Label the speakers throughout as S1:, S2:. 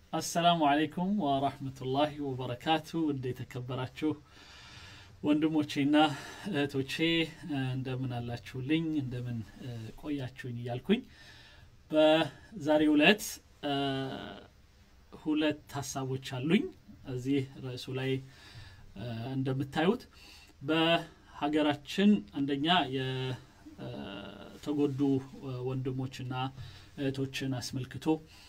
S1: አሰላሙ አለይኩም ወራህመቱላሂ ወበረካቱ። እንደ የተከበራችሁ ወንድሞቼና እህቶቼ እንደምን አላችሁልኝ? እንደምን ቆያችሁኝ? እያልኩኝ በዛሬው ዕለት ሁለት ሀሳቦች አሉኝ። እዚህ ርዕሱ ላይ እንደምታዩት በሀገራችን አንደኛ የተጎዱ ወንድሞችና እህቶችን አስመልክቶ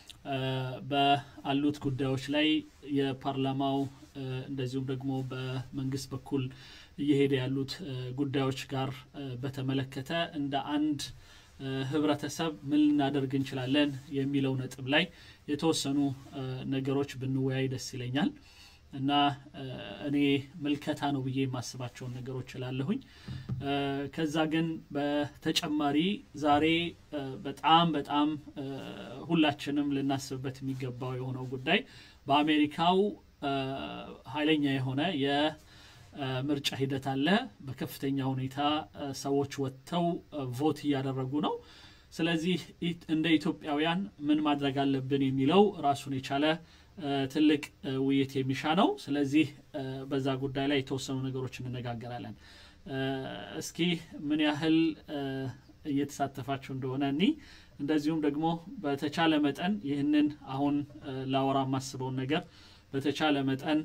S1: በአሉት ጉዳዮች ላይ የፓርላማው እንደዚሁም ደግሞ በመንግስት በኩል እየሄደ ያሉት ጉዳዮች ጋር በተመለከተ እንደ አንድ ህብረተሰብ ምን ልናደርግ እንችላለን የሚለው ነጥብ ላይ የተወሰኑ ነገሮች ብንወያይ ደስ ይለኛል እና እኔ ምልከታ ነው ብዬ የማስባቸውን ነገሮች እላለሁኝ። ከዛ ግን በተጨማሪ ዛሬ በጣም በጣም ሁላችንም ልናስብበት የሚገባው የሆነው ጉዳይ በአሜሪካው ኃይለኛ የሆነ የምርጫ ሂደት አለ። በከፍተኛ ሁኔታ ሰዎች ወጥተው ቮት እያደረጉ ነው። ስለዚህ እንደ ኢትዮጵያውያን ምን ማድረግ አለብን የሚለው ራሱን የቻለ ትልቅ ውይይት የሚሻ ነው። ስለዚህ በዛ ጉዳይ ላይ የተወሰኑ ነገሮች እንነጋገራለን። እስኪ ምን ያህል እየተሳተፋችሁ እንደሆነ እኒ እንደዚሁም ደግሞ በተቻለ መጠን ይህንን አሁን ላወራ የማስበውን ነገር በተቻለ መጠን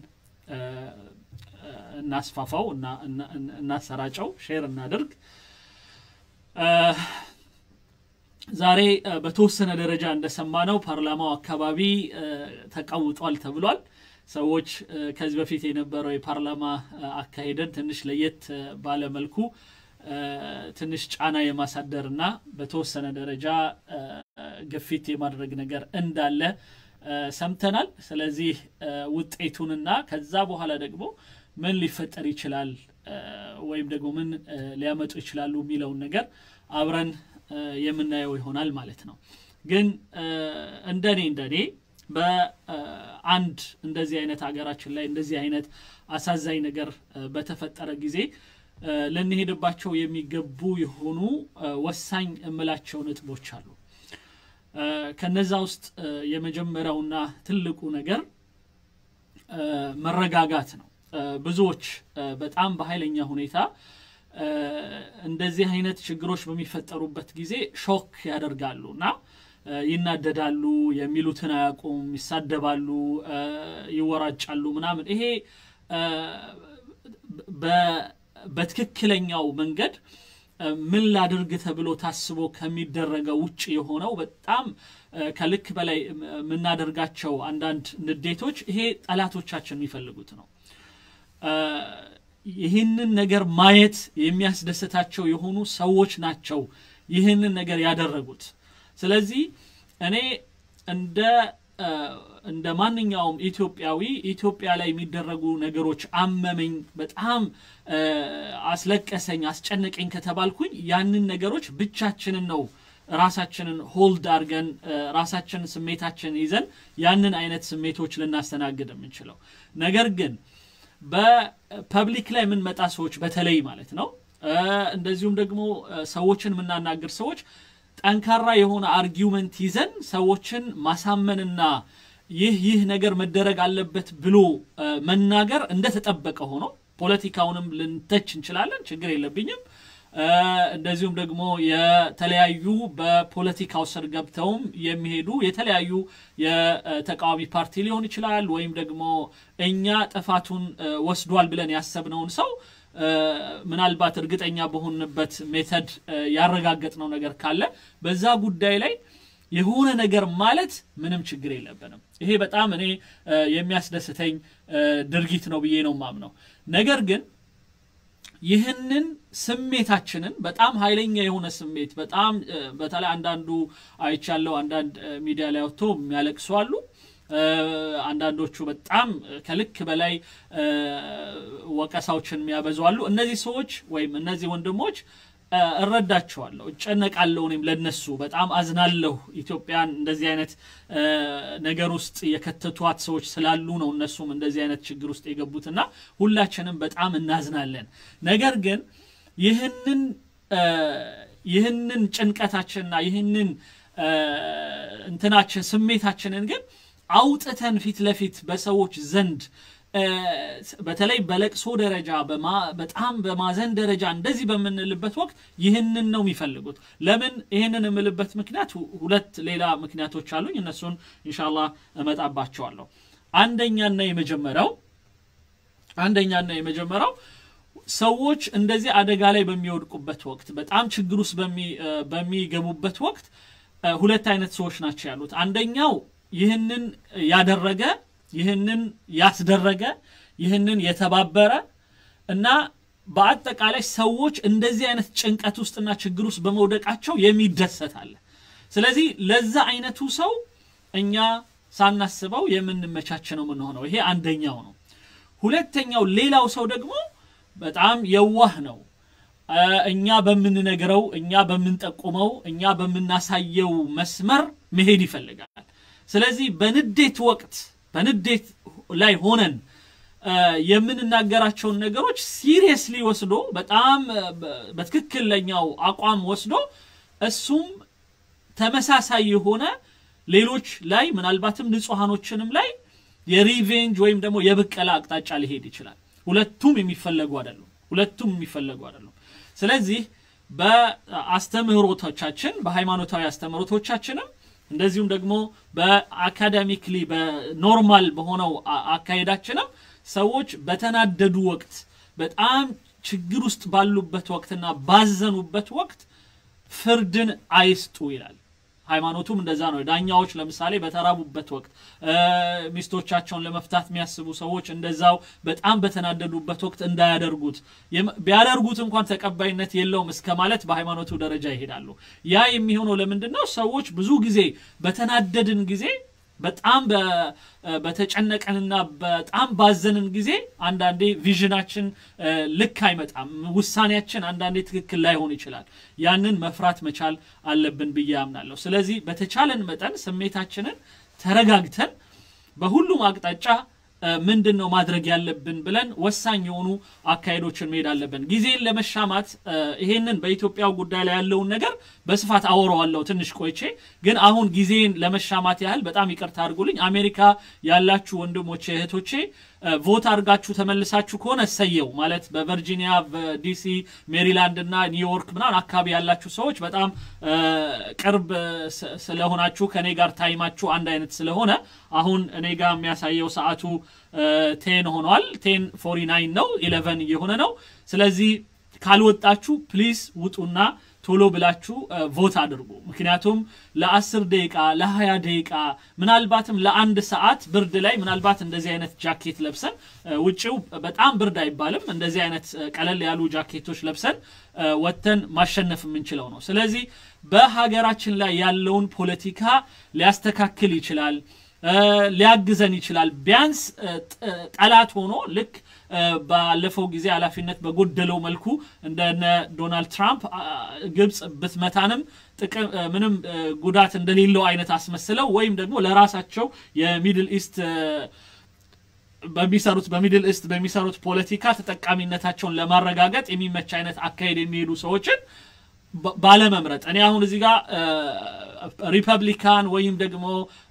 S1: እናስፋፋው፣ እናሰራጨው፣ ሼር እናድርግ። ዛሬ በተወሰነ ደረጃ እንደሰማነው ፓርላማው አካባቢ ተቃውጧል ተብሏል። ሰዎች ከዚህ በፊት የነበረው የፓርላማ አካሄደን ትንሽ ለየት ባለ መልኩ ትንሽ ጫና የማሳደርና በተወሰነ ደረጃ ግፊት የማድረግ ነገር እንዳለ ሰምተናል። ስለዚህ ውጤቱንና ከዛ በኋላ ደግሞ ምን ሊፈጠር ይችላል ወይም ደግሞ ምን ሊያመጡ ይችላሉ የሚለውን ነገር አብረን የምናየው ይሆናል ማለት ነው። ግን እንደኔ እንደኔ በአንድ እንደዚህ አይነት ሀገራችን ላይ እንደዚህ አይነት አሳዛኝ ነገር በተፈጠረ ጊዜ ልንሄድባቸው የሚገቡ የሆኑ ወሳኝ እምላቸው ነጥቦች አሉ። ከነዛ ውስጥ የመጀመሪያውና ትልቁ ነገር መረጋጋት ነው። ብዙዎች በጣም በኃይለኛ ሁኔታ እንደዚህ አይነት ችግሮች በሚፈጠሩበት ጊዜ ሾክ ያደርጋሉ እና ይናደዳሉ፣ የሚሉትን አያውቁም፣ ይሳደባሉ፣ ይወራጫሉ ምናምን። ይሄ በትክክለኛው መንገድ ምን ላድርግ ተብሎ ታስቦ ከሚደረገው ውጭ የሆነው በጣም ከልክ በላይ የምናደርጋቸው አንዳንድ ንዴቶች ይሄ ጠላቶቻችን የሚፈልጉት ነው። ይህንን ነገር ማየት የሚያስደስታቸው የሆኑ ሰዎች ናቸው ይህንን ነገር ያደረጉት። ስለዚህ እኔ እንደ እንደ ማንኛውም ኢትዮጵያዊ ኢትዮጵያ ላይ የሚደረጉ ነገሮች አመመኝ፣ በጣም አስለቀሰኝ፣ አስጨነቀኝ ከተባልኩኝ ያንን ነገሮች ብቻችንን ነው ራሳችንን ሆልድ አድርገን ራሳችንን ስሜታችንን ይዘን ያንን አይነት ስሜቶች ልናስተናግድ የምንችለው ነገር ግን በፐብሊክ ላይ የምንመጣ ሰዎች በተለይ ማለት ነው እንደዚሁም ደግሞ ሰዎችን የምናናግር ሰዎች ጠንካራ የሆነ አርጊውመንት ይዘን ሰዎችን ማሳመንና ይህ ይህ ነገር መደረግ አለበት ብሎ መናገር እንደተጠበቀ ሆኖ ፖለቲካውንም ልንተች እንችላለን፣ ችግር የለብኝም። እንደዚሁም ደግሞ የተለያዩ በፖለቲካው ስር ገብተውም የሚሄዱ የተለያዩ የተቃዋሚ ፓርቲ ሊሆን ይችላል ወይም ደግሞ እኛ ጥፋቱን ወስዷል ብለን ያሰብነውን ሰው ምናልባት እርግጠኛ በሆንበት ሜተድ ያረጋገጥነው ነገር ካለ በዛ ጉዳይ ላይ የሆነ ነገር ማለት ምንም ችግር የለብንም። ይሄ በጣም እኔ የሚያስደስተኝ ድርጊት ነው ብዬ ነው ማምነው። ነገር ግን ይህንን ስሜታችንን በጣም ኃይለኛ የሆነ ስሜት በጣም በተለይ አንዳንዱ አይቻለው አንዳንድ ሚዲያ ላይ ወጥቶ የሚያለቅሱ አሉ። አንዳንዶቹ በጣም ከልክ በላይ ወቀሳዎችን የሚያበዙ አሉ። እነዚህ ሰዎች ወይም እነዚህ ወንድሞች እረዳቸዋለሁ፣ እጨነቃለሁ። እኔም ለነሱ በጣም አዝናለሁ። ኢትዮጵያን እንደዚህ አይነት ነገር ውስጥ የከተቷት ሰዎች ስላሉ ነው እነሱም እንደዚህ አይነት ችግር ውስጥ የገቡትና ሁላችንም በጣም እናዝናለን። ነገር ግን ይህንን ይህንን ጭንቀታችንና ይህንን እንትናችን ስሜታችንን ግን አውጥተን ፊት ለፊት በሰዎች ዘንድ በተለይ በለቅሶ ደረጃ በጣም በማዘን ደረጃ እንደዚህ በምንልበት ወቅት ይህንን ነው የሚፈልጉት። ለምን ይህንን የምልበት ምክንያት ሁለት ሌላ ምክንያቶች አሉኝ። እነሱን ኢንሻላህ እመጣባቸዋለሁ። አንደኛና የመጀመሪያው አንደኛና የመጀመሪያው ሰዎች እንደዚህ አደጋ ላይ በሚወድቁበት ወቅት በጣም ችግር ውስጥ በሚገቡበት ወቅት ሁለት አይነት ሰዎች ናቸው ያሉት። አንደኛው ይህንን ያደረገ ይህንን ያስደረገ ይህንን የተባበረ እና በአጠቃላይ ሰዎች እንደዚህ አይነት ጭንቀት ውስጥና ችግር ውስጥ በመውደቃቸው የሚደሰት አለ። ስለዚህ ለዛ አይነቱ ሰው እኛ ሳናስበው የምንመቻች ነው የምንሆነው። ይሄ አንደኛው ነው። ሁለተኛው ሌላው ሰው ደግሞ በጣም የዋህ ነው። እኛ በምንነግረው፣ እኛ በምንጠቁመው፣ እኛ በምናሳየው መስመር መሄድ ይፈልጋል። ስለዚህ በንዴት ወቅት በንዴት ላይ ሆነን የምንናገራቸውን ነገሮች ሲሪየስሊ ወስዶ በጣም በትክክለኛው አቋም ወስዶ እሱም ተመሳሳይ የሆነ ሌሎች ላይ ምናልባትም ንጹሐኖችንም ላይ የሪቬንጅ ወይም ደግሞ የብቀላ አቅጣጫ ሊሄድ ይችላል። ሁለቱም የሚፈለጉ አይደሉም። ሁለቱም የሚፈለጉ አይደሉም። ስለዚህ በአስተምህሮቶቻችን በሃይማኖታዊ አስተምህሮቶቻችንም እንደዚሁም ደግሞ በአካዳሚክሊ በኖርማል በሆነው አካሄዳችንም ሰዎች በተናደዱ ወቅት በጣም ችግር ውስጥ ባሉበት ወቅትና ባዘኑበት ወቅት ፍርድን አይስጡ ይላል። ሃይማኖቱም እንደዛ ነው። ዳኛዎች ለምሳሌ በተራቡበት ወቅት ሚስቶቻቸውን ለመፍታት የሚያስቡ ሰዎች እንደዛው በጣም በተናደዱበት ወቅት እንዳያደርጉት፣ ቢያደርጉት እንኳን ተቀባይነት የለውም እስከ ማለት በሃይማኖቱ ደረጃ ይሄዳሉ። ያ የሚሆነው ለምንድን ነው? ሰዎች ብዙ ጊዜ በተናደድን ጊዜ በጣም በተጨነቀንና በጣም ባዘንን ጊዜ አንዳንዴ ቪዥናችን ልክ አይመጣም። ውሳኔያችን አንዳንዴ ትክክል ላይሆን ይችላል። ያንን መፍራት መቻል አለብን ብዬ አምናለሁ። ስለዚህ በተቻለን መጠን ስሜታችንን ተረጋግተን በሁሉም አቅጣጫ ምንድን ነው ማድረግ ያለብን ብለን ወሳኝ የሆኑ አካሄዶችን መሄድ አለብን። ጊዜን ለመሻማት ይሄንን በኢትዮጵያው ጉዳይ ላይ ያለውን ነገር በስፋት አወራዋለሁ ትንሽ ቆይቼ። ግን አሁን ጊዜን ለመሻማት ያህል በጣም ይቅርታ አድርጉልኝ። አሜሪካ ያላችሁ ወንድሞቼ እህቶቼ ቮት አድርጋችሁ ተመልሳችሁ ከሆነ እሰየው። ማለት በቨርጂኒያ፣ በዲሲ፣ ሜሪላንድ እና ኒውዮርክ ምናምን አካባቢ ያላችሁ ሰዎች በጣም ቅርብ ስለሆናችሁ ከኔ ጋር ታይማችሁ አንድ አይነት ስለሆነ አሁን እኔ ጋር የሚያሳየው ሰዓቱ ቴን ሆኗል። ቴን ፎሪ ናይን ነው፣ ኢሌቨን እየሆነ ነው። ስለዚህ ካልወጣችሁ ፕሊዝ ውጡና ቶሎ ብላችሁ ቮት አድርጉ። ምክንያቱም ለአስር ደቂቃ ለሀያ ደቂቃ ምናልባትም ለአንድ ሰዓት ብርድ ላይ ምናልባት እንደዚህ አይነት ጃኬት ለብሰን ውጭው በጣም ብርድ አይባልም፣ እንደዚህ አይነት ቀለል ያሉ ጃኬቶች ለብሰን ወጥተን ማሸነፍ የምንችለው ነው። ስለዚህ በሀገራችን ላይ ያለውን ፖለቲካ ሊያስተካክል ይችላል፣ ሊያግዘን ይችላል። ቢያንስ ጠላት ሆኖ ልክ ባለፈው ጊዜ ኃላፊነት በጎደለው መልኩ እንደነ ዶናልድ ትራምፕ ግብፅ ብትመታንም ጥቅም ምንም ጉዳት እንደሌለው አይነት አስመስለው ወይም ደግሞ ለራሳቸው የሚድል ኢስት በሚሰሩት በሚድል ኢስት በሚሰሩት ፖለቲካ ተጠቃሚነታቸውን ለማረጋገጥ የሚመች አይነት አካሄድ የሚሄዱ ሰዎችን ባለመምረጥ እኔ አሁን እዚህ ጋር ሪፐብሊካን ወይም ደግሞ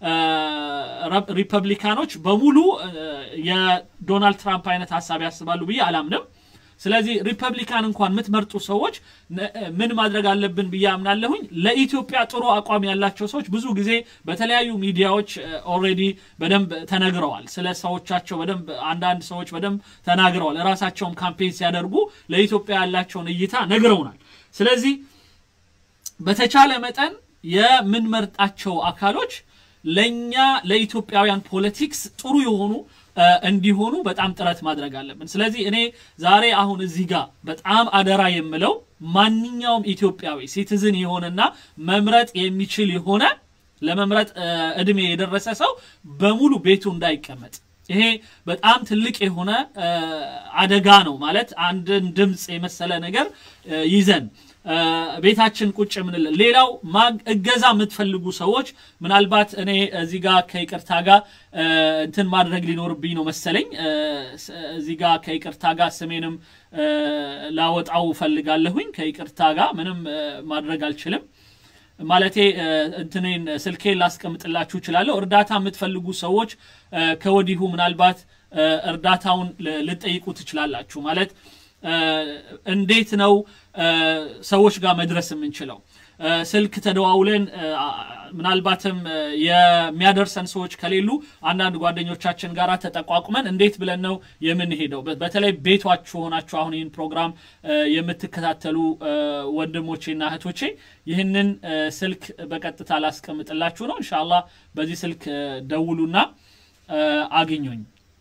S1: ሪፐብሊካኖች በሙሉ የዶናልድ ትራምፕ አይነት ሀሳብ ያስባሉ ብዬ አላምንም። ስለዚህ ሪፐብሊካን እንኳን የምትመርጡ ሰዎች ምን ማድረግ አለብን ብዬ አምናለሁኝ። ለኢትዮጵያ ጥሩ አቋም ያላቸው ሰዎች ብዙ ጊዜ በተለያዩ ሚዲያዎች ኦልሬዲ በደንብ ተነግረዋል። ስለ ሰዎቻቸው በደንብ አንዳንድ ሰዎች በደንብ ተናግረዋል። ራሳቸውን ካምፔን ሲያደርጉ ለኢትዮጵያ ያላቸውን እይታ ነግረውናል። ስለዚህ በተቻለ መጠን የምንመርጣቸው አካሎች ለእኛ ለኢትዮጵያውያን ፖለቲክስ ጥሩ የሆኑ እንዲሆኑ በጣም ጥረት ማድረግ አለብን። ስለዚህ እኔ ዛሬ አሁን እዚህ ጋር በጣም አደራ የምለው ማንኛውም ኢትዮጵያዊ ሲቲዝን የሆነና መምረጥ የሚችል የሆነ ለመምረጥ እድሜ የደረሰ ሰው በሙሉ ቤቱ እንዳይቀመጥ ይሄ በጣም ትልቅ የሆነ አደጋ ነው። ማለት አንድን ድምፅ የመሰለ ነገር ይዘን ቤታችን ቁጭ የምንል። ሌላው እገዛ የምትፈልጉ ሰዎች ምናልባት እኔ እዚህ ጋር ከይቅርታ ጋር እንትን ማድረግ ሊኖርብኝ ነው መሰለኝ። እዚህ ጋር ከይቅርታ ጋር ስሜንም ላወጣው እፈልጋለሁኝ። ከይቅርታ ጋር ምንም ማድረግ አልችልም። ማለቴ እንትኔን ስልኬን ላስቀምጥላችሁ እችላለሁ። እርዳታ የምትፈልጉ ሰዎች ከወዲሁ ምናልባት እርዳታውን ልጠይቁ ትችላላችሁ። ማለት እንዴት ነው ሰዎች ጋር መድረስ የምንችለው? ስልክ ተደዋውለን ምናልባትም የሚያደርሰን ሰዎች ከሌሉ አንዳንድ ጓደኞቻችን ጋር ተጠቋቁመን እንዴት ብለን ነው የምንሄደው? በተለይ ቤቷችሁ ሆናችሁ አሁን ይህን ፕሮግራም የምትከታተሉ ወንድሞቼና እህቶቼ ይህንን ስልክ በቀጥታ ላስቀምጥላችሁ ነው። እንሻላ በዚህ ስልክ ደውሉና አግኙኝ።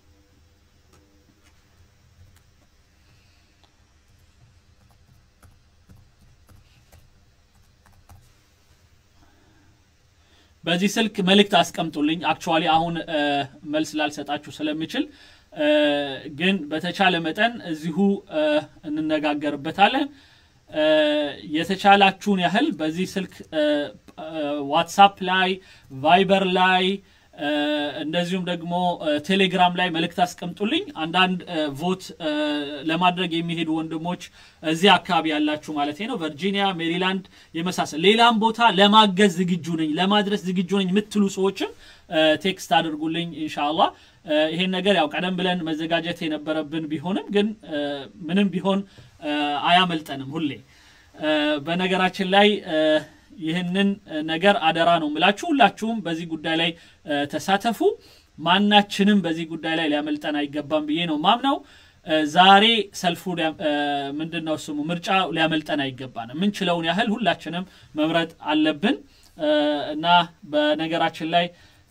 S1: በዚህ ስልክ መልእክት አስቀምጡልኝ። አክቹዋሊ አሁን መልስ ላልሰጣችሁ ስለምችል ግን በተቻለ መጠን እዚሁ እንነጋገርበታለን። የተቻላችሁን ያህል በዚህ ስልክ ዋትሳፕ ላይ፣ ቫይበር ላይ እንደዚሁም ደግሞ ቴሌግራም ላይ መልእክት አስቀምጡልኝ። አንዳንድ ቮት ለማድረግ የሚሄዱ ወንድሞች እዚህ አካባቢ ያላችሁ ማለት ነው፣ ቨርጂኒያ፣ ሜሪላንድ የመሳሰል ሌላም ቦታ ለማገዝ ዝግጁ ነኝ፣ ለማድረስ ዝግጁ ነኝ የምትሉ ሰዎችም ቴክስት አድርጉልኝ። ኢንሻአላ ይሄን ነገር ያው ቀደም ብለን መዘጋጀት የነበረብን ቢሆንም ግን ምንም ቢሆን አያመልጠንም ሁሌ በነገራችን ላይ ይህንን ነገር አደራ ነው ምላችሁ። ሁላችሁም በዚህ ጉዳይ ላይ ተሳተፉ። ማናችንም በዚህ ጉዳይ ላይ ሊያመልጠን አይገባም ብዬ ነው ማምነው። ዛሬ ሰልፉ ምንድን ነው ስሙ ምርጫ ሊያመልጠን አይገባንም። የምንችለውን ያህል ሁላችንም መምረጥ አለብን እና በነገራችን ላይ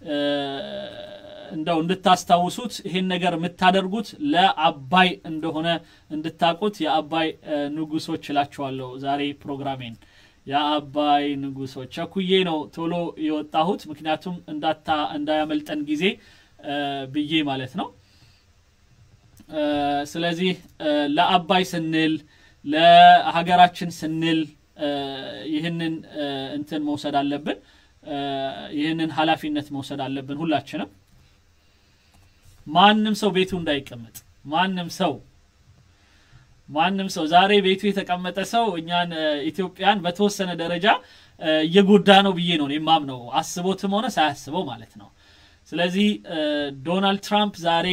S1: እንደው እንድታስታውሱት ይሄን ነገር የምታደርጉት ለአባይ እንደሆነ እንድታቁት የአባይ ንጉሶች እላችኋለሁ ዛሬ ፕሮግራሜን የአባይ ንጉሶች ቸኩዬ ነው ቶሎ የወጣሁት፣ ምክንያቱም እንዳታ እንዳያመልጠን ጊዜ ብዬ ማለት ነው። ስለዚህ ለአባይ ስንል ለሀገራችን ስንል ይህንን እንትን መውሰድ አለብን፣ ይህንን ኃላፊነት መውሰድ አለብን ሁላችንም። ማንም ሰው ቤቱ እንዳይቀመጥ ማንም ሰው ማንም ሰው ዛሬ ቤቱ የተቀመጠ ሰው እኛን ኢትዮጵያን በተወሰነ ደረጃ እየጎዳ ነው ብዬ ነው የማምነው፣ አስቦትም ሆነ ሳያስበው ማለት ነው። ስለዚህ ዶናልድ ትራምፕ ዛሬ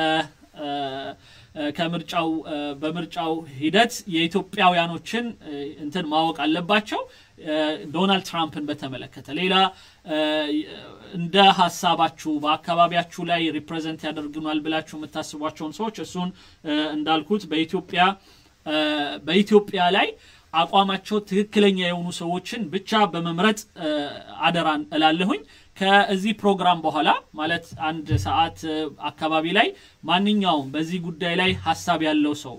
S1: ከምርጫው በምርጫው ሂደት የኢትዮጵያውያኖችን እንትን ማወቅ አለባቸው። ዶናልድ ትራምፕን በተመለከተ ሌላ እንደ ሀሳባችሁ በአካባቢያችሁ ላይ ሪፕሬዘንት ያደርግናል ብላችሁ የምታስቧቸውን ሰዎች እሱን እንዳልኩት በኢትዮጵያ በኢትዮጵያ ላይ አቋማቸው ትክክለኛ የሆኑ ሰዎችን ብቻ በመምረጥ አደራን እላለሁኝ። ከዚህ ፕሮግራም በኋላ ማለት አንድ ሰዓት አካባቢ ላይ ማንኛውም በዚህ ጉዳይ ላይ ሀሳብ ያለው ሰው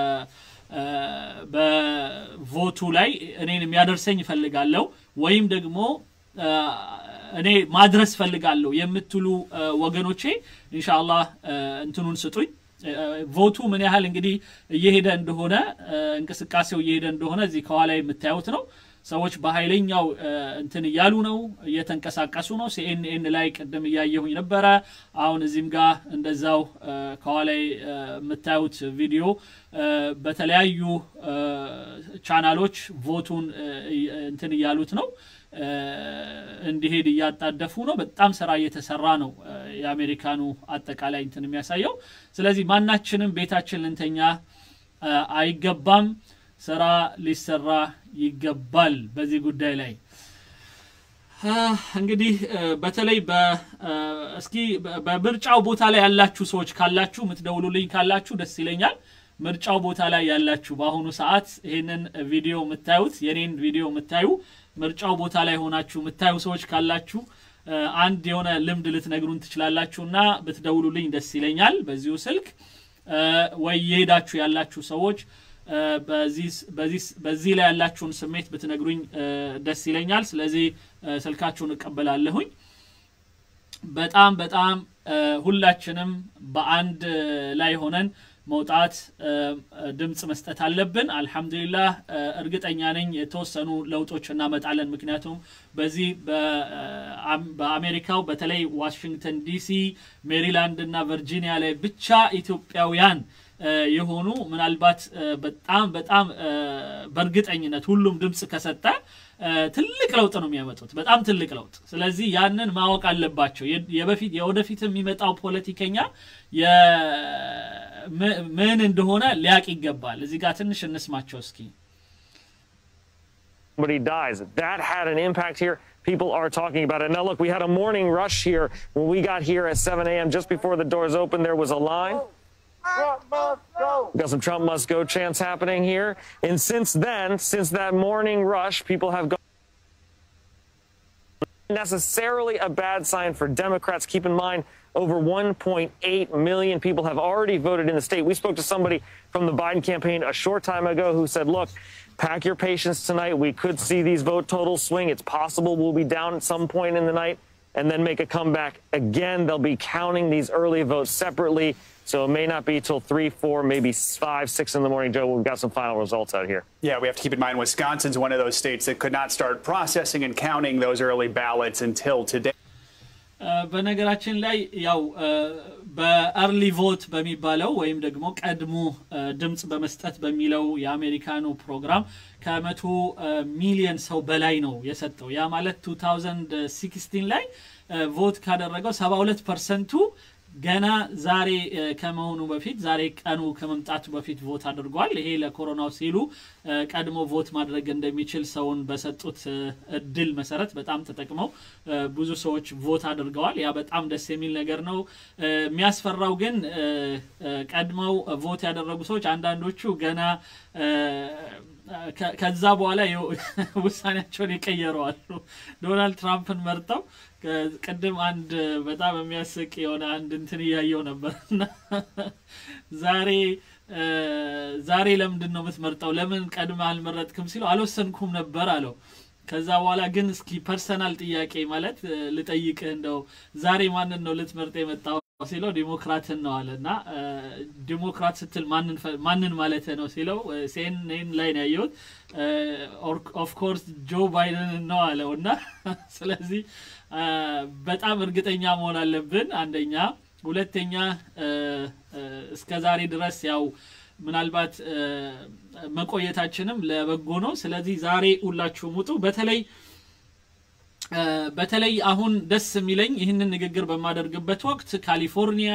S1: በቮቱ ላይ እኔን የሚያደርሰኝ እፈልጋለሁ ወይም ደግሞ እኔ ማድረስ ፈልጋለሁ የምትሉ ወገኖቼ ኢንሻአላህ እንትኑን ስጡኝ። ቮቱ ምን ያህል እንግዲህ እየሄደ እንደሆነ እንቅስቃሴው እየሄደ እንደሆነ እዚህ ከኋላ የምታዩት ነው። ሰዎች በኃይለኛው እንትን እያሉ ነው፣ እየተንቀሳቀሱ ነው። ሲኤንኤን ላይ ቅድም እያየሁኝ ነበረ። አሁን እዚህም ጋር እንደዛው ከኋላ የምታዩት ቪዲዮ በተለያዩ ቻናሎች ቮቱን እንትን እያሉት ነው እንዲሄድ እያጣደፉ ነው። በጣም ስራ እየተሰራ ነው የአሜሪካኑ አጠቃላይ እንትን የሚያሳየው። ስለዚህ ማናችንም ቤታችን ልንተኛ አይገባም። ስራ ሊሰራ ይገባል በዚህ ጉዳይ ላይ እንግዲህ በተለይ እስኪ በምርጫው ቦታ ላይ ያላችሁ ሰዎች ካላችሁ የምትደውሉልኝ ካላችሁ ደስ ይለኛል። ምርጫው ቦታ ላይ ያላችሁ በአሁኑ ሰዓት ይህንን ቪዲዮ የምታዩት የኔን ቪዲዮ የምታዩ ምርጫው ቦታ ላይ ሆናችሁ የምታዩ ሰዎች ካላችሁ አንድ የሆነ ልምድ ልትነግሩን ትችላላችሁ እና ብትደውሉልኝ ደስ ይለኛል በዚሁ ስልክ ወይ የሄዳችሁ ያላችሁ ሰዎች በዚህ ላይ ያላችሁን ስሜት ብትነግሩኝ ደስ ይለኛል። ስለዚህ ስልካችሁን እቀበላለሁኝ። በጣም በጣም ሁላችንም በአንድ ላይ ሆነን መውጣት ድምፅ መስጠት አለብን። አልሐምዱሊላህ እርግጠኛ ነኝ የተወሰኑ ለውጦች እናመጣለን። ምክንያቱም በዚህ በአሜሪካው በተለይ ዋሽንግተን ዲሲ፣ ሜሪላንድ እና ቨርጂኒያ ላይ ብቻ ኢትዮጵያውያን የሆኑ ምናልባት በጣም በጣም በእርግጠኝነት ሁሉም ድምፅ ከሰጠ ትልቅ ለውጥ ነው የሚያመጡት፣ በጣም ትልቅ ለውጥ። ስለዚህ ያንን ማወቅ አለባቸው። የበፊት የወደፊት የሚመጣው ፖለቲከኛ ምን እንደሆነ ሊያቅ ይገባል። እዚህ ጋር ትንሽ እንስማቸው እስኪ።
S2: somebody dies. That had an impact here. People are talking about it. Now, look, we had a morning rush here. When we got here at 7 a.m., just before the doors opened, there was a line.
S3: Trump must go.
S2: Got some Trump must go chants happening here. And since then, since that morning rush, people have gone. Necessarily a bad sign for Democrats. Keep in mind, over 1.8 million people have already voted in the state. We spoke to somebody from the Biden campaign a short time ago who said, look, pack your patience tonight. We could see these vote totals swing. It's possible we'll be down at some point in the night and then make a comeback. Again, they'll be counting these early votes separately. So it may not be till three, four, maybe five, six in the morning, Joe. We've got some final results out here.
S4: Yeah, we have to keep in mind Wisconsin's one of those states that could not start processing and counting those early ballots until today.
S1: በነገራችን ላይ ያው በአርሊ ቮት በሚባለው ወይም ደግሞ ቀድሞ ድምፅ በመስጠት በሚለው የአሜሪካኑ ፕሮግራም ከመቶ ሚሊየን ሰው በላይ ነው የሰጠው። ያ ማለት 2016 ላይ ቮት ካደረገው 72 ፐርሰንቱ ገና ዛሬ ከመሆኑ በፊት ዛሬ ቀኑ ከመምጣቱ በፊት ቮት አድርጓል። ይሄ ለኮሮናው ሲሉ ቀድሞ ቮት ማድረግ እንደሚችል ሰውን በሰጡት እድል መሰረት በጣም ተጠቅመው ብዙ ሰዎች ቮት አድርገዋል። ያ በጣም ደስ የሚል ነገር ነው። የሚያስፈራው ግን ቀድመው ቮት ያደረጉ ሰዎች አንዳንዶቹ ገና ከዛ በኋላ ውሳኔያቸውን ይቀየረዋሉ። ዶናልድ ትራምፕን መርጠው ቅድም አንድ በጣም የሚያስቅ የሆነ አንድ እንትን እያየው ነበር እና ዛሬ ዛሬ ለምንድን ነው የምትመርጠው? ለምን ቀድመ አልመረጥክም ሲለው አልወሰንኩም ነበር አለው። ከዛ በኋላ ግን እስኪ ፐርሰናል ጥያቄ ማለት ልጠይቅህ እንደው ዛሬ ማንን ነው ልትመርጥ የመጣው ሲለው ዲሞክራትን ነው አለ እና ዲሞክራት ስትል ማንን ማለት ነው ሲለው ሲኤንኤን ላይ ነው ያየሁት ኦፍኮርስ ጆ ባይደን ነው አለው እና ስለዚህ በጣም እርግጠኛ መሆን አለብን አንደኛ ሁለተኛ እስከ ዛሬ ድረስ ያው ምናልባት መቆየታችንም ለበጎ ነው ስለዚህ ዛሬ ሁላችሁም ውጡ በተለይ በተለይ አሁን ደስ የሚለኝ ይህንን ንግግር በማደርግበት ወቅት ካሊፎርኒያ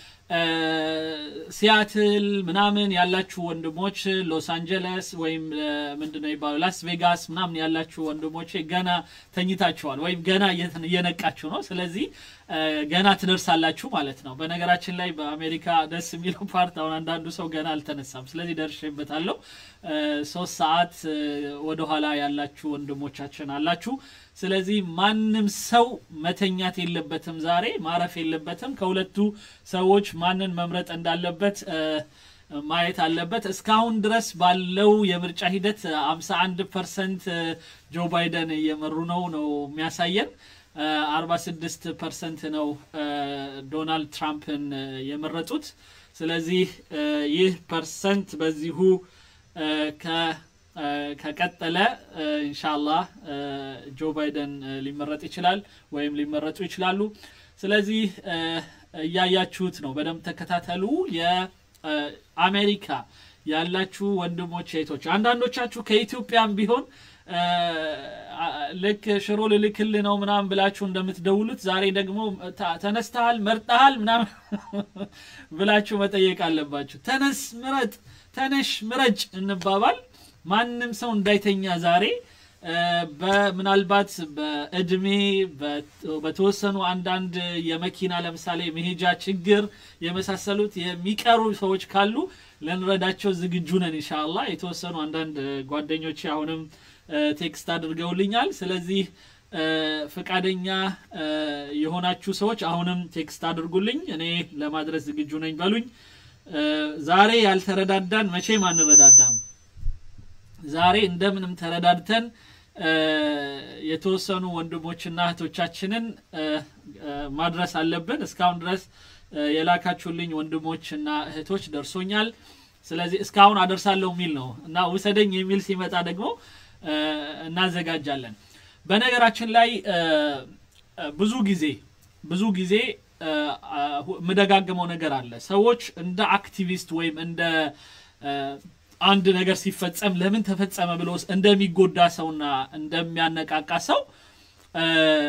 S1: ሲያትል ምናምን ያላችሁ ወንድሞች ሎስ አንጀለስ ወይም ምንድነው የሚባለው ላስ ቬጋስ ምናምን ያላችሁ ወንድሞቼ ገና ተኝታችኋል ወይም ገና እየነቃችሁ ነው ስለዚህ ገና ትደርሳላችሁ ማለት ነው በነገራችን ላይ በአሜሪካ ደስ የሚለው ፓርት አሁን አንዳንዱ ሰው ገና አልተነሳም ስለዚህ ደርሼበታለሁ ሶስት ሰዓት ወደኋላ ያላችሁ ወንድሞቻችን አላችሁ ስለዚህ ማንም ሰው መተኛት የለበትም ዛሬ ማረፍ የለበትም ከሁለቱ ሰዎች ማንን መምረጥ እንዳለበት ማየት አለበት እስካሁን ድረስ ባለው የምርጫ ሂደት 51 ፐርሰንት ጆ ባይደን እየመሩ ነው ነው የሚያሳየን 46 ፐርሰንት ነው ዶናልድ ትራምፕን የመረጡት ስለዚህ ይህ ፐርሰንት በዚሁ ከቀጠለ ኢንሻላህ ጆ ባይደን ሊመረጥ ይችላል ወይም ሊመረጡ ይችላሉ ስለዚህ እያያችሁት ነው በደንብ ተከታተሉ የአሜሪካ ያላችሁ ወንድሞች እህቶች አንዳንዶቻችሁ ከኢትዮጵያም ቢሆን ልክ ሽሮ ልልክል ነው ምናምን ብላችሁ እንደምትደውሉት ዛሬ ደግሞ ተነስተሃል መርጠሃል ምናምን ብላችሁ መጠየቅ አለባችሁ ተነስ ምረጥ ተነሽ ምረጭ እንባባል ማንም ሰው እንዳይተኛ ዛሬ ምናልባት በእድሜ በተወሰኑ አንዳንድ የመኪና ለምሳሌ መሄጃ ችግር የመሳሰሉት የሚቀሩ ሰዎች ካሉ ልንረዳቸው ዝግጁ ነን ኢንሻአላ የተወሰኑ አንዳንድ ጓደኞች አሁንም ቴክስት አድርገውልኛል ስለዚህ ፈቃደኛ የሆናችሁ ሰዎች አሁንም ቴክስት አድርጉልኝ እኔ ለማድረስ ዝግጁ ነኝ በሉኝ ዛሬ ያልተረዳዳን መቼም አንረዳዳም ዛሬ እንደምንም ተረዳድተን የተወሰኑ ወንድሞችና እህቶቻችንን ማድረስ አለብን እስካሁን ድረስ የላካችሁልኝ ወንድሞችና እህቶች ደርሶኛል ስለዚህ እስካሁን አደርሳለሁ የሚል ነው እና ውሰደኝ የሚል ሲመጣ ደግሞ እናዘጋጃለን በነገራችን ላይ ብዙ ጊዜ ብዙ ጊዜ የምደጋግመው ነገር አለ ሰዎች እንደ አክቲቪስት ወይም እንደ አንድ ነገር ሲፈጸም ለምን ተፈጸመ ብሎ እንደሚጎዳ ሰውና እንደሚያነቃቃ ሰው እ፣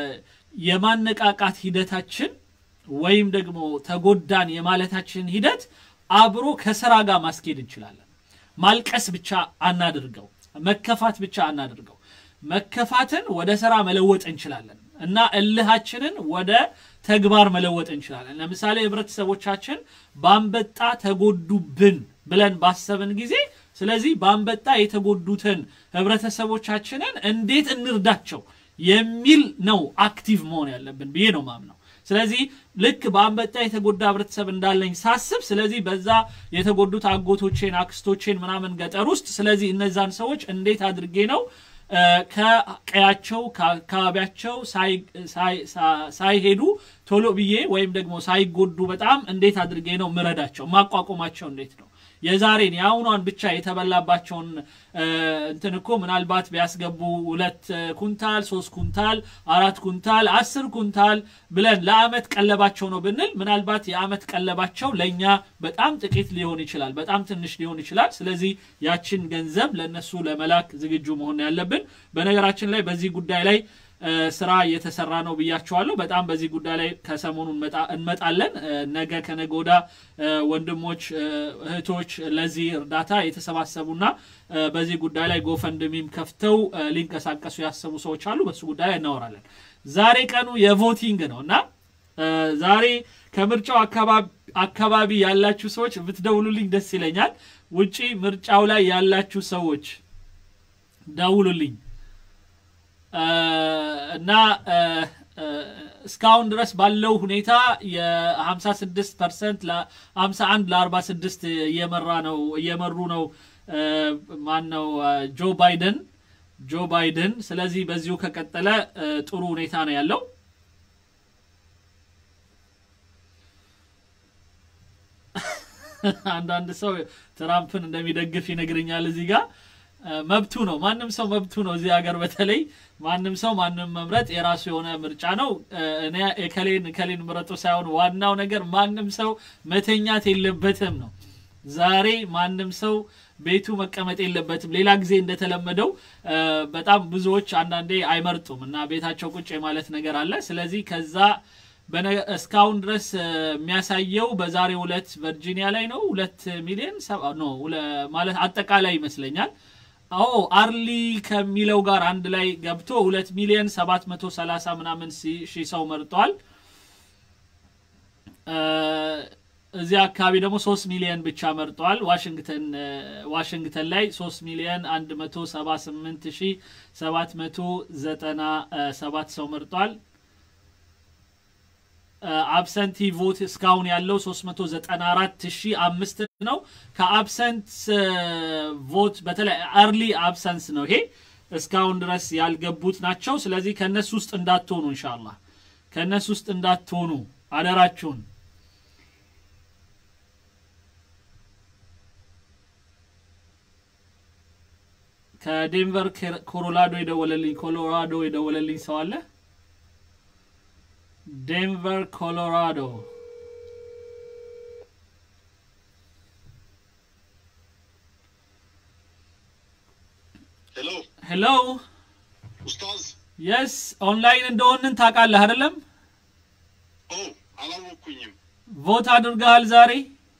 S1: የማነቃቃት ሂደታችን ወይም ደግሞ ተጎዳን የማለታችን ሂደት አብሮ ከስራ ጋር ማስኬድ እንችላለን። ማልቀስ ብቻ አናድርገው፣ መከፋት ብቻ አናድርገው። መከፋትን ወደ ስራ መለወጥ እንችላለን እና እልሃችንን ወደ ተግባር መለወጥ እንችላለን። ለምሳሌ ህብረተሰቦቻችን በአንበጣ ተጎዱብን ብለን ባሰብን ጊዜ ስለዚህ በአንበጣ የተጎዱትን ህብረተሰቦቻችንን እንዴት እንርዳቸው የሚል ነው አክቲቭ መሆን ያለብን ብዬ ነው ማምነው። ስለዚህ ልክ በአንበጣ የተጎዳ ህብረተሰብ እንዳለኝ ሳስብ፣ ስለዚህ በዛ የተጎዱት አጎቶቼን፣ አክስቶቼን ምናምን ገጠር ውስጥ ስለዚህ እነዛን ሰዎች እንዴት አድርጌ ነው እ፣ ከቀያቸው ከአካባቢያቸው ሳይ- ሳይ- ሳ- ሳይሄዱ ቶሎ ብዬ ወይም ደግሞ ሳይጎዱ በጣም እንዴት አድርጌ ነው ምረዳቸው ማቋቋማቸው እንዴት ነው የዛሬን የአሁኗን ብቻ የተበላባቸውን እ፣ እንትን እኮ ምናልባት ቢያስገቡ ሁለት እ፣ ኩንታል ሶስት ኩንታል አራት ኩንታል አስር ኩንታል ብለን ለአመት ቀለባቸው ነው ብንል ምናልባት የአመት ቀለባቸው ለእኛ በጣም ጥቂት ሊሆን ይችላል፣ በጣም ትንሽ ሊሆን ይችላል። ስለዚህ ያችን ገንዘብ ለእነሱ ለመላክ ዝግጁ መሆን ያለብን። በነገራችን ላይ በዚህ ጉዳይ ላይ እ፣ ስራ እየተሰራ ነው ብያቸዋለሁ። በጣም በዚህ ጉዳይ ላይ ከሰሞኑ እንመጣ- እንመጣለን። እ፣ ነገ ከነገ ወዲያ እ፣ ወንድሞች እ፣ እህቶች ለዚህ እርዳታ የተሰባሰቡና እ፣ በዚህ ጉዳይ ላይ ጎፈንድሚም ከፍተው እ፣ ሊንቀሳቀሱ ያሰቡ ሰዎች አሉ። በሱ ጉዳይ ላይ እናወራለን። ዛሬ ቀኑ የቮቲንግ ነው እና እ፣ ዛሬ ከምርጫው አካባቢ አካባቢ ያላችሁ ሰዎች ብትደውሉልኝ ደስ ይለኛል። ውጪ ምርጫው ላይ ያላችሁ ሰዎች ደውሉልኝ እ፣ እና እ፣ እ፣ እስካሁን ድረስ ባለው ሁኔታ የ56 ፐርሰንት ለ51 ለ46 እየመራ ነው እየመሩ ነው እ፣ ማን ነው እ፣ ጆ ባይደን ጆ ባይደን። ስለዚህ በዚሁ ከቀጠለ እ፣ ጥሩ ሁኔታ ነው ያለው። አንዳንድ ሰው ትራምፕን እንደሚደግፍ ይነግረኛል እዚህ ጋር እ፣ መብቱ ነው። ማንም ሰው መብቱ ነው። እዚህ ሀገር በተለይ ማንም ሰው ማንም መምረጥ የራሱ የሆነ ምርጫ ነው። እ፣ እኔ እከሌን እከሌን ምረጡ ሳይሆን ዋናው ነገር ማንም ሰው መተኛት የለበትም ነው። ዛሬ ማንም ሰው ቤቱ መቀመጥ የለበትም። ሌላ ጊዜ እንደተለመደው እ፣ በጣም ብዙዎች አንዳንዴ አይመርጡም እና ቤታቸው ቁጭ የማለት ነገር አለ። ስለዚህ ከዛ በነ- እስካሁን ድረስ እ፣ የሚያሳየው በዛሬው ዕለት ቨርጂኒያ ላይ ነው ሁለት ሚሊዮን ሰባ- ኖ ሁለ- ማለት አጠቃላይ ይመስለኛል አዎ አርሊ ከሚለው ጋር አንድ ላይ ገብቶ ሁለት ሚሊዮን ሰባት መቶ ሰላሳ ምናምን ሲ- ሺህ ሰው መርጧል። እ፣ እዚህ አካባቢ ደግሞ ሶስት ሚሊዮን ብቻ መርጧል። ዋሽንግተን እ፣ ዋሽንግተን ላይ ሶስት ሚሊዮን አንድ መቶ ሰባ ስምንት ሺህ ሰባት መቶ ዘጠና ሰባት ሰው መርጧል። አብሰንቲ ቮት እስካሁን ያለው 394 ሺህ አምስት ነው። ከአብሰንት ቮት በተለይ አርሊ አብሰንስ ነው ይሄ እስካሁን ድረስ ያልገቡት ናቸው። ስለዚህ ከእነሱ ውስጥ እንዳትሆኑ ኢንሻአላህ ከእነሱ ውስጥ እንዳትሆኑ አደራችሁን። ከዴንቨር ኮሎራዶ የደወለልኝ ኮሎራዶ የደወለልኝ ሰው አለ። ዴንቨር ኮሎራዶ
S5: ሄሎ
S1: ሄሎ
S5: ኡስታዝ።
S1: የስ ኦንላይን እንደሆንን ታውቃለህ አይደለም?
S5: ኦ አላወቅኩኝም።
S1: ቮት አድርገሃል ዛሬ?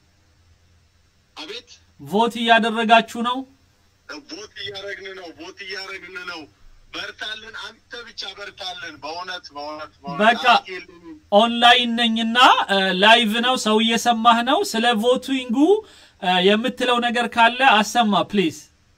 S5: አቤት
S1: ቮት እያደረጋችሁ ነው?
S5: ቦት እያረግን ነው፣ ቦት እያረግን ነው። በርታልን፣ አንተ ብቻ በርታልን። በእውነት በእውነት በእውነት
S1: በቃ
S5: አፍ የለኝም።
S1: ኦንላይን ነኝና ላይቭ ነው፣ ሰው እየሰማህ ነው። ስለ ቮቲንጉ እ፣ የምትለው ነገር ካለ አሰማ ፕሊዝ።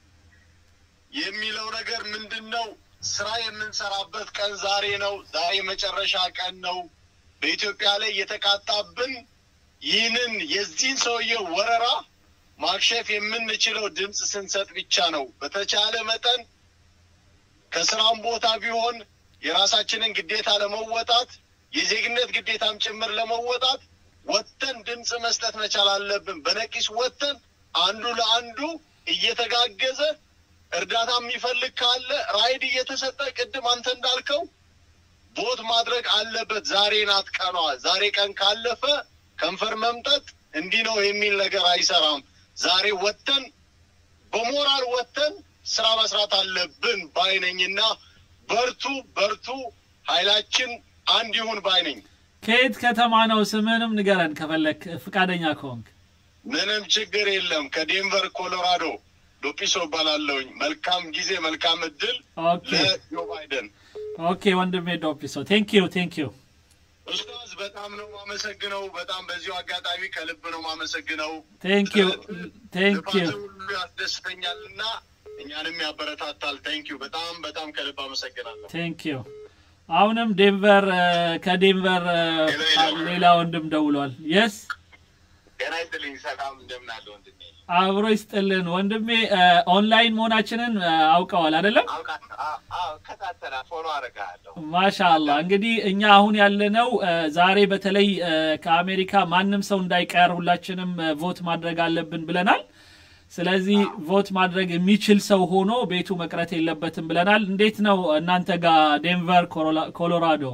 S5: የሚለው ነገር ምንድን ነው? ስራ የምንሰራበት ቀን ዛሬ ነው። ዛሬ መጨረሻ ቀን ነው። በኢትዮጵያ ላይ የተቃጣብን ይህንን የዚህን ሰውዬ ወረራ ማክሸፍ የምንችለው ድምፅ ስንሰጥ ብቻ ነው። በተቻለ መጠን ከስራም ቦታ ቢሆን የራሳችንን ግዴታ ለመወጣት የዜግነት ግዴታም ጭምር ለመወጣት ወጥተን ድምፅ መስጠት መቻል አለብን። በነቂስ ወጥተን አንዱ ለአንዱ እየተጋገዘ እርዳታ የሚፈልግ ካለ ራይድ እየተሰጠ ቅድም አንተ እንዳልከው ቦት ማድረግ አለበት። ዛሬ ናት ቀኗ። ዛሬ ቀን ካለፈ ከንፈር መምጠጥ እንዲህ ነው የሚል ነገር አይሰራም። ዛሬ ወጥተን በሞራል ወጥተን ስራ መስራት አለብን ባይነኝና በርቱ በርቱ፣ ኃይላችን አንድ ይሁን ባይነኝ።
S1: ከየት ከተማ ነው? ስምህንም ንገረን ከፈለክ ፍቃደኛ ከሆንክ።
S5: ምንም ችግር የለም። ከዴንቨር ኮሎራዶ ዶጲሶ እባላለሁኝ። መልካም ጊዜ፣ መልካም እድል
S1: ኦኬ
S5: ለጆ ባይደን።
S1: ኦኬ ወንድሜ ዶፒሶ ቴንክ ዩ ቴንክ ዩ
S5: ኡስታዝ በጣም ነው ማመሰግነው። በጣም በዚሁ አጋጣሚ ከልብ ነው ማመሰግነው።
S1: ቴንክ ዩ ቴንክ ዩ
S5: ልፋት ሁሉ ያስደስተኛል እና እኛንም ያበረታታል። ቴንክ ዩ በጣም በጣም ከልብ አመሰግናለሁ።
S1: ቴንክ ዩ አሁንም ዴንቨር እ፣ ከዴንቨር እ፣ ሌላ ወንድም ደውሏል። የስ
S5: ጤና ይስጥልኝ። ሰላም እንደምን አለ ወንድሜ?
S1: አብሮ ይስጥልን ወንድሜ። እ፣ ኦንላይን መሆናችንን እ፣ አውቀዋል አይደለም?
S5: ከታተላ ፎሎ አደርግሃለሁ።
S1: ማሻአላ እንግዲህ እኛ አሁን ያለነው እ፣ ዛሬ በተለይ እ፣ ከአሜሪካ ማንም ሰው እንዳይቀር ሁላችንም እ፣ ቮት ማድረግ አለብን ብለናል። ስለዚህ ቮት ማድረግ የሚችል ሰው ሆኖ ቤቱ መቅረት የለበትም ብለናል። እንዴት ነው እናንተ ጋር ዴንቨር ኮሎራ- ኮሎራዶ?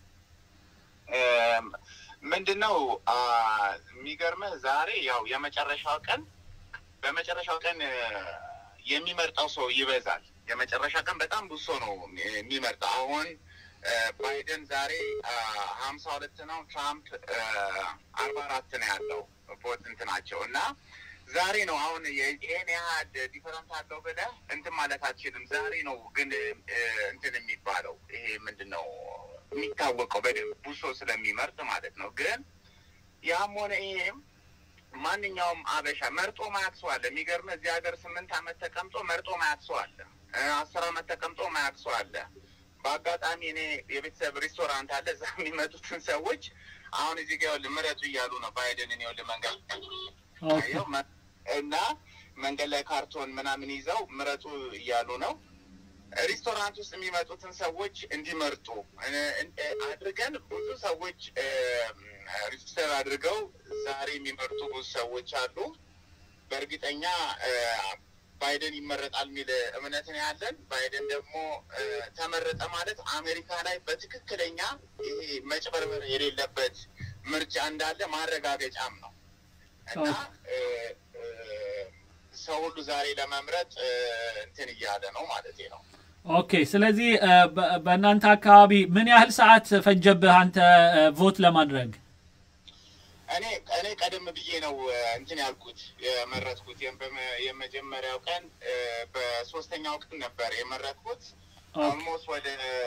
S6: ምንድን ነው አ፣ የሚገርምህ ዛሬ ያው የመጨረሻው ቀን በመጨረሻው ቀን እ፣ የሚመርጠው ሰው ይበዛል። የመጨረሻ ቀን በጣም ብዙ ሰው ነው የሚመርጠው። አሁን እ፣ ባይደን ዛሬ ሀምሳ ሁለት ነው፣ ትራምፕ አርባ አራት ነው ያለው ቦት እንትናቸው እና ዛሬ ነው አሁን የ- ይሄን ያህል ዲፈረንት አለው ብለህ እንትን ማለት አትችልም። ዛሬ ነው ግን እ፣ እንትን የሚባለው ይሄ ምንድን ነው የሚታወቀው በደንብ ብዙ ሰው ስለሚመርጥ ማለት ነው። ግን ያም ሆነ ይሄም ማንኛውም አበሻ መርጦ ማያቅ ሰው አለ። የሚገርምህ እዚህ ሀገር ስምንት ዓመት ተቀምጦ መርጦ ማያቅ ሰው አለ። እ፣ አስር ዓመት ተቀምጦ ማያቅ ሰው አለ። በአጋጣሚ እኔ የቤተሰብ ሬስቶራንት አለ። እዛ የሚመጡትን ሰዎች አሁን እዚህ ጋር ይኸውልህ ምረጡ እያሉ ነው ባይደንን ይኸውልህ መንገድ
S1: ኦኬ
S6: ይኸው መ- እና መንገድ ላይ ካርቶን ምናምን ይዘው ምረጡ እያሉ ነው። ሬስቶራንት ውስጥ የሚመጡትን ሰዎች እንዲመርጡ እ- እ- አድርገን ብዙ ሰዎች እ፣ ሬጅስተር አድርገው ዛሬ የሚመርጡ ብዙ ሰዎች አሉ። በእርግጠኛ እ፣ ባይደን ይመረጣል የሚል እምነት ነው ያለን። ባይደን ደግሞ እ፣ ተመረጠ ማለት አሜሪካ ላይ በትክክለኛ ይሄ መጭበርበር የሌለበት ምርጫ እንዳለ ማረጋገጫም ነው እና እ፣ እ፣ ሰው ሁሉ ዛሬ ለመምረጥ እ፣ እንትን እያለ ነው ማለት ነው።
S1: ኦኬ። ስለዚህ እ፣ በ- በእናንተ አካባቢ ምን ያህል ሰዓት ፈጀብህ አንተ እ፣ ቮት ለማድረግ?
S6: እኔ እኔ ቀደም ብዬ ነው እ፣ እንትን ያልኩት የመረጥኩት የም- በመ- የመጀመሪያው ቀን እ፣ በሶስተኛው ቀን ነበር የመረጥኩት።
S1: ኦኬ
S6: ኦልሞስት ወደ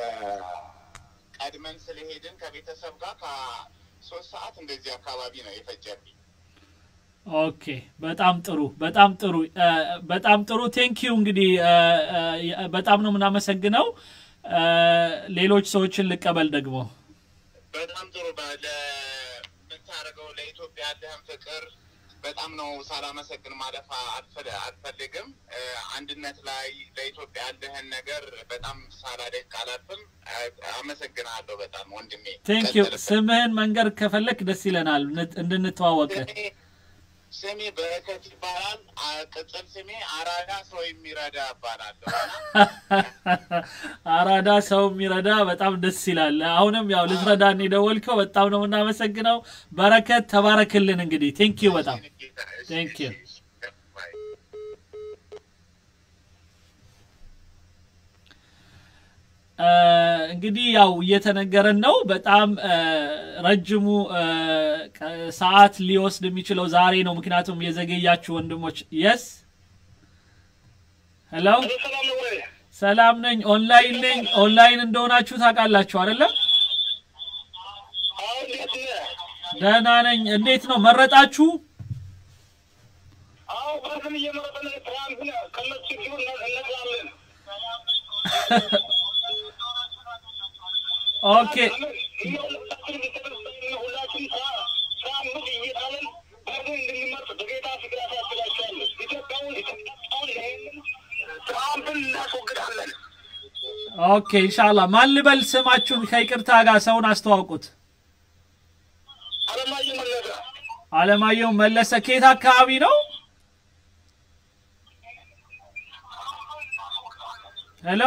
S6: ቀድመን ስለሄድን ከቤተሰብ ጋር ከሶስት ሰዓት እንደዚህ አካባቢ ነው የፈጀብኝ።
S1: ኦኬ በጣም ጥሩ በጣም ጥሩ እ፣ በጣም ጥሩ ቴንክ ዩ እንግዲህ እ፣ እ፣ በጣም ነው የምናመሰግነው እ፣ ሌሎች ሰዎችን ልቀበል ደግሞ
S6: በጣም ጥሩ በ- ለምታደርገው ለኢትዮጵያ ያለህን ፍቅር በጣም ነው ሳላመሰግን ማለፍ አልፈ- አልፈልግም። እ፣ አንድነት ላይ ለኢትዮጵያ ያለህን ነገር በጣም ሳላደንቅ አላልፍም። አ- አመሰግንሃለሁ በጣም ወንድሜ።
S1: ቴንክ ዩ
S6: ቀጥልበት።
S1: ስምህን መንገር ከፈለክ ደስ ይለናል እንድ- እንድንተዋወቅ
S6: ስሜ ስሜ በረከት ይባላል። አ- ቅጽል ስሜ አራዳ ሰው የሚረዳ እባላለሁ እና
S1: አራዳ ሰው የሚረዳ በጣም ደስ ይላል። አሁንም ያው ልትረዳን የደወልከው በጣም ነው የምናመሰግነው። በረከት ተባረክልን። እንግዲህ ቴንክ ዩ በጣም Thank you. እ፣ እንግዲህ ያው እየተነገረን ነው። በጣም እ፣ ረጅሙ እ፣ ቀ- ሰዓት ሊወስድ የሚችለው ዛሬ ነው። ምክንያቱም የዘገያችሁ ወንድሞች የስ ሄሎ
S5: ሰላም ነው ወይ?
S1: ሰላም ነኝ። ኦንላይን ነኝ። ኦንላይን እንደሆናችሁ ታውቃላችሁ አይደለም?
S5: አሁን እንዴት ነህ?
S1: ደህና ነኝ። እንዴት ነው መረጣችሁ?
S5: አሁን በርግን እየመረጠን ትራምፕን ከነሱ ችግሩ እነግራለን።
S1: ኦኬ
S5: ትራምፕን እናስወግዳለን።
S1: ኦኬ ኢንሻአላህ። ማን ልበል ስማችሁን? ከይቅርታ ጋር ሰውን አስተዋውቁት።
S5: አለማየሁ መለሰ
S1: አለማየሁ መለሰ ከየት አካባቢ ነው? ሄሎ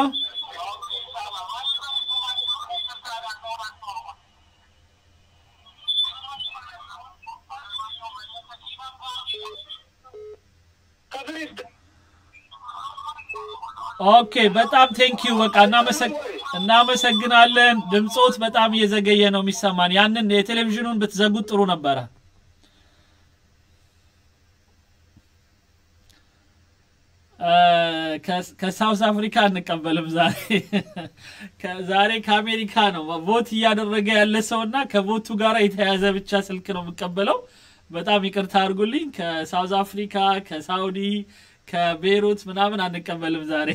S5: ከፍሪስት
S1: ኦኬ በጣም ቴንኪዩ በቃ እናመሰግ- እናመሰግናለን። ድምፆት በጣም እየዘገየ ነው የሚሰማን። ያንን የቴሌቪዥኑን ብትዘጉት ጥሩ ነበረ። እ፣ ከ- ከሳውዝ አፍሪካ አንቀበልም ዛሬ ከ- ዛሬ ከአሜሪካ ነው ቮት እያደረገ ያለ ሰው እና ከቮቱ ጋር የተያያዘ ብቻ ስልክ ነው የምቀበለው። በጣም ይቅርታ አድርጉልኝ። ከሳውዝ አፍሪካ፣ ከሳውዲ፣ ከቤይሩት ምናምን አንቀበልም ዛሬ።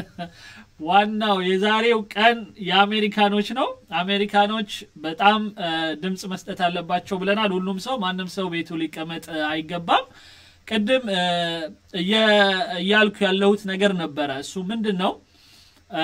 S1: ዋናው የዛሬው ቀን የአሜሪካኖች ነው። አሜሪካኖች በጣም እ፣ ድምፅ መስጠት አለባቸው ብለናል። ሁሉም ሰው ማንም ሰው ቤቱ ሊቀመጥ እ፣ አይገባም። ቅድም እ፣ እየ- እያልኩ ያለሁት ነገር ነበረ። እሱ ምንድን ነው? እ፣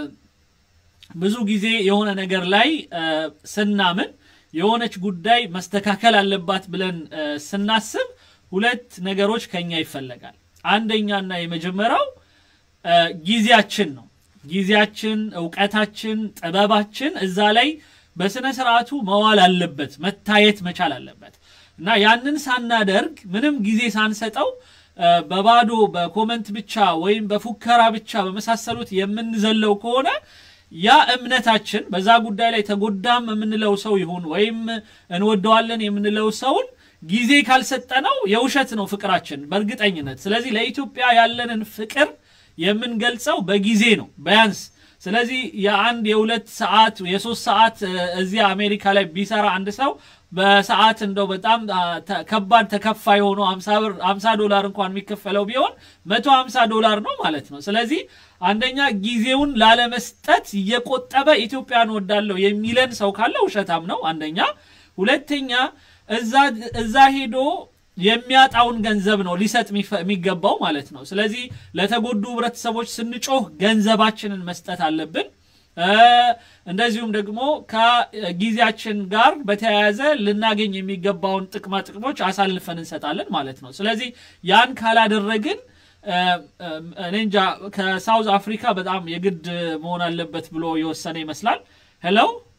S1: ብዙ ጊዜ የሆነ ነገር ላይ እ፣ ስናምን የሆነች ጉዳይ መስተካከል አለባት ብለን እ፣ ስናስብ ሁለት ነገሮች ከኛ ይፈለጋል። አንደኛና የመጀመሪያው እ፣ ጊዜያችን ነው። ጊዜያችን፣ እውቀታችን፣ ጥበባችን እዛ ላይ በስነ ስርዓቱ መዋል አለበት፣ መታየት መቻል አለበት እና ያንን ሳናደርግ ምንም ጊዜ ሳንሰጠው እ፣ በባዶ በኮመንት ብቻ ወይም በፉከራ ብቻ በመሳሰሉት የምንዘለው ከሆነ ያ እምነታችን በዛ ጉዳይ ላይ ተጎዳም የምንለው ሰው ይሁን ወይም እንወደዋለን የምንለው ሰውን ጊዜ ካልሰጠነው የውሸት ነው ፍቅራችን በእርግጠኝነት። ስለዚህ ለኢትዮጵያ ያለንን ፍቅር የምንገልጸው በጊዜ ነው ቢያንስ። ስለዚህ የአንድ የሁለት ሰዓት የሶስት ሰዓት እ፣ እዚህ አሜሪካ ላይ ቢሰራ አንድ ሰው በሰዓት እንደው በጣም አ፣ ተ- ከባድ ተከፋይ ሆኖ 50 ብር 50 ዶላር እንኳን የሚከፈለው ቢሆን 150 ዶላር ነው ማለት ነው። ስለዚህ አንደኛ ጊዜውን ላለመስጠት እየቆጠበ ኢትዮጵያን ወዳለው የሚለን ሰው ካለ ውሸታም ነው አንደኛ። ሁለተኛ እዛ እዛ ሄዶ የሚያጣውን ገንዘብ ነው ሊሰጥ የሚፈ- የሚገባው ማለት ነው። ስለዚህ ለተጎዱ ህብረተሰቦች ስንጮህ ገንዘባችንን መስጠት አለብን። እ፣ እንደዚሁም ደግሞ ከጊዜያችን ጋር በተያያዘ ልናገኝ የሚገባውን ጥቅማ ጥቅሞች አሳልፈን እንሰጣለን ማለት ነው። ስለዚህ ያን ካላደረግን እ፣ እ፣ እኔ እንጃ ከሳውዝ አፍሪካ በጣም የግድ መሆን አለበት ብሎ የወሰነ ይመስላል። ሄሎ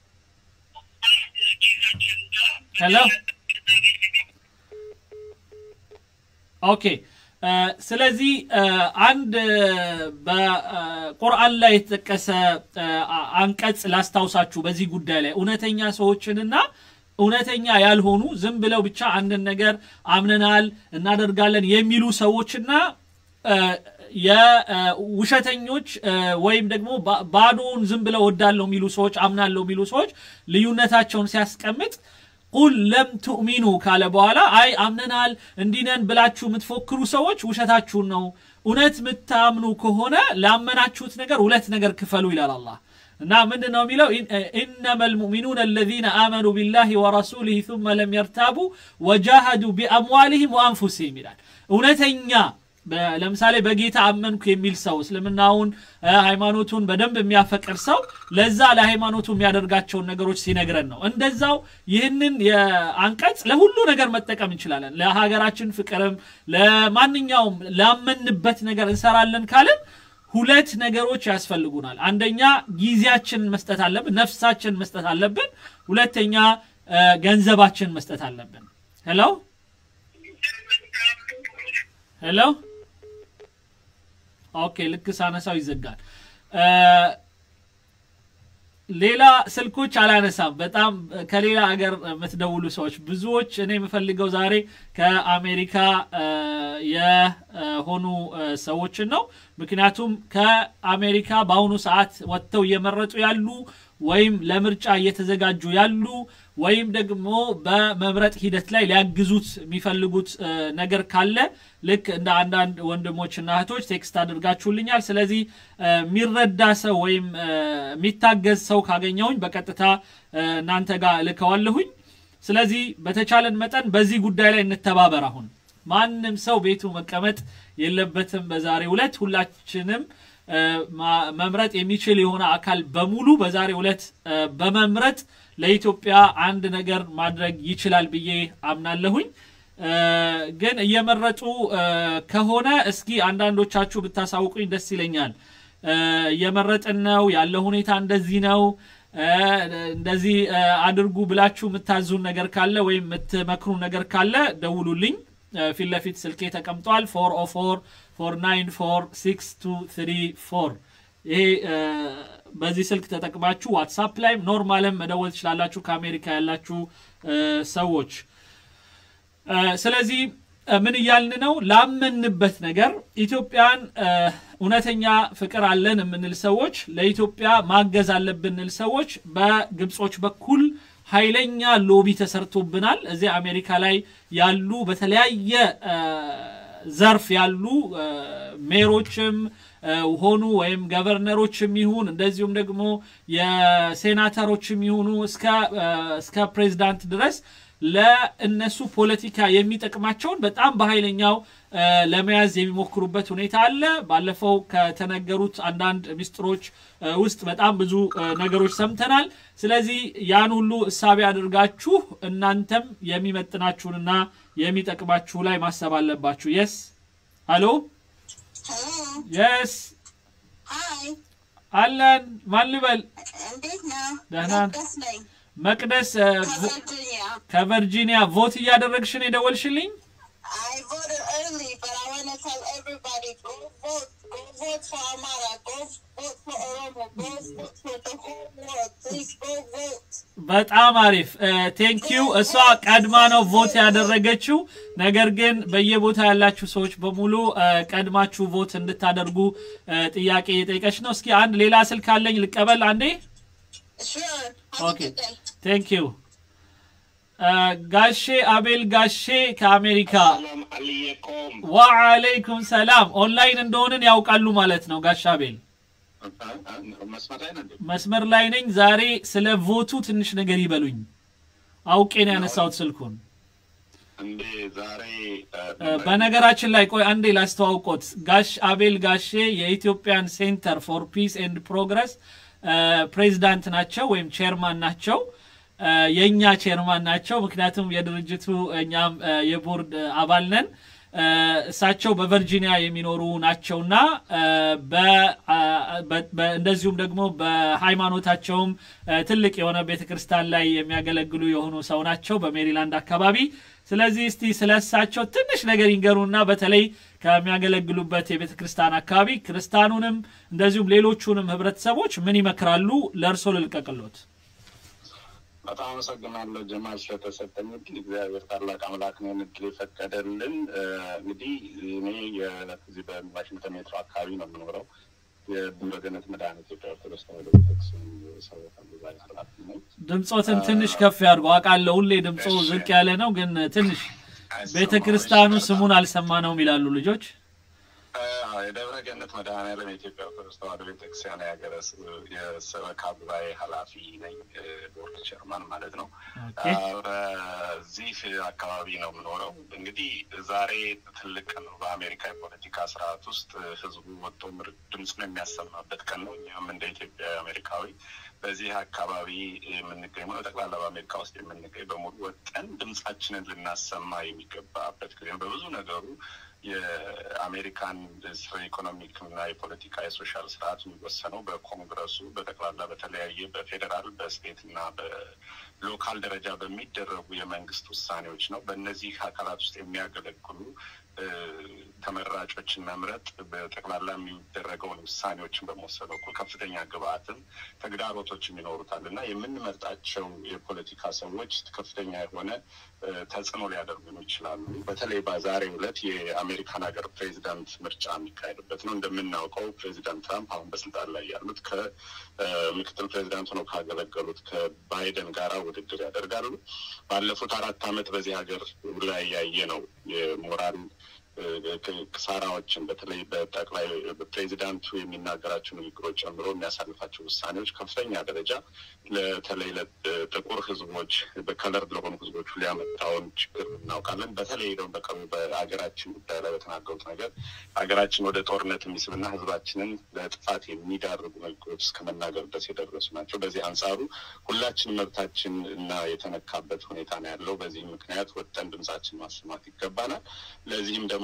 S1: ሄሎ ኦኬ እ፣ ስለዚህ እ፣ አንድ እ፣ በቁርአን ላይ የተጠቀሰ እ፣ አ- አንቀጽ ላስታውሳችሁ በዚህ ጉዳይ ላይ እውነተኛ ሰዎችንና እውነተኛ ያልሆኑ ዝም ብለው ብቻ አንድን ነገር አምነናል እናደርጋለን የሚሉ ሰዎችና እ፣ የውሸተኞች እ፣ ወይም ደግሞ ባ- ባዶውን ዝም ብለው ወዳለው የሚሉ ሰዎች አምናለው የሚሉ ሰዎች ልዩነታቸውን ሲያስቀምጥ ቁል ለም ትኡሚኑ ካለ በኋላ አይ አምነናል እንዲነን ብላችሁ የምትፎክሩ ሰዎች ውሸታችሁን ነው። እውነት የምታምኑ ከሆነ ላመናችሁት ነገር ሁለት ነገር ክፈሉ ይላል አላህ። እና ምንድን ነው የሚለው ኢነማ ልሙእሚኑን አለዚነ አመኑ ቢላሂ ወረሱሊህ ثመ ለም የርታቡ ወጃሃዱ ቢአምዋሊህም ወአንፉሲህም ይላል። እውነተኛ በ- ለምሳሌ በጌታ አመንኩ የሚል ሰው እስልምናውን እ፣ ሃይማኖቱን በደንብ የሚያፈቅር ሰው ለዛ ለሃይማኖቱ የሚያደርጋቸውን ነገሮች ሲነግረን ነው። እንደዛው ይህንን የአንቀጽ ለሁሉ ነገር መጠቀም እንችላለን። ለሀገራችን ፍቅርም ለማንኛውም ላመንበት ነገር እንሰራለን ካልን ሁለት ነገሮች ያስፈልጉናል። አንደኛ ጊዜያችንን መስጠት አለብን፣ ነፍሳችንን መስጠት አለብን። ሁለተኛ እ፣ ገንዘባችንን መስጠት አለብን። ሄሎ ሄሎ ኦኬ፣ ልክ ሳነሳው ይዘጋል። እ፣ ሌላ ስልኮች አላነሳም። በጣም ከሌላ ሀገር የምትደውሉ ሰዎች ብዙዎች እኔ የምፈልገው ዛሬ ከአሜሪካ እ፣ የሆኑ እ፣ ሰዎችን ነው። ምክንያቱም ከአሜሪካ በአሁኑ ሰዓት ወጥተው እየመረጡ ያሉ ወይም ለምርጫ እየተዘጋጁ ያሉ ወይም ደግሞ በመምረጥ ሂደት ላይ ሊያግዙት የሚፈልጉት እ፣ ነገር ካለ ልክ እንደ አንዳንድ ወንድሞችና እህቶች ቴክስት አድርጋችሁልኛል። ስለዚህ እ፣ የሚረዳ ሰው ወይም እ፣ የሚታገዝ ሰው ካገኘሁኝ በቀጥታ እ፣ እናንተ ጋር ልከዋለሁኝ። ስለዚህ በተቻለን መጠን በዚህ ጉዳይ ላይ እንተባበር። አሁን ማንም ሰው ቤቱ መቀመጥ የለበትም። በዛሬው ዕለት ሁላችንም እ፣ ማ- መምረጥ የሚችል የሆነ አካል በሙሉ በዛሬው ዕለት እ፣ በመምረጥ ለኢትዮጵያ አንድ ነገር ማድረግ ይችላል ብዬ አምናለሁኝ። እ፣ ግን እየመረጡ እ፣ ከሆነ እስኪ አንዳንዶቻችሁ ብታሳውቁኝ ደስ ይለኛል። እ፣ እየመረጥን ነው ያለው ሁኔታ እንደዚህ ነው እ፣ እንደዚህ እ፣ አድርጉ ብላችሁ የምታዙን ነገር ካለ ወይም የምትመክሩን ነገር ካለ ደውሉልኝ። ፊት ለፊት ስልኬ ተቀምጧል። ፎር ኦ ፎር ፎር ናይን ፎር ሲክስ ቱ ትሪ ፎር ይሄ በዚህ ስልክ ተጠቅማችሁ ዋትሳፕ ላይም ኖርማልም መደወል ትችላላችሁ ከአሜሪካ ያላችሁ ሰዎች። ስለዚህ ምን እያልን ነው? ላመንበት ነገር ኢትዮጵያን እውነተኛ ፍቅር አለን የምንል ሰዎች ለኢትዮጵያ ማገዝ አለብንል ሰዎች በግብጾች በኩል ኃይለኛ ሎቢ ተሰርቶብናል። እዚህ አሜሪካ ላይ ያሉ በተለያየ ዘርፍ ያሉ ሜሮችም ሆኑ ወይም ገቨርነሮችም ይሁን እንደዚሁም ደግሞ የሴናተሮችም ይሁኑ እስከ ፕሬዚዳንት ድረስ ለእነሱ ፖለቲካ የሚጠቅማቸውን በጣም በኃይለኛው ለመያዝ የሚሞክሩበት ሁኔታ አለ። ባለፈው ከተነገሩት አንዳንድ ሚስጥሮች ውስጥ በጣም ብዙ ነገሮች ሰምተናል። ስለዚህ ያን ሁሉ እሳቤ አድርጋችሁ እናንተም የሚመጥናችሁንና የሚጠቅማችሁ ላይ ማሰብ አለባችሁ። የስ ሀሎ የስ አለን ማን ልበል? ደህና መቅደስ ከቨርጂኒያ ቮት እያደረግሽን የደወልሽልኝ? በጣም አሪፍ ቴንኪዩ። እሷ ቀድማ ነው ቮት ያደረገችው። ነገር ግን በየቦታ ያላችሁ ሰዎች በሙሉ ቀድማችሁ ቮት እንድታደርጉ ጥያቄ የጠየቀች ነው። እስኪ አንድ ሌላ ስልክ አለኝ ልቀበል አንዴ። ኦኬ ቴንክ ዩ ጋሼ አቤል ጋሼ ከአሜሪካ ወአለይኩም ሰላም። ኦንላይን እንደሆንን ያውቃሉ ማለት ነው ጋሽ አቤል? መስመር ላይ ነኝ። ዛሬ ስለ ቮቱ ትንሽ ነገር ይበሉኝ። አውቄን ያነሳሁት ስልኩን። በነገራችን ላይ ቆይ አንዴ ላስተዋውቆት። ጋሽ አቤል ጋሼ የኢትዮጵያን ሴንተር ፎር ፒስ ኤንድ ፕሮግረስ ፕሬዚዳንት ናቸው ወይም ቼርማን ናቸው። የእኛ ቼርማን ናቸው። ምክንያቱም የድርጅቱ እኛም የቦርድ አባል ነን። እሳቸው በቨርጂኒያ የሚኖሩ ናቸውና እንደዚሁም ደግሞ በሃይማኖታቸውም ትልቅ የሆነ ቤተክርስቲያን ላይ የሚያገለግሉ የሆኑ ሰው ናቸው በሜሪላንድ አካባቢ። ስለዚህ እስቲ ስለ እሳቸው ትንሽ ነገር ይንገሩና በተለይ ከሚያገለግሉበት የቤተ ክርስቲያን አካባቢ ክርስቲያኑንም እንደዚሁም ሌሎቹንም ህብረተሰቦች ምን ይመክራሉ? ለእርሶ ልልቀቅሎት።
S7: በጣም አመሰግናለሁ ጀማል ስለተሰጠኝ እድል። እግዚአብሔር ታላቅ አምላክ ነው እድል የፈቀደልን። እንግዲህ እኔ የዚህ በዋሽንግተን ሜትሮ አካባቢ ነው የምኖረው። የድምረገነት መድኃኔ ኢትዮጵያ ኦርቶዶክስ ተዋሕዶ ቤተክርስቲያን ሰበካ ጉባኤ ኃላፊ ነኝ።
S1: ድምፆትን ትንሽ ከፍ ያድርጉ። አውቃለሁ ሁሌ ድምፆ ዝቅ ያለ ነው፣ ግን ትንሽ ቤተ ክርስቲያኑ ስሙን አልሰማነውም ይላሉ ልጆች።
S7: የደብረ ገነት መድኃኔዓለም የኢትዮጵያ ኦርቶዶክስ ተዋሕዶ ቤተክርስቲያን የሀገረ የሰበካ ጉባኤ ኃላፊ ነኝ፣ ቦርድ ቸርማን ማለት ነው። በዚህ አካባቢ ነው የምኖረው። እንግዲህ ዛሬ ትልቅ ቀን ነው በአሜሪካ የፖለቲካ ስርዓት ውስጥ ህዝቡ ወጥቶ ድምፁን የሚያሰማበት ቀን ነው። እኛም እንደ ኢትዮጵያ አሜሪካዊ በዚህ አካባቢ የምንገኝ ነው ጠቅላላ በአሜሪካ ውስጥ የምንገኝ በሙሉ ወጠን ድምፃችንን ልናሰማ የሚገባበት ጊዜ ነው። በብዙ ነገሩ የአሜሪካን ኢኮኖሚክ እና የፖለቲካ የሶሻል ስርዓት የሚወሰነው በኮንግረሱ በጠቅላላ በተለያየ በፌዴራል በስቴት እና በሎካል ደረጃ በሚደረጉ የመንግስት ውሳኔዎች ነው። በእነዚህ አካላት ውስጥ የሚያገለግሉ ተመራጮችን መምረጥ በጠቅላላ የሚደረገውን ውሳኔዎችን በመወሰን በኩል ከፍተኛ ግብአትም ተግዳሮቶችም ይኖሩታል እና የምንመርጣቸው የፖለቲካ ሰዎች ከፍተኛ የሆነ ተጽዕኖ ሊያደርጉን ይችላሉ። በተለይ በዛሬው ዕለት የአሜሪካን ሀገር ፕሬዚዳንት ምርጫ የሚካሄድበት ነው። እንደምናውቀው ፕሬዚዳንት ትራምፕ አሁን በስልጣን ላይ ያሉት ከምክትል ፕሬዚዳንት ሆነው ካገለገሉት ከባይደን ጋራ ውድድር ያደርጋሉ። ባለፉት አራት ዓመት በዚህ ሀገር ላይ ያየ ነው የሞራል ክሳራዎችን በተለይ በጠቅላይ ፕሬዚዳንቱ የሚናገራቸው ንግግሮች ጨምሮ የሚያሳልፋቸው ውሳኔዎች ከፍተኛ ደረጃ በተለይ ለጥቁር ሕዝቦች በከለር ለሆኑ ሕዝቦች ሊያመጣውን ችግር እናውቃለን። በተለይ ደግሞ በቀሩ በሀገራችን ጉዳይ ላይ በተናገሩት ነገር ሀገራችን ወደ ጦርነት የሚስብና ሕዝባችንን ለጥፋት የሚዳርጉ ንግግሮች እስከ መናገር ድረስ የደረሱ ናቸው። በዚህ አንጻሩ ሁላችን መብታችን እና የተነካበት ሁኔታ ነው ያለው። በዚህ ምክንያት ወጥተን ድምጻችን ማሰማት ይገባናል። ለዚህም ደግሞ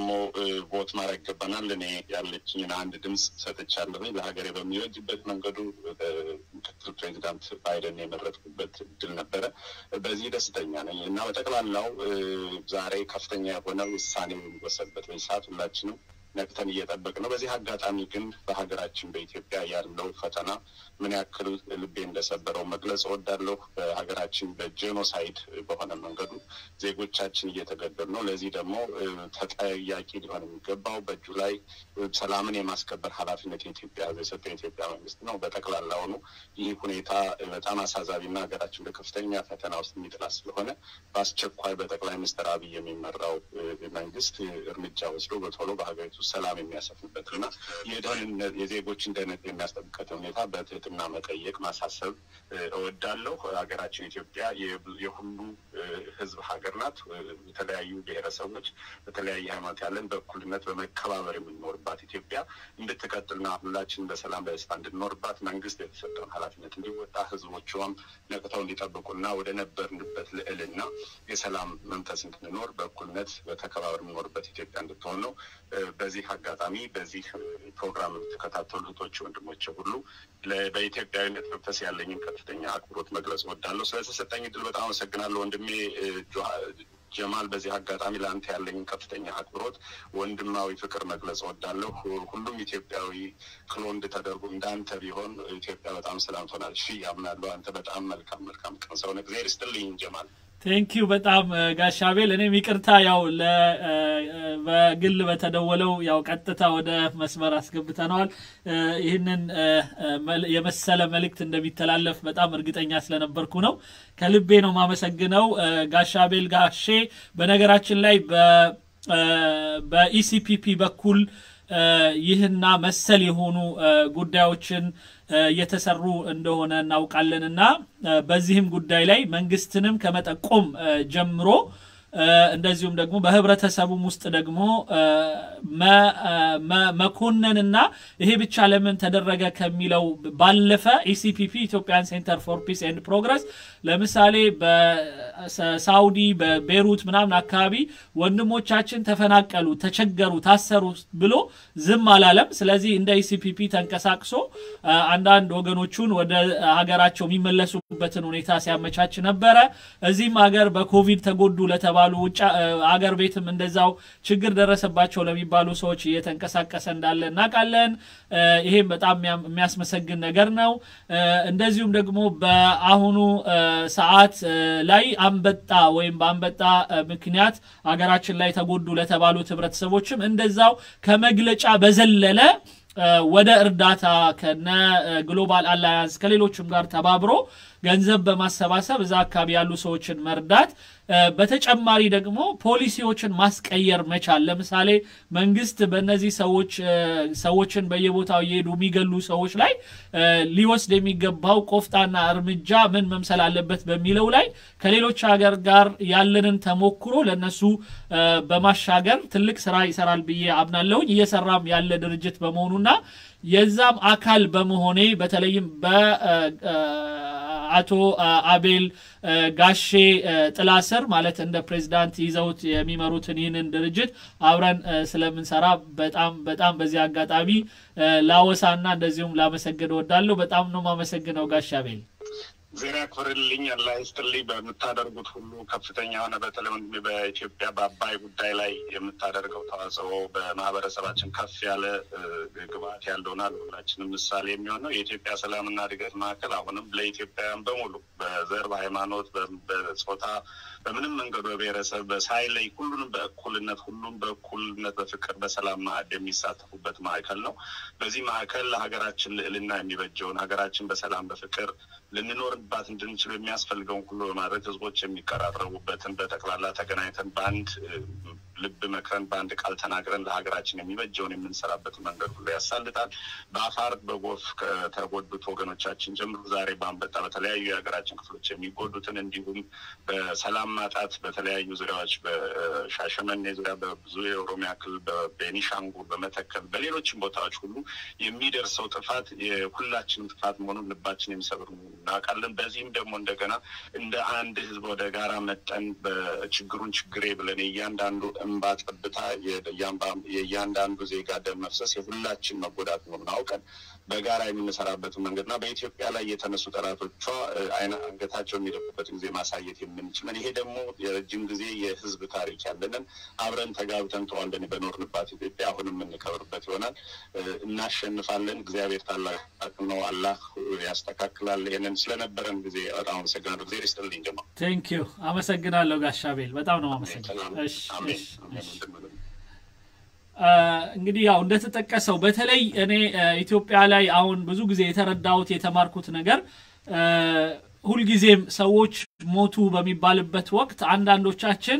S7: ደግሞ ቮት ማድረግ ይገባናል። እኔ ያለችኝን አንድ ድምፅ ሰጥቻለሁ። ለሀገሬ በሚወጅበት መንገዱ ምክትል ፕሬዚዳንት ባይደን የመረጥኩበት እድል ነበረ። በዚህ ደስተኛ ነኝ እና በጠቅላላው ዛሬ ከፍተኛ የሆነ ውሳኔ የሚወሰድበት በዚህ ሰዓት ሁላችንም ነቅተን እየጠበቅ ነው። በዚህ አጋጣሚ ግን በሀገራችን በኢትዮጵያ ያለው ፈተና ምን ያክል ልቤ እንደሰበረው መግለጽ እወዳለሁ። በሀገራችን በጄኖሳይድ በሆነ መንገዱ ዜጎቻችን እየተገደሉ ነው። ለዚህ ደግሞ ተጠያቂ ሊሆን የሚገባው በእጁ ላይ ሰላምን የማስከበር ኃላፊነት የኢትዮጵያ ሕዝብ የሰጠው የኢትዮጵያ መንግስት ነው። በጠቅላላውኑ ይህ ሁኔታ በጣም አሳሳቢና ሀገራችን በከፍተኛ ፈተና ውስጥ የሚጥላ ስለሆነ በአስቸኳይ በጠቅላይ ሚኒስትር አብይ የሚመራው መንግስት እርምጃ ወስዶ በቶሎ በሀገሪቱ ሰላም የሚያሰፍንበት እና የደህንነት የዜጎችን ደህንነት የሚያስጠብቀት ሁኔታ በትህትና መጠየቅ ማሳሰብ እወዳለሁ። ሀገራችን ኢትዮጵያ የሁሉ ህዝብ ሀገር ናት። የተለያዩ ብሔረሰቦች በተለያየ ሃይማኖት ያለን በእኩልነት በመከባበር የምንኖርባት ኢትዮጵያ እንድትቀጥልና ሁላችን በሰላም በደስታ እንድንኖርባት መንግስት የተሰጠውን ኃላፊነት እንዲወጣ ህዝቦቿም ነቅተው እንዲጠብቁና ወደ ነበርንበት ልዕልና የሰላም መንፈስ እንድንኖር በእኩልነት በተከባበር የምንኖርበት ኢትዮጵያ እንድትሆን ነው። በዚህ አጋጣሚ በዚህ ፕሮግራም የምትከታተሉ እህቶች ወንድሞች ሁሉ በኢትዮጵያዊነት መንፈስ ያለኝን ከፍተኛ አክብሮት መግለጽ እወዳለሁ። ስለተሰጠኝ እድል በጣም አመሰግናለሁ ወንድሜ ጀማል። በዚህ አጋጣሚ ለአንተ ያለኝን ከፍተኛ አክብሮት፣ ወንድማዊ ፍቅር መግለጽ እወዳለሁ። ሁሉም ኢትዮጵያዊ ክሎንድ ተደርጎ እንዳንተ ቢሆን ኢትዮጵያ በጣም ሰላም ትሆናለች። እሺ ያምናለሁ። አንተ በጣም መልካም መልካም ቀን ሰው ነህ። እግዚአብሔር ይስጥልኝ ጀማል።
S1: ቴንኪዩ በጣም ጋሻቤል። እኔም ይቅርታ ያው በግል በተደወለው ያው ቀጥታ ወደ መስመር አስገብተነዋል። ይህንን የመሰለ መልእክት እንደሚተላለፍ በጣም እርግጠኛ ስለነበርኩ ነው። ከልቤ ነው ማመሰግነው ጋሻቤል ጋሼ። በነገራችን ላይ በኢሲፒፒ በኩል ይህና መሰል የሆኑ ጉዳዮችን እየተሰሩ እንደሆነ እናውቃለን እና በዚህም ጉዳይ ላይ መንግስትንም ከመጠቆም ጀምሮ እንደዚሁም ደግሞ በህብረተሰቡም ውስጥ ደግሞ መኮነንና ይሄ ብቻ ለምን ተደረገ ከሚለው ባለፈ ኢሲፒፒ ኢትዮጵያን ሴንተር ፎር ፒስ ኤንድ ፕሮግረስ ለምሳሌ በሳውዲ በቤሩት ምናምን አካባቢ ወንድሞቻችን ተፈናቀሉ፣ ተቸገሩ፣ ታሰሩ ብሎ ዝም አላለም። ስለዚህ እንደ ኢሲፒፒ ተንቀሳቅሶ አንዳንድ ወገኖቹን ወደ ሀገራቸው የሚመለሱበትን ሁኔታ ሲያመቻች ነበረ። እዚህም ሀገር በኮቪድ ተጎዱ ለተባሉ ውጭ ሀገር ቤትም እንደዛው ችግር ደረሰባቸው ለሚባሉ ሰዎች እየተንቀሳቀሰ እንዳለ እናውቃለን። ይሄም በጣም የሚያስመሰግን ነገር ነው። እንደዚሁም ደግሞ በአሁኑ ሰዓት ላይ አንበጣ ወይም በአንበጣ ምክንያት ሀገራችን ላይ ተጎዱ ለተባሉት ህብረተሰቦችም እንደዛው ከመግለጫ በዘለለ ወደ እርዳታ ከነ ግሎባል አላያንስ ከሌሎችም ጋር ተባብሮ ገንዘብ በማሰባሰብ እዛ አካባቢ ያሉ ሰዎችን መርዳት፣ በተጨማሪ ደግሞ ፖሊሲዎችን ማስቀየር መቻል። ለምሳሌ መንግስት በእነዚህ ሰዎች ሰዎችን በየቦታው እየሄዱ የሚገሉ ሰዎች ላይ ሊወስድ የሚገባው ቆፍጣና እርምጃ ምን መምሰል አለበት በሚለው ላይ ከሌሎች ሀገር ጋር ያለንን ተሞክሮ ለነሱ በማሻገር ትልቅ ስራ ይሰራል ብዬ አምናለሁኝ። እየሰራም ያለ ድርጅት በመሆኑና የዛም አካል በመሆኔ በተለይም በአቶ አቤል ጋሼ ጥላ ስር ማለት እንደ ፕሬዚዳንት ይዘውት የሚመሩትን ይህንን ድርጅት አብረን ስለምንሰራ በጣም በጣም በዚህ አጋጣሚ ላወሳና እንደዚሁም ላመሰግን እወዳለሁ። በጣም ነው ማመሰግነው ጋሼ አቤል።
S7: ዜና ያክብርልኝ፣ አላህ ይስጥልኝ። በምታደርጉት ሁሉ ከፍተኛ የሆነ በተለይ ወንድሜ በኢትዮጵያ በአባይ ጉዳይ ላይ የምታደርገው ተዋጽኦ በማህበረሰባችን ከፍ ያለ ግብዓት ያለውና ለሁላችንም ምሳሌ የሚሆነው የኢትዮጵያ ሰላምና እድገት ማዕከል አሁንም ለኢትዮጵያውያን በሙሉ በዘር፣ በሃይማኖት፣ በጾታ፣ በምንም መንገዱ በብሔረሰብ በሳይለይ ሁሉንም በእኩልነት ሁሉም በእኩልነት በፍቅር በሰላም ማዕድ የሚሳተፉበት ማዕከል ነው። በዚህ ማዕከል ለሀገራችን ልዕልና የሚበጀውን ሀገራችን በሰላም በፍቅር ልንኖርባት እንድንችል የሚያስፈልገውን ሁሉ በማድረግ ህዝቦች የሚቀራረቡበትን በጠቅላላ ተገናኝተን በአንድ ልብ መክረን በአንድ ቃል ተናግረን ለሀገራችን የሚበጀውን የምንሰራበት መንገድ ሁሉ ያሳልጣል። በአፋር በጎርፍ ከተጎዱት ወገኖቻችን ጀምሮ ዛሬ በአንበጣ በተለያዩ የሀገራችን ክፍሎች የሚጎዱትን እንዲሁም በሰላም ማጣት በተለያዩ ዙሪያዎች በሻሸመኔ ዙሪያ በብዙ የኦሮሚያ ክልል በቤኒሻንጉል፣ በመተከል በሌሎችም ቦታዎች ሁሉ የሚደርሰው ጥፋት የሁላችንም ጥፋት መሆኑን ልባችን የሚሰብር እናውቃለን። በዚህም ደግሞ እንደገና እንደ አንድ ህዝብ ወደ ጋራ መጠን በችግሩን ችግሬ ብለን የእያንዳንዱ እንባ ጠብታ የእያንዳንዱ ዜጋ ደም መፍሰስ የሁላችን መጎዳት መሆኑን አውቀን በጋራ የምንሰራበትን መንገድና በኢትዮጵያ ላይ የተነሱ ጠላቶቿ አይነ አንገታቸው የሚደፉበትን ጊዜ ማሳየት የምንችለን ይሄ ደግሞ የረጅም ጊዜ የህዝብ ታሪክ ያለንን አብረን ተጋብተን ተዋልደን በኖርንባት ኢትዮጵያ አሁን የምንከብርበት ይሆናል። እናሸንፋለን። እግዚአብሔር ታላቅ ነው። አላህ ያስተካክላል። ይህንን ስለነበረን ጊዜ በጣም አመሰግናለሁ። ጊዜ ይስጥልኝ። ጀማ
S1: ቴንክ ዩ አመሰግናለሁ ጋሻቤል በጣም ነው አመሰግናለሁ። እሺ እሺ እሺ እንግዲህ ያው እንደተጠቀሰው በተለይ እኔ ኢትዮጵያ ላይ አሁን ብዙ ጊዜ የተረዳሁት የተማርኩት ነገር ሁልጊዜም ሰዎች ሞቱ በሚባልበት ወቅት አንዳንዶቻችን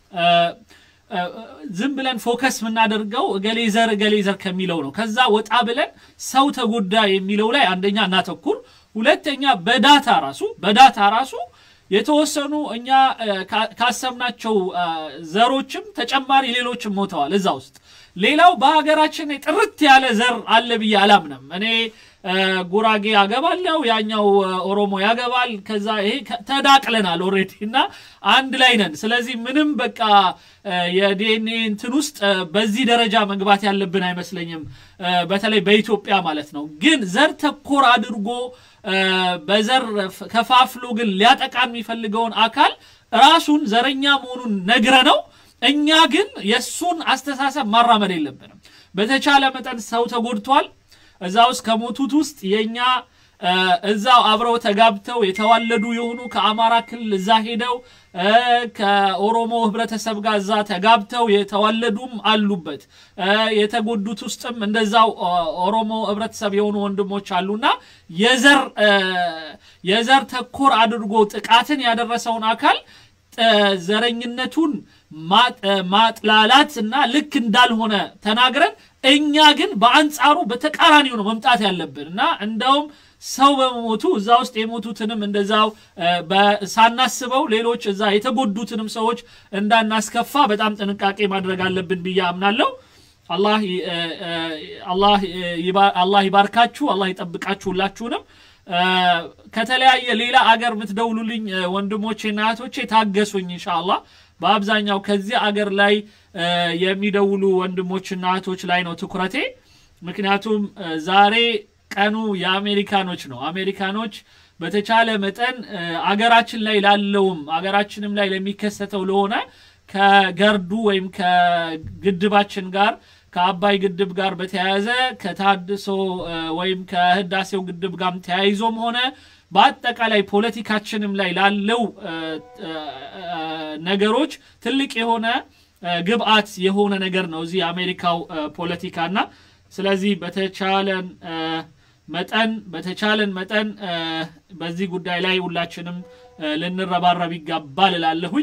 S1: ዝም ብለን ፎከስ የምናደርገው እገሌ ዘር እገሌ ዘር ከሚለው ነው። ከዛ ወጣ ብለን ሰው ተጎዳ የሚለው ላይ አንደኛ እናተኩር፣ ሁለተኛ በዳታ ራሱ በዳታ ራሱ የተወሰኑ እኛ ካሰብናቸው ዘሮችም ተጨማሪ ሌሎችም ሞተዋል እዛ ውስጥ። ሌላው በሀገራችን ጥርት ያለ ዘር አለ ብዬ አላምንም። እኔ ጉራጌ ያገባለው ያኛው ኦሮሞ ያገባል። ከዛ ይሄ ተዳቅለናል ኦልሬዲ እና አንድ ላይ ነን። ስለዚህ ምንም በቃ የዲኤንኤ እንትን ውስጥ በዚህ ደረጃ መግባት ያለብን አይመስለኝም። በተለይ በኢትዮጵያ ማለት ነው። ግን ዘር ተኮር አድርጎ በዘር ከፋፍሎ ግን ሊያጠቃ የሚፈልገውን አካል ራሱን ዘረኛ መሆኑን ነግረ ነው እኛ ግን የእሱን አስተሳሰብ ማራመድ የለብንም። በተቻለ መጠን ሰው ተጎድቷል። እዛ ውስጥ ከሞቱት ውስጥ የእኛ እዛው አብረው ተጋብተው የተዋለዱ የሆኑ ከአማራ ክልል እዛ ሄደው ከኦሮሞ ህብረተሰብ ጋር እዛ ተጋብተው የተዋለዱም አሉበት። የተጎዱት ውስጥም እንደዛው ኦሮሞ ህብረተሰብ የሆኑ ወንድሞች አሉና የዘር የዘር ተኮር አድርጎ ጥቃትን ያደረሰውን አካል ዘረኝነቱን ማጥላላት እና ልክ እንዳልሆነ ተናግረን እኛ ግን በአንጻሩ በተቃራኒው ነው መምጣት ያለብን እና እንደውም ሰው በመሞቱ እዛ ውስጥ የሞቱትንም እንደዛው ሳናስበው ሌሎች እዛ የተጎዱትንም ሰዎች እንዳናስከፋ በጣም ጥንቃቄ ማድረግ አለብን ብዬ አምናለሁ። አላህ ይባርካችሁ፣ አላህ ይጠብቃችሁ ሁላችሁንም። ከተለያየ ሌላ አገር የምትደውሉልኝ ወንድሞቼና እህቶቼ ታገሱኝ ኢንሻአላህ። በአብዛኛው ከዚህ አገር ላይ የሚደውሉ ወንድሞችና እህቶች ላይ ነው ትኩረቴ። ምክንያቱም ዛሬ ቀኑ የአሜሪካኖች ነው። አሜሪካኖች በተቻለ መጠን አገራችን ላይ ላለውም አገራችንም ላይ ለሚከሰተው ለሆነ ከገርዱ ወይም ከግድባችን ጋር ከአባይ ግድብ ጋር በተያያዘ ከታድሶ ወይም ከህዳሴው ግድብ ጋር ተያይዞም ሆነ በአጠቃላይ ፖለቲካችንም ላይ ላለው ነገሮች ትልቅ የሆነ ግብአት የሆነ ነገር ነው እዚህ የአሜሪካው ፖለቲካና ስለዚህ በተቻለን መጠን በተቻለን መጠን በዚህ ጉዳይ ላይ ሁላችንም ልንረባረብ ይገባል እላለሁኝ።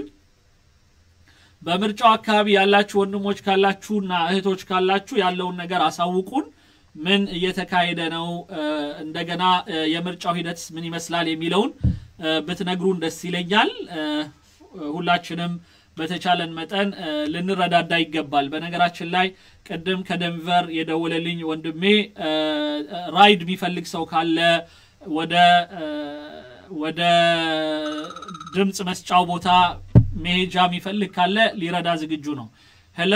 S1: በምርጫው አካባቢ ያላችሁ ወንድሞች ካላችሁና እህቶች ካላችሁ ያለውን ነገር አሳውቁን። ምን እየተካሄደ ነው፣ እንደገና የምርጫው ሂደት ምን ይመስላል የሚለውን ብትነግሩን ደስ ይለኛል። ሁላችንም በተቻለን መጠን ልንረዳዳ ይገባል። በነገራችን ላይ ቅድም ከደንቨር የደወለልኝ ወንድሜ ራይድ የሚፈልግ ሰው ካለ ወደ ወደ ድምፅ መስጫው ቦታ መሄጃ የሚፈልግ ካለ ሊረዳ ዝግጁ ነው። ሄሎ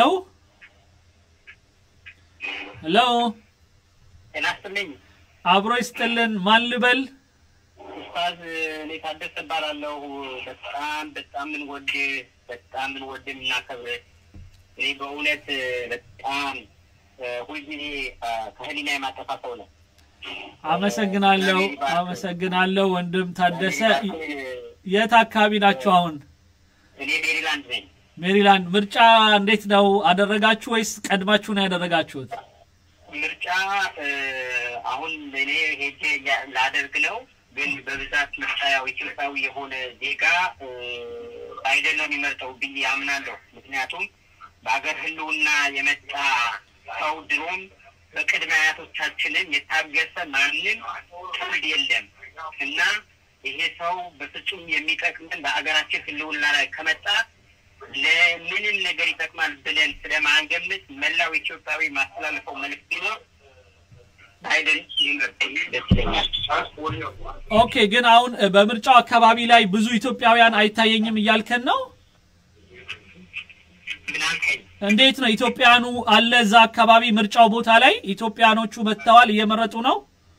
S1: ሄሎ፣
S8: ጤና ይስጥልኝ።
S1: አብሮ ይስጥልን። ማን ልበል?
S8: ኡስታዝ እኔ ታደሰ እባላለሁ። በጣም በጣም ምንወድ በጣም ምንወድ የምናከብር እኔ በእውነት በጣም ሁልጊዜ ከህሊና የማጠፋ ሰው ነው።
S1: አመሰግናለሁ፣ አመሰግናለሁ ወንድም ታደሰ። የት አካባቢ ናቸው አሁን?
S8: እኔ ሜሪላንድ ነኝ።
S1: ሜሪላንድ። ምርጫ እንዴት ነው አደረጋችሁ ወይስ ቀድማችሁ ነው ያደረጋችሁት?
S8: ምርጫ አሁን እኔ ሄጄ ላደርግ ነው ግን በብዛት ምርጫ ያው ኢትዮጵያዊ የሆነ ዜጋ ባይደን ነው የሚመርጠው ብዬ አምናለሁ። ምክንያቱም በሀገር ህልውና የመጣ ሰው ድሮም በቅድመ አያቶቻችንም የታገሰ ማንም ትውልድ የለም እና ይሄ ሰው በፍጹም የሚጠቅመን በሀገራችን ህልውና ላይ ከመጣ ለምንም ነገር ይጠቅማል ብለን ስለማንገምት መላው ኢትዮጵያዊ ማስተላለፈው መልዕክት ቢኖር ባይደን ሊመርጥ ደስ ይለኛል።
S1: ኦኬ፣ ግን አሁን እ፣ በምርጫው አካባቢ ላይ ብዙ ኢትዮጵያውያን አይታየኝም እያልከን ነው?
S8: ምን አልከኝ?
S1: እንዴት ነው ኢትዮጵያኑ አለ እዛ አካባቢ ምርጫው ቦታ ላይ ኢትዮጵያኖቹ መጥተዋል እየመረጡ ነው?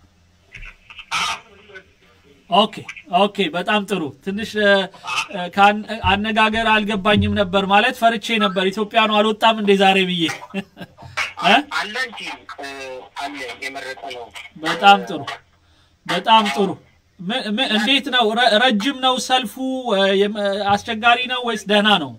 S1: ኦኬ ኦኬ፣ በጣም ጥሩ። ትንሽ እ፣ እ፣ ከአን- አነጋገር አልገባኝም ነበር ማለት ፈርቼ ነበር። ኢትዮጵያኑ አልወጣም እንዴ ዛሬ ብዬ እ?
S8: አለ እንጂ እ፣ አለ እየመረጠ ነው።
S1: በጣም ጥሩ በጣም ጥሩ። ም- ም- እንዴት ነው ረ- ረጅም ነው ሰልፉ? እ፣ የም- አስቸጋሪ ነው ወይስ ደህና ነው?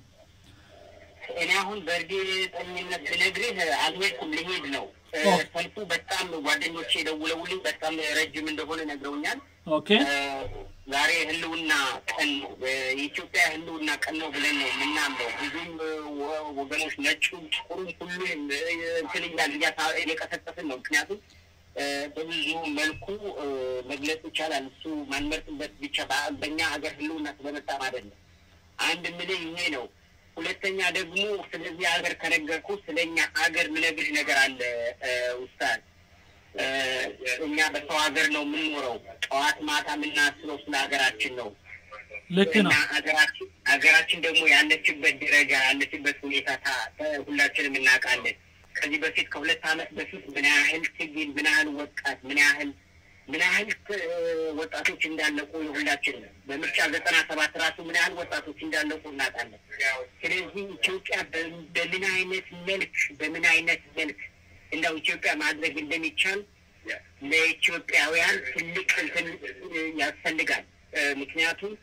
S8: እኔ አሁን በእርግጠኝነት ብነግርህ አልሄድኩም፣ ልሄድ ነው። እ፣
S1: ኦ።
S8: ሰልፉ በጣም ጓደኞቼ ደውለውልኝ በጣም ረጅም እንደሆነ ነግረውኛል።
S1: ኦኬ
S8: እ፣ ዛሬ ህልውና ቀን ነው፣ የኢትዮጵያ ህልውና ቀን ነው ብለን ነው የምናምነው። ብዙም እ፣ ወ- ወገኖች ነጩም ጥቁሩም ሁሉም እ፣ እንትን እያልን እያሳ- እየቀሰቀስን ነው። ምክንያቱም እ፣ በብዙ መልኩ እ፣ መግለጽ ይቻላል። እሱ ማንመርጥበት ብቻ በ- በእኛ ሀገር ህልውና ስለመጣም አይደለም። አንድ ምልህ ይሄ ነው። ሁለተኛ ደግሞ ስለዚህ ሀገር ከነገርኩ ስለኛ ሀገር ምነግርህ ነገር አለ እ፣ ኡስታዝ እ፣ እኛ በሰው ሀገር ነው የምንኖረው። ጠዋት ማታ የምናስበው ስለ ሀገራችን ነው።
S1: ልክ ነው።
S8: እና ሀገራችን ሀገራችን ደግሞ ያለችበት ደረጃ ያለችበት ሁኔታ ታ- ተ- ሁላችንም እናውቃለን። ከዚህ በፊት ከሁለት ዓመት በፊት ምን ያህል ትግል ምን ያህል ወጣት ምን ያህል ምን ያህል እ፣ ወጣቶች እንዳለቁ የሁላችን በምርጫ ዘጠና ሰባት ራሱ ምን ያህል ወጣቶች እንዳለቁ እናውቃለን። ስለዚህ ኢትዮጵያ በ- በምን አይነት መልክ በምን አይነት መልክ እንዳው ኢትዮጵያ ማድረግ እንደሚቻል ለኢትዮጵያውያን ትልቅ እንትን እ፣ ያስፈልጋል። እ፣ ምክንያቱም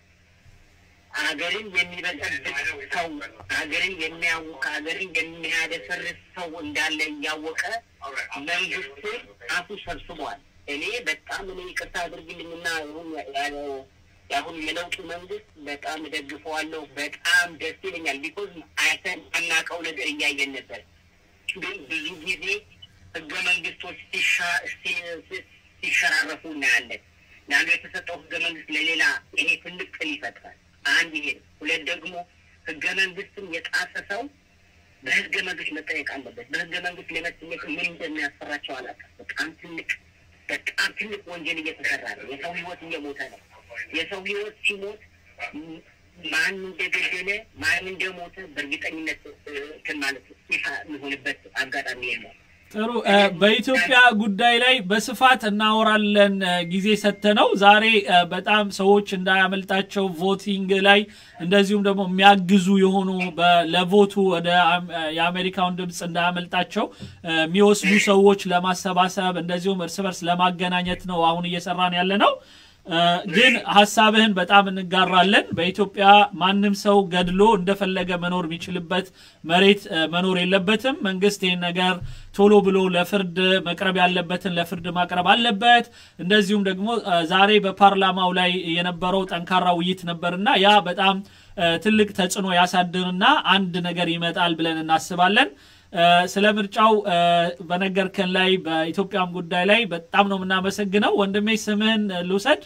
S8: ሀገርን የሚበጠብጥ ሰው፣ ሀገርን የሚያውቅ፣ ሀገርን የሚያደፈርስ ሰው እንዳለ እያወቀ መንግስት አፉ ሰብስቧል። እኔ በጣም እኔ ይቅርታ አድርግልኝና አሁን ያ- የአሁን የለውጡ መንግስት በጣም እደግፈዋለሁ። በጣም ደስ ይለኛል። ቢኮዝ አይተን አናውቀው ነገር እያየን ነበር። ግን ብዙ ጊዜ ህገ መንግስቶች ሲሻ- ሲ- ሲ- ሲሸራረፉ እናያለን። ለአንዱ የተሰጠው ህገ መንግስት ለሌላ ይሄ ትልቅ ጥል ይፈጥራል። አንድ ይሄ ነው። ሁለት ደግሞ ህገ መንግስትን የጣሰ ሰው በህገ መንግስት መጠየቅ አለበት። በህገ መንግስት ለመጠየቅ ምን እንደሚያስፈራቸው አላውቅም። በጣም ትልቅ በጣም ትልቅ ወንጀል እየተሰራ ነው። የሰው ህይወት እየሞተ ነው። የሰው ህይወት ሲሞት ም- ማን እንደገደለ ማን እንደሞተ በእርግጠኝነት እ፣ እንትን ማለት ይፋ የሚሆንበት አጋጣሚ የለም።
S1: ጥሩ እ፣ በኢትዮጵያ ጉዳይ ላይ በስፋት እናወራለን እ፣ ጊዜ ሰጥተነው ዛሬ እ፣ በጣም ሰዎች እንዳያመልጣቸው ቮቲንግ ላይ እንደዚሁም ደግሞ የሚያግዙ የሆኑ በ- ለቮቱ ወደ አም- እ፣ የአሜሪካውን ድምፅ እንዳያመልጣቸው እ፣ የሚወስዱ ሰዎች ለማሰባሰብ እንደዚሁም እርስ በርስ ለማገናኘት ነው አሁን እየሰራን ያለ ነው። እ፣ ግን ሀሳብህን በጣም እንጋራለን። በኢትዮጵያ ማንም ሰው ገድሎ እንደፈለገ መኖር የሚችልበት መሬት እ፣ መኖር የለበትም። መንግስት ይህን ነገር ቶሎ ብሎ ለፍርድ መቅረብ ያለበትን ለፍርድ ማቅረብ አለበት። እንደዚሁም ደግሞ እ፣ ዛሬ በፓርላማው ላይ የነበረው ጠንካራ ውይይት ነበርና ያ በጣም እ፣ ትልቅ ተጽዕኖ ያሳድርና አንድ ነገር ይመጣል ብለን እናስባለን። እ፣ ስለ ምርጫው እ፣ በነገርከን ላይ በኢትዮጵያም ጉዳይ ላይ በጣም ነው የምናመሰግነው። ወንድሜ ስምህን እ፣ ልውሰድ።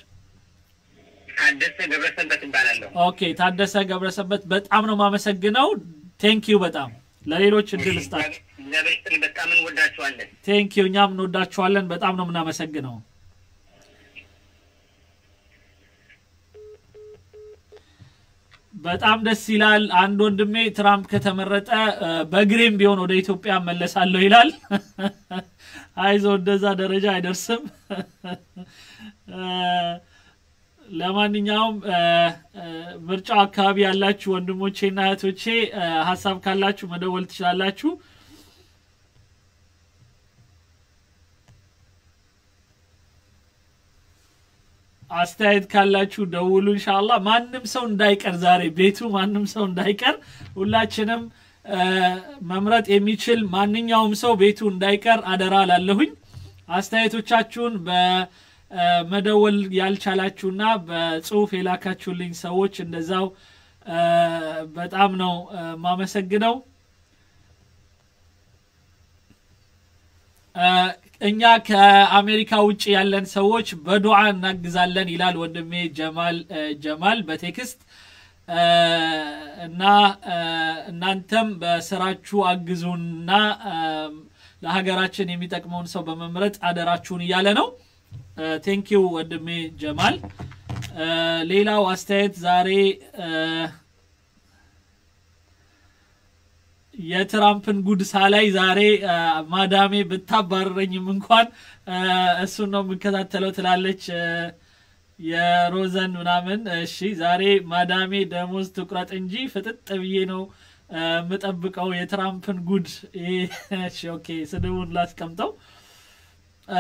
S8: ታደሰ ገብረሰንበት እባላለሁ።
S1: ኦኬ ታደሰ ገብረሰበት በጣም ነው የማመሰግነው። ቴንክ ዩ በጣም ለሌሎች እድል ስጣቸው።
S8: እግዚአብሔር ይስጥልን። በጣም እንወዳችኋለን።
S1: ቴንክ ዩ እኛም እንወዳችኋለን። በጣም ነው የምናመሰግነው። በጣም ደስ ይላል። አንድ ወንድሜ ትራምፕ ከተመረጠ እ፣ በእግሬም ቢሆን ወደ ኢትዮጵያ እመለሳለሁ ይላል። አይዞ እንደዛ ደረጃ አይደርስም። እ፣ ለማንኛውም እ፣ እ፣ ምርጫው አካባቢ ያላችሁ ወንድሞቼና እህቶቼ እ፣ ሀሳብ ካላችሁ መደወል ትችላላችሁ። አስተያየት ካላችሁ ደውሉ። እንሻላ ማንም ሰው እንዳይቀር ዛሬ ቤቱ ማንም ሰው እንዳይቀር ሁላችንም እ፣ መምረጥ የሚችል ማንኛውም ሰው ቤቱ እንዳይቀር አደራ ላለሁኝ። አስተያየቶቻችሁን በመደወል ያልቻላችሁና በጽሁፍ የላካችሁልኝ ሰዎች እንደዛው እ፣ በጣም ነው እ፣ ማመሰግነው። እ፣ እኛ ከአሜሪካ ውጭ ያለን ሰዎች በዱዓ እናግዛለን ይላል ወንድሜ ጀማል እ፣ ጀማል በቴክስት እ፣ እና እ፣ እናንተም በስራችሁ አግዙንና እ፣ ለሀገራችን የሚጠቅመውን ሰው በመምረጥ አደራችሁን እያለ ነው። ቴንኪው ወንድሜ ጀማል። እ፣ ሌላው አስተያየት ዛሬ እ፣ የትራምፕን ጉድ ሳላይ ዛሬ እ፣ ማዳሜ ብታባረረኝም እንኳን እ፣ እሱን ነው የምከታተለው ትላለች እ፣ የሮዘን ምናምን። እሺ ዛሬ ማዳሜ ደሞዝ ትቁረጥ እንጂ ፍጥጥ ብዬ ነው እ፣ የምጠብቀው የትራምፕን ጉድ። ይሄ እሺ ኦኬ፣ ስድቡን ላስቀምጠው። እ፣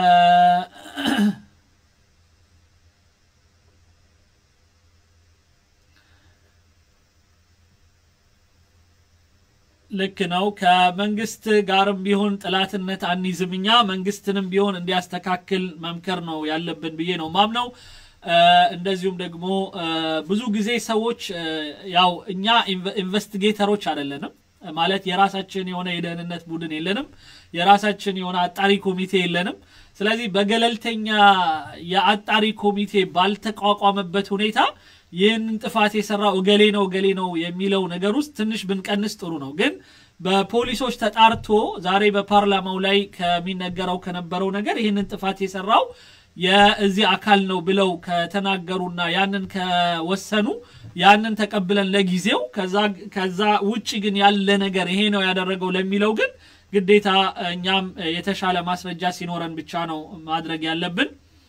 S1: ልክ ነው። ከመንግስት ጋርም ቢሆን ጥላትነት አንይዝም። እኛ መንግስትንም ቢሆን እንዲያስተካክል መምከር ነው ያለብን ብዬ ነው ማምነው። እ፣ እንደዚሁም ደግሞ እ፣ ብዙ ጊዜ ሰዎች እ፣ ያው እኛ ኢንቨ- ኢንቨስቲጌተሮች አይደለንም ማለት የራሳችን የሆነ የደህንነት ቡድን የለንም። የራሳችን የሆነ አጣሪ ኮሚቴ የለንም። ስለዚህ በገለልተኛ የአጣሪ ኮሚቴ ባልተቋቋመበት ሁኔታ ይህንን ጥፋት የሰራው እገሌ ነው እገሌ ነው የሚለው ነገር ውስጥ ትንሽ ብንቀንስ ጥሩ ነው። ግን በፖሊሶች ተጣርቶ ዛሬ በፓርላማው ላይ ከሚነገረው ከነበረው ነገር ይህንን ጥፋት የሰራው የዚህ አካል ነው ብለው ከተናገሩና ያንን ከወሰኑ ያንን ተቀብለን ለጊዜው ከዛ ከዛ ውጭ ግን ያለ ነገር ይሄ ነው ያደረገው ለሚለው ግን ግዴታ እኛም የተሻለ ማስረጃ ሲኖረን ብቻ ነው ማድረግ ያለብን።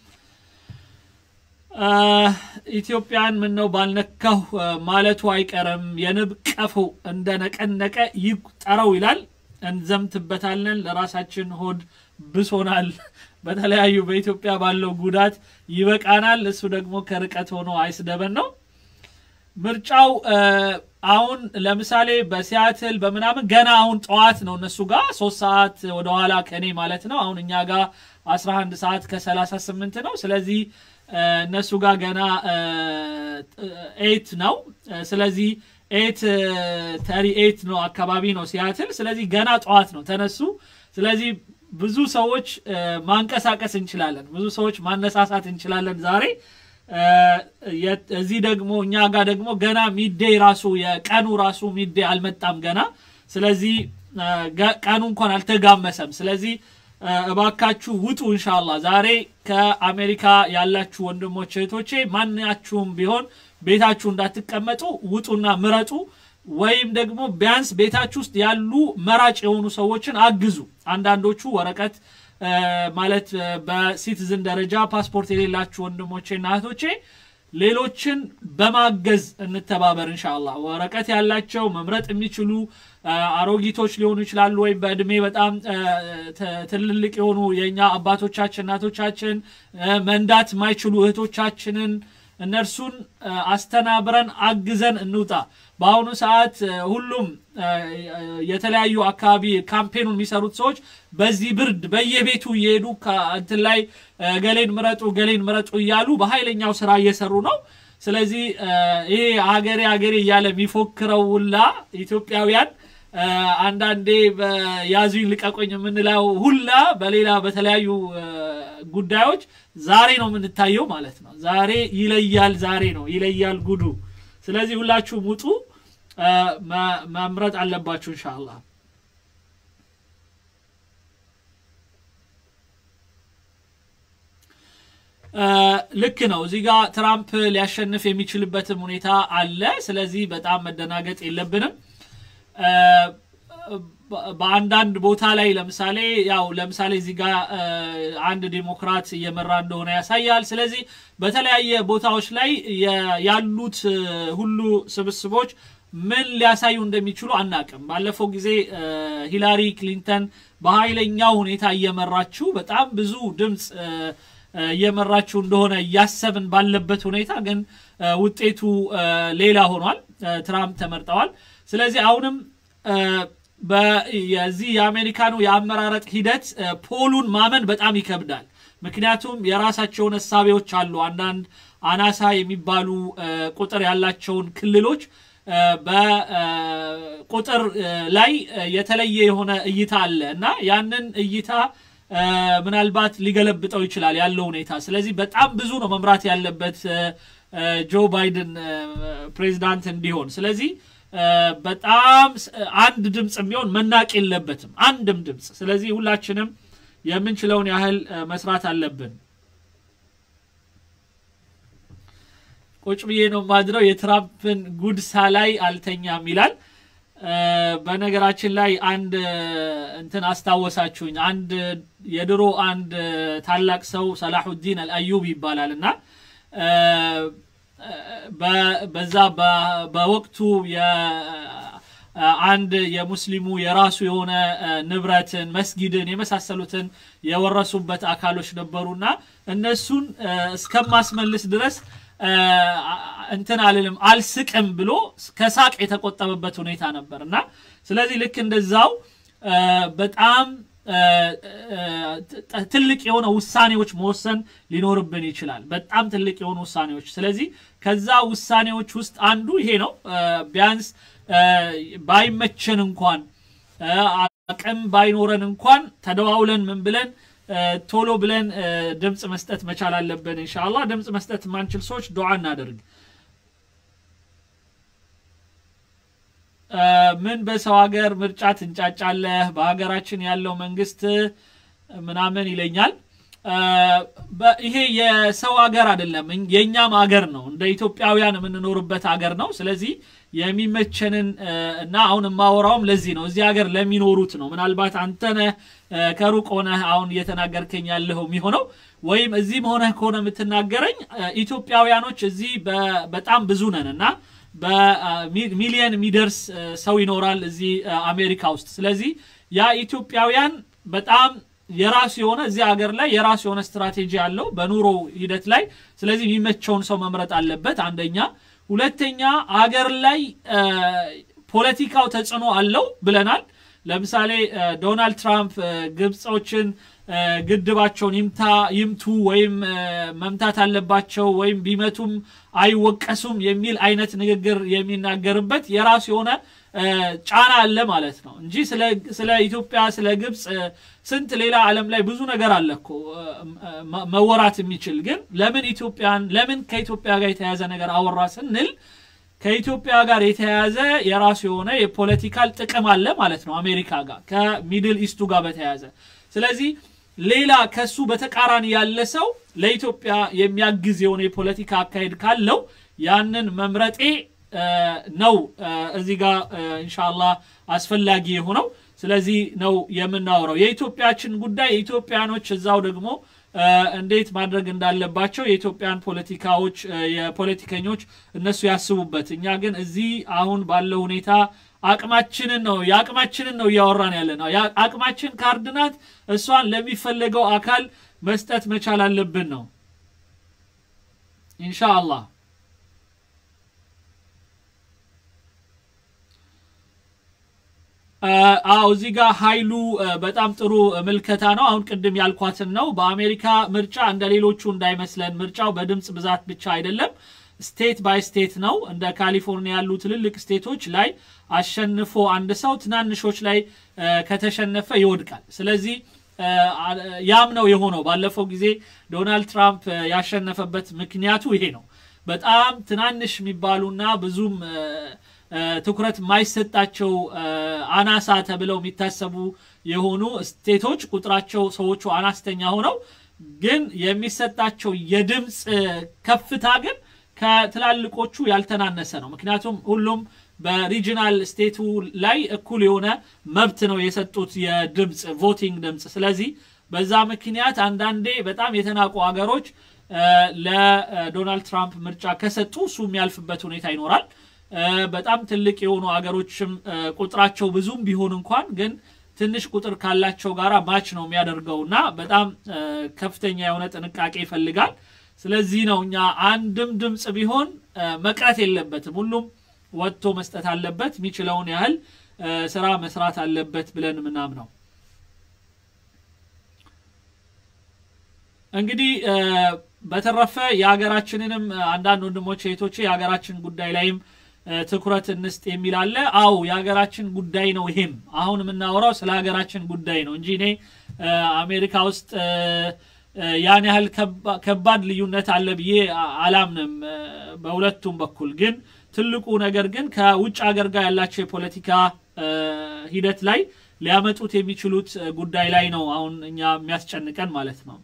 S1: አ፣ ኢትዮጵያን ምን ነው ባልነካሁ አ፣ ማለቱ አይቀርም። የንብ ቀፎ እንደነቀነቀ ይቁጠረው ይላል። እንዘምትበታለን። ለራሳችን ሆድ ብሶናል። በተለያዩ በኢትዮጵያ ባለው ጉዳት ይበቃናል። እሱ ደግሞ ከርቀት ሆኖ አይስደበን ነው። ምርጫው አ፣ አሁን ለምሳሌ በሲያትል በምናምን ገና አሁን ጠዋት ነው እነሱ ጋር ሶስት ሰዓት ወደኋላ ከኔ ማለት ነው። አሁን እኛ ጋር 11 ሰዓት ከ38 ነው። ስለዚህ አ፣ እነሱ ጋር ገና ኤት ነው። አ፣ ስለዚህ ኤት ተሪ ኤት ነው አካባቢ ነው ሲያትል። ስለዚህ ገና ጠዋት ነው ተነሱ። ስለዚህ ብዙ ሰዎች አ፣ ማንቀሳቀስ እንችላለን፣ ብዙ ሰዎች ማነሳሳት እንችላለን ዛሬ አ፣ የት- እዚህ ደግሞ እኛ ጋር ደግሞ ገና ሚዴይ ራሱ የቀኑ ራሱ ሚዴይ አልመጣም ገና። ስለዚህ አ፣ ገ- ቀኑ እንኳን አልተጋመሰም። ስለዚህ አ፣ እባካችሁ ውጡ እንሻላ ዛሬ ከአሜሪካ ያላችሁ ወንድሞች እህቶቼ፣ ማናችሁም ቢሆን ቤታችሁ እንዳትቀመጡ ውጡና ምረጡ። ወይም ደግሞ ቢያንስ ቤታችሁ ውስጥ ያሉ መራጭ የሆኑ ሰዎችን አግዙ። አንዳንዶቹ ወረቀት አ፣ ማለት አ፣ በሲቲዝን ደረጃ ፓስፖርት የሌላችሁ ወንድሞቼና እህቶቼ ሌሎችን በማገዝ እንተባበር። እንሻላ ወረቀት ያላቸው መምረጥ የሚችሉ አ፣ አሮጊቶች ሊሆኑ ይችላሉ፣ ወይም በእድሜ በጣም አ፣ ተ- ትልልቅ የሆኑ የእኛ አባቶቻችን እናቶቻችን አ፣ መንዳት የማይችሉ እህቶቻችንን እነርሱን አ፣ አስተናብረን አግዘን እንውጣ። በአሁኑ ሰዓት አ፣ ሁሉም አ፣ የተለያዩ አካባቢ ካምፔኑን የሚሰሩት ሰዎች በዚህ ብርድ በየቤቱ እየሄዱ ከእንትን ላይ አ፣ ገሌን ምረጡ ገሌን ምረጡ እያሉ በኃይለኛው ስራ እየሰሩ ነው። ስለዚህ አ፣ ይሄ ሀገሬ ሀገሬ እያለ የሚፎክረው ሁላ ኢትዮጵያውያን አ፣ አንዳንዴ በያዙኝ ልቀቆኝ የምንለው ሁላ በሌላ በተለያዩ አ፣ ጉዳዮች ዛሬ ነው የምንታየው ማለት ነው። ዛሬ ይለያል፣ ዛሬ ነው ይለያል ጉዱ። ስለዚህ ሁላችሁም ውጡ፣ አ፣ መ- መምረጥ አለባችሁ ኢንሻአላህ። አ፣ ልክ ነው። እዚህ ጋር ትራምፕ ሊያሸንፍ የሚችልበትም ሁኔታ አለ። ስለዚህ በጣም መደናገጥ የለብንም። አ፣ በ- በአንዳንድ ቦታ ላይ ለምሳሌ ያው ለምሳሌ እዚህ ጋር አ፣ አንድ ዴሞክራት እየመራ እንደሆነ ያሳያል። ስለዚህ በተለያየ ቦታዎች ላይ የ- ያሉት አ፣ ሁሉ ስብስቦች ምን ሊያሳዩ እንደሚችሉ አናቅም። ባለፈው ጊዜ አ፣ ሂላሪ ክሊንተን በኃይለኛው ሁኔታ እየመራችው በጣም ብዙ ድምፅ አ፣ አ፣ እየመራችው እንደሆነ እያሰብን ባለበት ሁኔታ ግን አ፣ ውጤቱ አ፣ ሌላ ሆኗል። አ፣ ትራምፕ ተመርጠዋል። ስለዚህ አሁንም አ፣ በ- የዚህ የአሜሪካኑ የአመራረጥ ሂደት አ፣ ፖሉን ማመን በጣም ይከብዳል። ምክንያቱም የራሳቸውን እሳቤዎች አሉ። አንዳንድ አናሳ የሚባሉ አ፣ ቁጥር ያላቸውን ክልሎች አ፣ በቁጥር አ፣ ላይ አ፣ የተለየ የሆነ እይታ አለ እና ያንን እይታ አ፣ ምናልባት ሊገለብጠው ይችላል ያለው ሁኔታ። ስለዚህ በጣም ብዙ ነው መምራት ያለበት አ፣ አ፣ ጆ ባይደን አ፣ ፕሬዚዳንት እንዲሆን። ስለዚህ በጣም አንድ ድምፅ ቢሆን መናቅ የለበትም አንድም ድምፅ ስለዚህ ሁላችንም የምንችለውን ያህል መስራት አለብን ቁጭ ብዬ ነው ማድረው የትራምፕን ጉድሳ ላይ አልተኛም ይላል በነገራችን ላይ አንድ እንትን አስታወሳችሁኝ አንድ የድሮ አንድ ታላቅ ሰው ሰላሁዲን አልአዩብ ይባላል እና በዛ በወቅቱ አንድ የሙስሊሙ የራሱ የሆነ ንብረትን መስጊድን የመሳሰሉትን የወረሱበት አካሎች ነበሩና እነሱን እስከማስመልስ ድረስ እንትን አልልም አልስቅም ብሎ ከሳቅ የተቆጠበበት ሁኔታ ነበር እና ስለዚህ ልክ እንደዛው በጣም ትልቅ የሆነ ውሳኔዎች መወሰን ሊኖርብን ይችላል በጣም ትልቅ የሆኑ ውሳኔዎች ስለዚህ ከዛ ውሳኔዎች ውስጥ አንዱ ይሄ ነው ቢያንስ ባይመቸን እንኳን አቅም ባይኖረን እንኳን ተደዋውለን ምን ብለን ቶሎ ብለን ድምፅ መስጠት መቻል አለብን እንሻላ ድምፅ መስጠት የማንችል ሰዎች ዱዓ እናደርግ ምን በሰው ሀገር ምርጫ ትንጫጫለህ በሀገራችን ያለው መንግስት ምናምን ይለኛል ይሄ የሰው ሀገር አይደለም የእኛም ሀገር ነው እንደ ኢትዮጵያውያን የምንኖርበት ሀገር ነው ስለዚህ የሚመቸንን እና አሁን የማወራውም ለዚህ ነው እዚህ ሀገር ለሚኖሩት ነው ምናልባት አንተነህ ከሩቅ ሆነህ አሁን እየተናገርከኝ ያለኸው የሚሆነው ወይም እዚህም ሆነህ ከሆነ የምትናገረኝ ኢትዮጵያውያኖች እዚህ በጣም ብዙ ነን እና በሚሊየን የሚደርስ ሰው ይኖራል እዚህ አሜሪካ ውስጥ ስለዚህ ያ ኢትዮጵያውያን በጣም የራሱ የሆነ እዚህ ሀገር ላይ የራሱ የሆነ ስትራቴጂ አለው በኑሮ ሂደት ላይ ስለዚህ የሚመቸውን ሰው መምረጥ አለበት አንደኛ ሁለተኛ አገር ላይ ፖለቲካው ተጽዕኖ አለው ብለናል ለምሳሌ ዶናልድ ትራምፕ ግብጾችን ግድባቸውን ይምታ ይምቱ ወይም መምታት አለባቸው ወይም ቢመቱም አይወቀሱም የሚል አይነት ንግግር የሚናገርበት የራሱ የሆነ ጫና አለ ማለት ነው እንጂ ስለ ኢትዮጵያ ስለ ግብፅ ስንት ሌላ ዓለም ላይ ብዙ ነገር አለ እኮ መወራት የሚችል ግን ለምን ኢትዮጵያን ለምን ከኢትዮጵያ ጋር የተያዘ ነገር አወራ ስንል ከኢትዮጵያ ጋር የተያያዘ የራሱ የሆነ የፖለቲካል ጥቅም አለ ማለት ነው አሜሪካ ጋር ከሚድል ኢስቱ ጋር በተያያዘ ስለዚህ ሌላ ከሱ በተቃራኒ ያለ ሰው ለኢትዮጵያ የሚያግዝ የሆነ የፖለቲካ አካሄድ ካለው ያንን መምረጤ ነው እዚህ ጋር እንሻላ አስፈላጊ የሆነው ስለዚህ ነው የምናወራው የኢትዮጵያችን ጉዳይ የኢትዮጵያኖች እዛው ደግሞ እንዴት ማድረግ እንዳለባቸው የኢትዮጵያን ፖለቲካዎች የፖለቲከኞች እነሱ ያስቡበት እኛ ግን እዚህ አሁን ባለው ሁኔታ አቅማችንን ነው የአቅማችንን ነው እያወራን ያለ ነው አቅማችን ካርድ ናት እሷን ለሚፈለገው አካል መስጠት መቻል አለብን ነው ኢንሻአላህ አዎ እዚህ ጋር ኃይሉ በጣም ጥሩ ምልከታ ነው አሁን ቅድም ያልኳትን ነው በአሜሪካ ምርጫ እንደ ሌሎቹ እንዳይመስለን ምርጫው በድምፅ ብዛት ብቻ አይደለም ስቴት ባይ ስቴት ነው እንደ ካሊፎርኒያ ያሉ ትልልቅ ስቴቶች ላይ አሸንፎ አንድ ሰው ትናንሾች ላይ ከተሸነፈ ይወድቃል ስለዚህ ያም ነው የሆነው ባለፈው ጊዜ ዶናልድ ትራምፕ ያሸነፈበት ምክንያቱ ይሄ ነው በጣም ትናንሽ የሚባሉና ብዙም ትኩረት የማይሰጣቸው አናሳ ተብለው የሚታሰቡ የሆኑ ስቴቶች ቁጥራቸው ሰዎቹ አናስተኛ ሆነው ግን የሚሰጣቸው የድምፅ ከፍታ ግን ከትላልቆቹ ያልተናነሰ ነው ምክንያቱም ሁሉም በሪጂናል ስቴቱ ላይ እኩል የሆነ መብት ነው የሰጡት የድምፅ ቮቲንግ ድምፅ ስለዚህ በዛ ምክንያት አንዳንዴ በጣም የተናቁ ሀገሮች ለዶናልድ ትራምፕ ምርጫ ከሰጡ እሱ የሚያልፍበት ሁኔታ ይኖራል በጣም ትልቅ የሆኑ ሀገሮችም ቁጥራቸው ብዙም ቢሆን እንኳን ግን ትንሽ ቁጥር ካላቸው ጋራ ማች ነው የሚያደርገው እና በጣም ከፍተኛ የሆነ ጥንቃቄ ይፈልጋል ስለዚህ ነው እኛ አንድም ድምፅ ቢሆን መቅረት የለበትም ሁሉም ወጥቶ መስጠት አለበት የሚችለውን ያህል ስራ መስራት አለበት ብለን ምናምነው እንግዲህ በተረፈ የሀገራችንንም አንዳንድ ወንድሞች እህቶቼ የሀገራችን ጉዳይ ላይም ትኩረት እንስጥ የሚል አለ አው የሀገራችን ጉዳይ ነው ይሄም አሁን የምናወራው ስለ ሀገራችን ጉዳይ ነው እንጂ እኔ አሜሪካ ውስጥ ያን ያህል ከባድ ልዩነት አለ ብዬ አላምንም በሁለቱም በኩል ግን ትልቁ ነገር ግን ከውጭ ሀገር ጋር ያላቸው የፖለቲካ እ፣ ሂደት ላይ ሊያመጡት የሚችሉት እ፣ ጉዳይ ላይ ነው አሁን እኛ የሚያስጨንቀን ማለት ነው።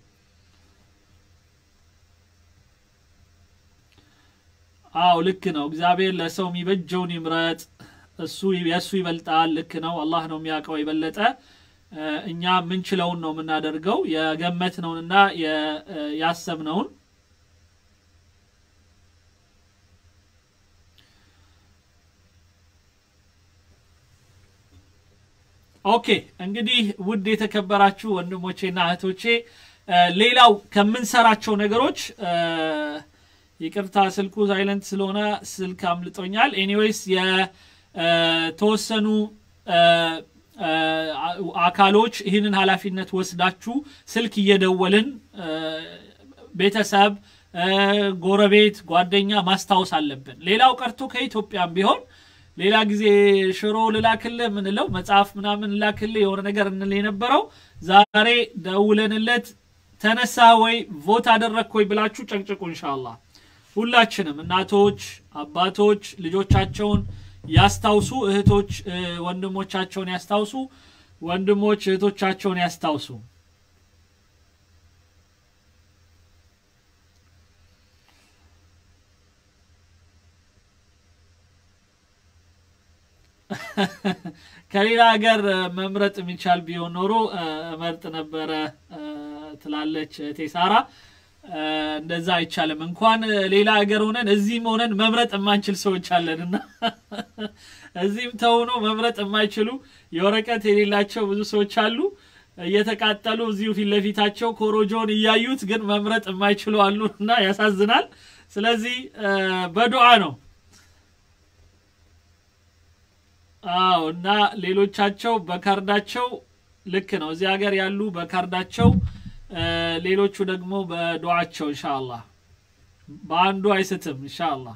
S1: አው ልክ ነው። እግዚአብሔር ለሰው የሚበጀውን ይምረጥ፣ እሱ የእሱ ይበልጣል። ልክ ነው። አላህ ነው የሚያውቀው የበለጠ። እ፣ እኛ የምንችለውን ነው የምናደርገው የገመትነውንና የ- እ፣ ያሰብነውን ኦኬ እንግዲህ ውድ የተከበራችሁ ወንድሞቼና እህቶቼ እ፣ ሌላው ከምንሰራቸው ነገሮች እ፣ ይቅርታ ስልኩ ሳይለንት ስለሆነ ስልክ አምልጦኛል። ኤኒዌይስ የተወሰኑ እ፣ እ፣ አካሎች ይህንን ኃላፊነት ወስዳችሁ ስልክ እየደወልን እ፣ ቤተሰብ እ፣ ጎረቤት፣ ጓደኛ ማስታወስ አለብን። ሌላው ቀርቶ ከኢትዮጵያም ቢሆን ሌላ ጊዜ ሽሮ ልላክልህ ምንለው መጽሐፍ ምናምን ልላክልህ የሆነ ነገር እንል የነበረው ዛሬ ደውለንለት ተነሳ ወይ ቮት አደረግክ ወይ ብላችሁ ጨቅጭቁ ኢንሻአላህ። ሁላችንም እናቶች፣ አባቶች ልጆቻቸውን ያስታውሱ፣ እህቶች እ፣ ወንድሞቻቸውን ያስታውሱ፣ ወንድሞች እህቶቻቸውን ያስታውሱ። ከሌላ ሀገር እ፣ መምረጥ የሚቻል ቢሆን ኖሮ እ፣ እመርጥ ነበረ እ፣ ትላለች እህቴ ሳራ። እ፣ እንደዛ አይቻልም። እንኳን እ፣ ሌላ ሀገር ሆነን እዚህም ሆነን መምረጥ የማንችል ሰዎች አለን እና እዚህም ተሆኖ መምረጥ የማይችሉ የወረቀት የሌላቸው ብዙ ሰዎች አሉ። እየተቃጠሉ እዚሁ ፊት ለፊታቸው ኮሮጆን እያዩት ግን መምረጥ የማይችሉ አሉ እና ያሳዝናል። ስለዚህ እ፣ በዱዓ ነው አዎ እና ሌሎቻቸው በካርዳቸው ልክ ነው። እዚህ ሀገር ያሉ በካርዳቸው እ፣ ሌሎቹ ደግሞ በዱዓቸው ኢንሻአላህ በአንዱ አይስትም ኢንሻአላህ።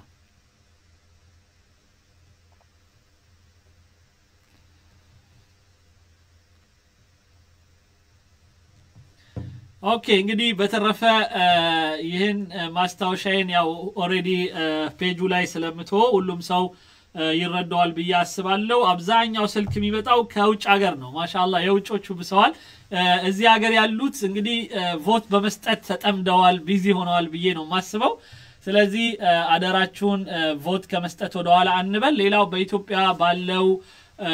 S1: ኦኬ እንግዲህ በተረፈ እ፣ ይህን እ፣ ማስታወሻዬን ያው ኦልሬዲ ፔጁ ላይ ስለምቶ ሁሉም ሰው እ፣ ይረዳዋል ብዬ አስባለሁ። አብዛኛው ስልክ የሚመጣው ከውጭ ሀገር ነው። ማሻላ የውጮቹ ብሰዋል። እ፣ እዚህ ሀገር ያሉት እንግዲህ እ፣ ቮት በመስጠት ተጠምደዋል፣ ቢዚ ሆነዋል ብዬ ነው የማስበው። ስለዚህ እ፣ አደራችሁን እ፣ ቮት ከመስጠት ወደኋላ አንበል። ሌላው በኢትዮጵያ ባለው እ፣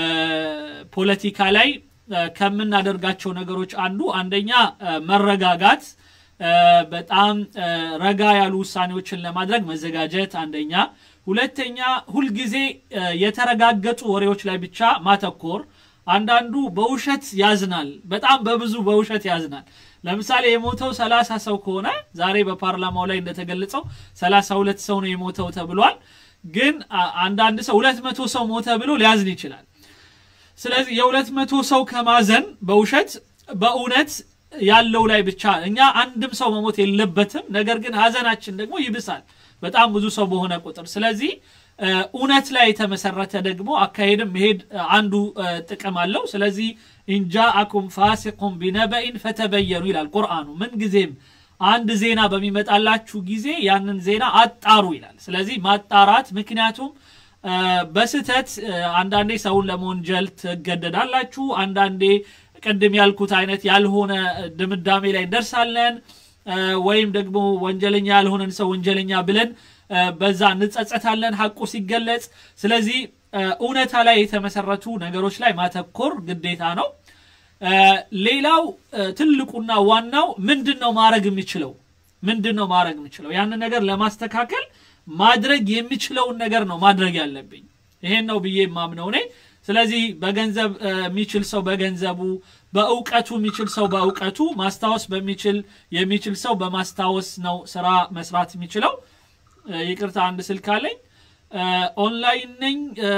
S1: ፖለቲካ ላይ እ፣ ከምናደርጋቸው ነገሮች አንዱ አንደኛ እ፣ መረጋጋት እ፣ በጣም እ፣ ረጋ ያሉ ውሳኔዎችን ለማድረግ መዘጋጀት አንደኛ። ሁለተኛ ሁልጊዜ እ፣ የተረጋገጡ ወሬዎች ላይ ብቻ ማተኮር። አንዳንዱ በውሸት ያዝናል፣ በጣም በብዙ በውሸት ያዝናል። ለምሳሌ የሞተው ሰላሳ ሰው ከሆነ ዛሬ በፓርላማው ላይ እንደተገለጸው ሰላሳ ሁለት ሰው ነው የሞተው ተብሏል። ግን አ- አንዳንድ ሰው ሁለት መቶ ሰው ሞተ ብሎ ሊያዝን ይችላል። ስለዚህ የሁለት መቶ ሰው ከማዘን በውሸት በእውነት ያለው ላይ ብቻ እኛ አንድም ሰው መሞት የለበትም። ነገር ግን ሀዘናችን ደግሞ ይብሳል በጣም ብዙ ሰው በሆነ ቁጥር። ስለዚህ እ፣ እውነት ላይ የተመሰረተ ደግሞ አካሄድም መሄድ እ፣ አንዱ እ፣ ጥቅም አለው። ስለዚህ ኢንጃአኩም ፋሲቁን ቢነበኢን ፈተበየኑ ይላል ቁርአኑ። ምን ጊዜም አንድ ዜና በሚመጣላችሁ ጊዜ ያንን ዜና አጣሩ ይላል። ስለዚህ ማጣራት ምክንያቱም እ፣ በስህተት እ፣ አንዳንዴ ሰውን ለመወንጀል ትገደዳላችሁ። አንዳንዴ ቅድም ያልኩት አይነት ያልሆነ ድምዳሜ ላይ እንደርሳለን። እ፣ ወይም ደግሞ ወንጀለኛ ያልሆነን ሰው ወንጀለኛ ብለን እ፣ በዛ እንጸጸታለን ሐቁ ሲገለጽ። ስለዚህ እ፣ እውነታ ላይ የተመሰረቱ ነገሮች ላይ ማተኮር ግዴታ ነው። እ፣ ሌላው እ፣ ትልቁና ዋናው ምንድን ነው ማድረግ የሚችለው ምንድን ነው ማድረግ የሚችለው ያንን ነገር ለማስተካከል ማድረግ የሚችለውን ነገር ነው ማድረግ ያለብኝ። ይሄን ነው ብዬ የማምነው እኔ። ስለዚህ በገንዘብ እ፣ የሚችል ሰው በገንዘቡ፣ በእውቀቱ የሚችል ሰው በእውቀቱ፣ ማስታወስ በሚችል የሚችል ሰው በማስታወስ ነው ስራ መስራት የሚችለው። እ፣ ይቅርታ አንድ ስልክ አለኝ። እ፣ ኦንላይን ነኝ እ፣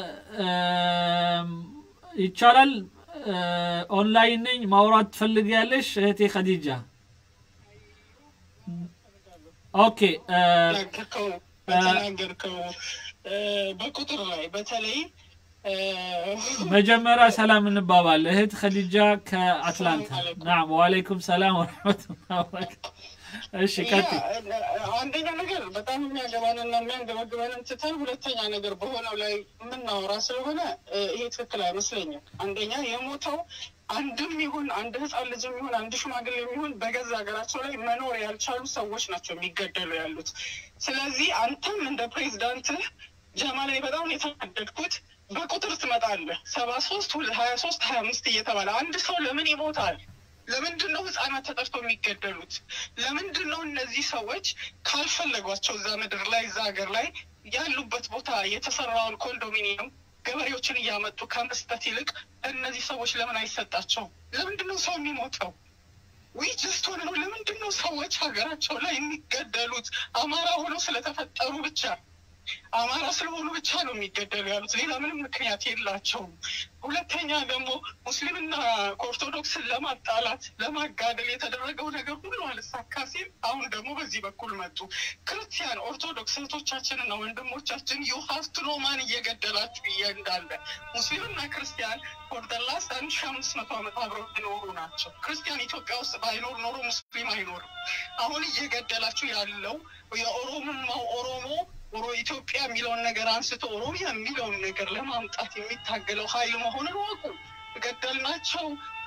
S1: እም፣ ይቻላል። እ፣ ኦንላይን ነኝ ማውራት ትፈልጊያለሽ እህቴ ኸዲጃ? ኦኬ እ፣
S9: ተናገርከው በተናገርከው እ፣ በቁጥር ላይ በተለይ እ፣
S1: መጀመሪያ ሰላም እንባባል። እህት ኸዲጃ ከአትላንታ። ናም ወአለይኩም ሰላም ወረሕመቱላህ ወበረካቱ። እሺ ቀጥይ።
S9: አንደኛ ነገር በጣም የሚያገባንና የሚያንገበግበንን ትተን ሁለተኛ ነገር በሆነው ላይ የምናወራ ስለሆነ እ፣ ይሄ ትክክል አይመስለኝም። አንደኛ የሞተው አንድም ይሁን አንድ ህፃን ልጅም ይሁን አንድ ሽማግሌ የሚሆን በገዛ ሀገራቸው ላይ መኖር ያልቻሉ ሰዎች ናቸው የሚገደሉ ያሉት። ስለዚህ አንተም እንደ ፕሬዚዳንትህ ጀማ ላይ በጣም ነው የተናደድኩት። በቁጥር ትመጣለህ ሰባ ሶስት ሀያ ሶስት ሀያ አምስት እየተባለ አንድ ሰው ለምን ይሞታል? ለምንድን ነው ህጻናት ተጠርተው የሚገደሉት? ለምንድን ነው እነዚህ ሰዎች ካልፈለጓቸው እዛ ምድር ላይ እዛ ሀገር ላይ ያሉበት ቦታ የተሰራውን ኮንዶሚኒየም ገበሬዎችን እያመጡ ከመስጠት ይልቅ እነዚህ ሰዎች ለምን አይሰጣቸውም? ለምንድን ነው ሰው የሚሞተው? ወይ ጀስት ሆነ ነው። ለምንድን ነው ሰዎች ሀገራቸው ላይ የሚገደሉት? አማራ ሆነው ስለተፈጠሩ ብቻ አማራ ስለሆኑ ብቻ ነው የሚገደሉ ያሉት። ሌላ ምንም ምክንያት የላቸውም። ሁለተኛ ደግሞ ሙስሊምና ኦርቶዶክስን ለማጣላት ለማጋደል የተደረገው ነገር ሁሉ አልሳካ ሲል አሁን ደግሞ በዚህ በኩል መጡ። ክርስቲያን ኦርቶዶክስ እህቶቻችንና ወንድሞቻችን ዩ ሀቭ ቱ ኖ ማን እየገደላችሁ እየ እንዳለ ሙስሊምና ክርስቲያን ፎር ዘ ላስት አንድ ሺ አምስት መቶ ዓመት አብረው የኖሩ ናቸው። ክርስቲያን ኢትዮጵያ ውስጥ ባይኖር ኖሮ ሙስሊም አይኖርም። አሁን እየገደላችሁ ያለው የኦሮሞማው ኦሮሞ ኦሮ ኢትዮጵያ የሚለውን ነገር አንስቶ ኦሮሚያ የሚለውን ነገር ለማምጣት የሚታገለው ኃይል መሆኑን ወቁ። ገደልናቸው፣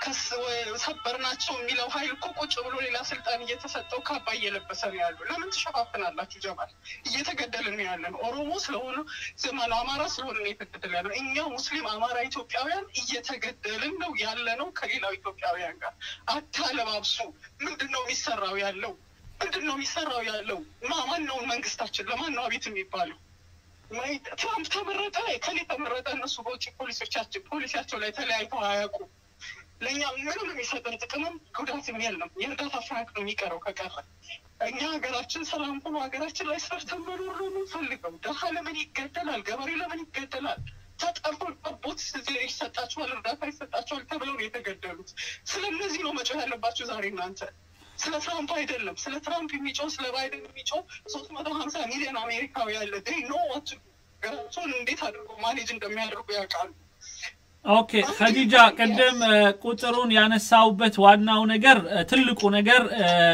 S9: ሰበርናቸው የሚለው ኃይል እኮ ቁጭ ብሎ ሌላ ስልጣን እየተሰጠው ካባ እየለበሰ ነው ያሉ። ለምን ትሸፋፍናላችሁ? ጀማል እየተገደልን ነው ያለን። ኦሮሞ ስለሆነ ዘማን አማራ ስለሆነ ነው የተገደለ ያለው። እኛ ሙስሊም፣ አማራ፣ ኢትዮጵያውያን እየተገደልን ነው ያለ ነው ከሌላው ኢትዮጵያውያን ጋር። አታለባብሱ። ምንድን ነው የሚሰራው ያለው? ምንድን ነው የሚሰራው ያለው? ማን ነው መንግስታችን? ለማን ነው አቤት የሚባለው? ትራምፕ ተመረጠ፣ ከሌ ተመረጠ። እነሱ በውጭ ፖሊሶቻችን ፖሊሲያቸው ላይ ተለያይተው አያውቁ። ለእኛ ምንም የሚሰጠን ጥቅምም ጉዳትም የለም። የእርዳታ ፍራንክ ነው የሚቀረው ከቀረ። እኛ ሀገራችን ሰላም ሆኖ ሀገራችን ላይ ሰርተን መኖር ነው የምንፈልገው። ደሃ ለምን ይገደላል? ገበሬ ለምን ይገደላል? ተጠርቶ ቦት ይሰጣቸዋል፣ እርዳታ ይሰጣቸዋል ተብለው ነው የተገደሉት። ስለ እነዚህ ነው መጮህ ያለባቸው ዛሬ እናንተ ስለ ትራምፕ አይደለም። ስለ ትራምፕ የሚጮው ስለ ባይደን የሚጮው ሶስት መቶ ሀምሳ ሚሊዮን አሜሪካዊ ያለ ኖ ዋት ሀገራቸውን እንዴት አድርጎ ማኔጅ እንደሚያደርጉ ያውቃሉ።
S1: ኦኬ ከዲጃ ቅድም ቁጥሩን ያነሳውበት ዋናው ነገር ትልቁ ነገር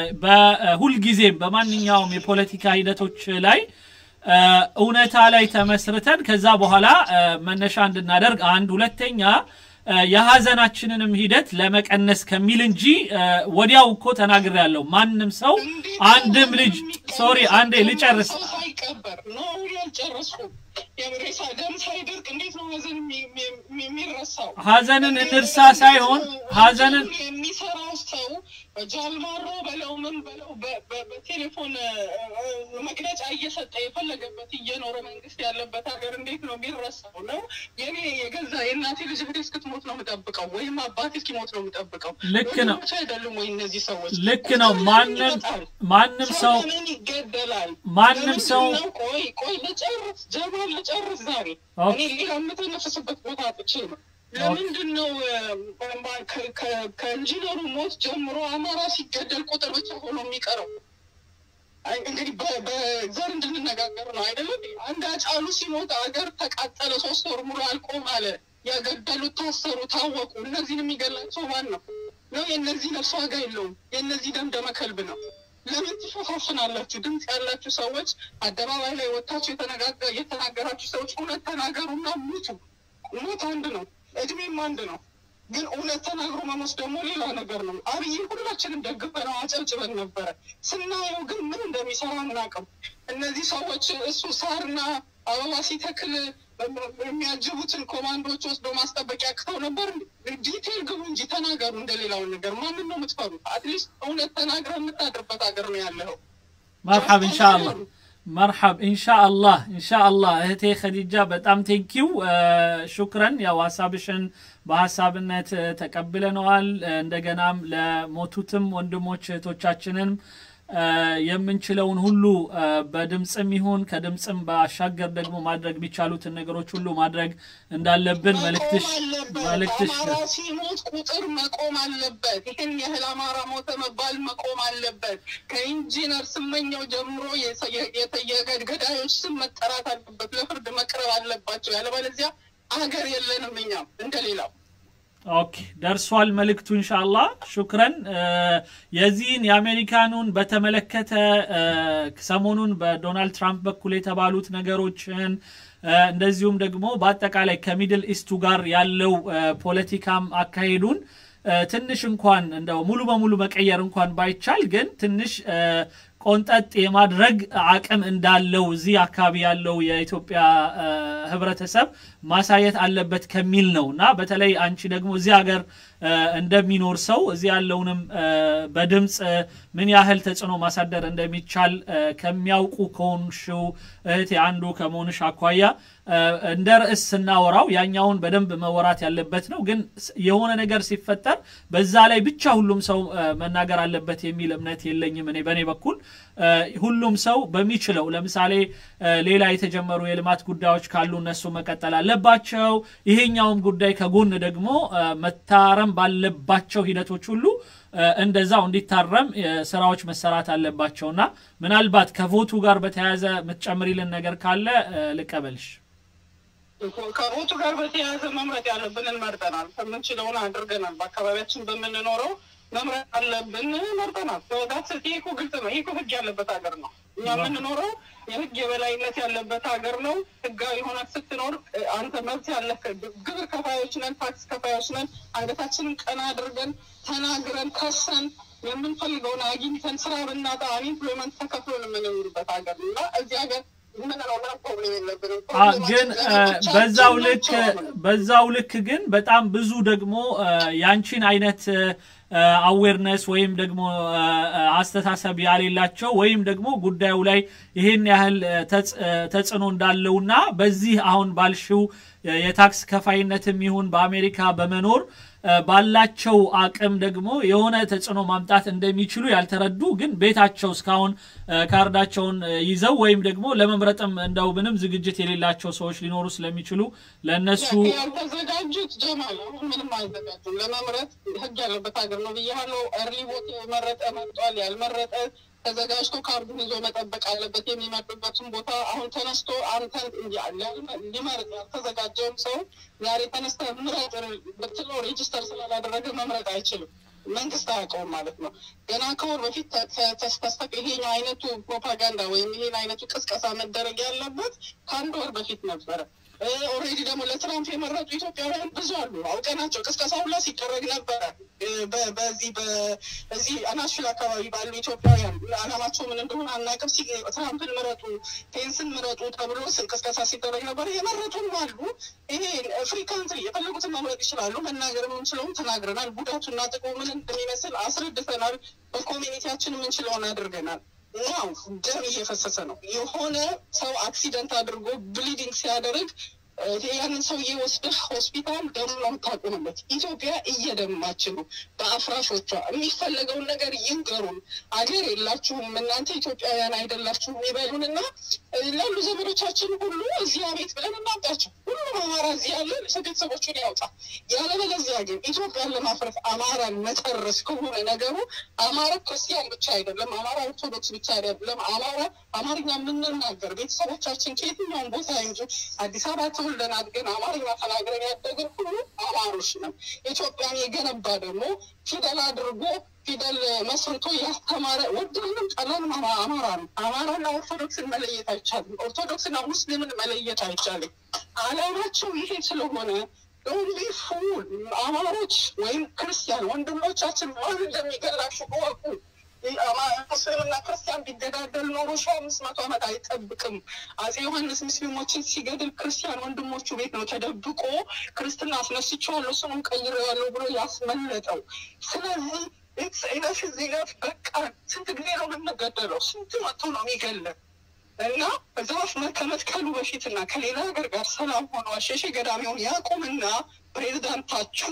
S1: በሁልጊዜም በማንኛውም የፖለቲካ ሂደቶች ላይ እውነታ ላይ ተመስርተን ከዛ በኋላ መነሻ እንድናደርግ አንድ ሁለተኛ የሀዘናችንንም ሂደት ለመቀነስ ከሚል እንጂ ወዲያው እኮ ተናግር ያለው ማንም ሰው አንድም ልጅ ሶሪ አንዴ ልጨርስ
S9: ሰው ሳይቀበር ነው ያልጨረስኩም። የሬሳ ደም ሳይደርቅ እንዴት ነው ሀዘን የሚረሳው?
S1: ሀዘንን እንርሳ ሳይሆን ሀዘንን
S9: የሚሰራው ሰው ጃልማሮ በለው ምን በለው በቴሌፎን መግለጫ እየሰጠ የፈለገበት እየኖረ መንግስት ያለበት ሀገር እንዴት ነው የሚረሳው? ነው የኔ የገዛ የእናቴ ልጅ እህቴ እስክትሞት ነው የምጠብቀው፣ ወይም አባቴ እስኪሞት ነው የምጠብቀው።
S1: ልክ ነው።
S9: ወንድሞች አይደሉም ወይ እነዚህ ሰዎች?
S1: ልክ ነው። ማንም ማንም ሰው
S9: ለምን ይገደላል?
S1: ማንም ሰው
S9: ለምንድን ነው? ቆይ ቆይ ልጨርስ ጀማል ልጨርስ። ዛሬ
S1: ኦኬ።
S9: እኔ ሌላ የምተነፍስበት ቦታ አጥቼ ነው። ለምንድን ነው እ፣ ከ- ከ- ከኢንጂነሩ ሞት ጀምሮ አማራ ሲገደል ቁጥር ብቻ ሆኖ የሚቀረው? አይ፣ እንግዲህ በ- በዘር እንድንነጋገር ነው አይደለም? አንድ አጫሉ ሲሞት አገር ተቃጠለ፣ ሶስት ወር ሙሉ አልቆም አለ። ያገደሉት ታሰሩ፣ ታወቁ። እነዚህን የሚገላቸው ማን ነው? ነው የእነዚህ ነፍስ ዋጋ የለውም። የእነዚህ ደም ደመ ከልብ ነው። ለምን ትሸፋፍናላችሁ? ድምፅ ያላችሁ ሰዎች አደባባይ ላይ ወጥታችሁ የተነጋገ- የተናገራችሁ ሰዎች እውነት ተናገሩና ሙቱ። ሞት አንድ ነው፣ እድሜም አንድ ነው። ግን እውነት ተናግሮ መሞት ደግሞ ሌላ ነገር ነው። አብይን ሁላችንም ደግፈነው አጨብጭበን ነበረ። ስናየው ግን ምን እንደሚሰራ አናውቅም። እነዚህ ሰዎች እሱ ሳርና አበባ ሲተክል የሚያጅቡትን ኮማንዶች ወስዶ ማስጠበቂያ ያቅተው ነበር። ዲቴል ግቡ እንጂ ተናገሩ። እንደሌላውን ነገር ማንን ነው የምትፈሩት? አትሊስት እውነት ተናግረ የምታድርበት ሀገር ነው ያለው።
S1: መርሐብ ኢንሻአላህ መርሐብ ኢንሻአላህ ኢንሻአላህ እህቴ ኸዲጃ በጣም ቴንኪው ሹክረን ያው ሀሳብሽን በሀሳብነት እ፣ ተቀብለነዋል እ፣ እንደገናም ለሞቱትም ወንድሞች እህቶቻችንን እ፣ የምንችለውን ሁሉ እ፣ በድምፅም ይሁን ከድምፅም ባሻገር ደግሞ ማድረግ የሚቻሉትን ነገሮች ሁሉ ማድረግ እንዳለብን መልእክትሽ
S9: መቆም አለበት።
S1: መልእክትሽ
S9: አማራ ሲሞት ቁጥር መቆም አለበት። ይህን ያህል አማራ ሞተ መባል መቆም አለበት። ከኢንጂነር ስመኛው ጀምሮ የሰ- የ- የተ- የገዳዮች ስም መጠራት አለበት፣ ለፍርድ መቅረብ አለባቸው። ያለበለዚያ አገር የለንም እኛም እንደሌላው
S1: ኦኬ ደርሷል መልእክቱ እንሻላ ሹክረን የዚህን የአሜሪካኑን በተመለከተ ሰሞኑን በዶናልድ ትራምፕ በኩል የተባሉት ነገሮችን እንደዚሁም ደግሞ በአጠቃላይ ከሚድል ኢስቱ ጋር ያለው ፖለቲካም አካሄዱን ትንሽ እንኳን እንደው ሙሉ በሙሉ መቀየር እንኳን ባይቻል ግን ትንሽ ቆንጠጥ የማድረግ አቅም እንዳለው እዚህ አካባቢ ያለው የኢትዮጵያ ህብረተሰብ ማሳየት አለበት ከሚል ነው እና በተለይ አንቺ ደግሞ እዚህ ሀገር እንደሚኖር ሰው እዚህ ያለውንም በድምፅ ምን ያህል ተጽዕኖ ማሳደር እንደሚቻል ከሚያውቁ ከሆንሽው እህቴ አንዱ ከመሆንሽ አኳያ እንደ ርዕስ ስናወራው ያኛውን በደንብ መወራት ያለበት ነው። ግን የሆነ ነገር ሲፈጠር በዛ ላይ ብቻ ሁሉም ሰው መናገር አለበት የሚል እምነት የለኝም። እኔ በእኔ በኩል ሁሉም ሰው በሚችለው ለምሳሌ ሌላ የተጀመሩ የልማት ጉዳዮች ካሉ እነሱ መቀጠል አለባቸው። ይሄኛውም ጉዳይ ከጎን ደግሞ መታረም ባለባቸው ሂደቶች ሁሉ እንደዛው እንዲታረም ስራዎች መሰራት አለባቸውና ምናልባት ከቮቱ ጋር በተያያዘ የምትጨምሪልን ነገር ካለ ልቀበልሽ።
S9: ከቦቱ ጋር በተያያዘ መምረጥ ያለብንን መርጠናል። ከምንችለውን አድርገናል። በአካባቢያችን በምንኖረው መምረጥ አለብን መርጠናል። ዳት ይሄ እኮ ግልጽ ነው። ይሄ እኮ ህግ ያለበት ሀገር ነው። እኛ የምንኖረው የህግ የበላይነት ያለበት ሀገር ነው። ህጋዊ ሆነ ስትኖር አንተ መብት ያለ ግብር ከፋዮች ነን፣ ታክስ ከፋዮች ነን። አንገታችንን ቀና አድርገን ተናግረን ከሰን የምንፈልገውን አግኝተን ስራ ብናጣ አንኢምፕሎይመንት ተከፍሎን የምንኖርበት ሀገር ነው እና እዚህ ሀገር
S1: ግን በዛው ልክ በዛው ልክ ግን በጣም ብዙ ደግሞ ያንቺን አይነት አዌርነስ ወይም ደግሞ አስተሳሰብ ያሌላቸው ወይም ደግሞ ጉዳዩ ላይ ይህን ያህል ተጽዕኖ እንዳለውና በዚህ አሁን ባልሽው የታክስ ከፋይነትም ይሁን በአሜሪካ በመኖር ባላቸው አቅም ደግሞ የሆነ ተጽዕኖ ማምጣት እንደሚችሉ ያልተረዱ ግን ቤታቸው እስካሁን ካርዳቸውን ይዘው ወይም ደግሞ ለመምረጥም እንደው ምንም ዝግጅት የሌላቸው ሰዎች ሊኖሩ ስለሚችሉ ለእነሱ
S9: ያልተዘጋጁት ጀማል አሁን ምንም አይዘጋጁም። ለመምረጥ ህግ ያለበት ሀገር ነው ብያለሁ። እርሊ ቦት የመረጠ መርጧል፣ ያልመረጠ ተዘጋጅቶ ካርዱን ይዞ መጠበቅ አለበት። የሚመርጥበትን ቦታ አሁን ተነስቶ አንተን ሊመርጥ ያልተዘጋጀውም ሰው ዛሬ ተነስተ ምረጥ ብትለው ሬጅስተር ስላላደረገ መምረጥ አይችልም። መንግስት አያውቀውም ማለት ነው። ገና ከወር በፊት ተስተስተቅ ይሄኛው አይነቱ ፕሮፓጋንዳ ወይም ይሄን አይነቱ ቅስቀሳ መደረግ ያለበት ከአንድ ወር በፊት ነበረ። ኦልሬዲ ደግሞ ለትራምፕ የመረጡ ኢትዮጵያውያን ብዙ አሉ። አውቀናቸው ቅስቀሳ ሁላ ሲደረግ ነበረ። በዚህ በዚህ ናሽቪል አካባቢ ባሉ ኢትዮጵያውያን አላማቸው ምን እንደሆነ አናውቅም። ትራምፕን ምረጡ፣ ፔንስን ምረጡ ተብሎ ቅስቀሳ ሲደረግ ነበረ። የመረጡም አሉ። ይሄ ፍሪ ካንትሪ የፈለጉትን መምረጥ ይችላሉ። መናገር የምንችለውን ተናግረናል። ጉዳቱና ጥቅሙ ምን እንደሚመስል አስረድተናል። በኮሚኒቲያችን የምንችለውን አድርገናል። ያው ደም እየፈሰሰ ነው። የሆነ ሰው አክሲደንት አድርጎ ብሊዲንግ ሲያደርግ ያንን ሰውዬ ወስደህ ሆስፒታል ደም ነው የምታቆምበት። ኢትዮጵያ እየደማች ነው በአፍራሾቿ። የሚፈለገውን ነገር ይንገሩን። አገር የላችሁም እናንተ ኢትዮጵያውያን አይደላችሁም ይበሉንና ላሉ ዘመዶቻችን ሁሉ እዚህ አቤት ብለን እናምጣቸው። ሁሉም አማራ እዚህ ያለ ቤተሰቦቹን ያውጣ። ያለበለዚያ ግን ኢትዮጵያን ለማፍረስ አማራን መጨረስ ከሆነ ነገሩ አማራ ክርስቲያን ብቻ አይደለም፣ አማራ ኦርቶዶክስ ብቻ አይደለም። አማራ አማርኛ የምንናገር ቤተሰቦቻችን ከየትኛውም ቦታ እንጂ አዲስ አበባ ተወልደን አድገን አማርኛ ተናግረን ያደግን ሁሉ አማሮች ነን። ኢትዮጵያን የገነባ ደግሞ ፊደል አድርጎ ፊደል መስርቶ ያስተማረ ወደንም ጠላንም አማራ ነው። አማራና ኦርቶዶክስን መለየት አይቻልም። ኦርቶዶክስና ሙስሊምን መለየት አይቻልም። አላማቸው ይሄ ስለሆነ ኦንሊ ፉል አማሮች ወይም ክርስቲያን ወንድሞቻችን ማን እንደሚገላችሁ እወቁ። ሙስሊምና ክርስቲያን ቢገዳደል ኖሮ ሺ አምስት መቶ ዓመት አይጠብቅም። አጼ ዮሐንስ ሙስሊሞችን ሲገድል ክርስቲያን ወንድሞቹ ቤት ነው ተደብቆ ክርስትና አስነስቼዋለሁ ስሙን ቀይሬዋለሁ ብሎ ያስመለጠው። ስለዚህ ኢነፍ ዚነፍ በቃ ስንት ጊዜ ነው የምንገደለው? ስንት መቶ ነው የሚገለን? እና ዛፍ ከመትከሉ በፊትና ከሌላ ሀገር ጋር ሰላም ሆኖ አሸሼ ገዳሚውን ያቁምና ፕሬዚዳንታችሁ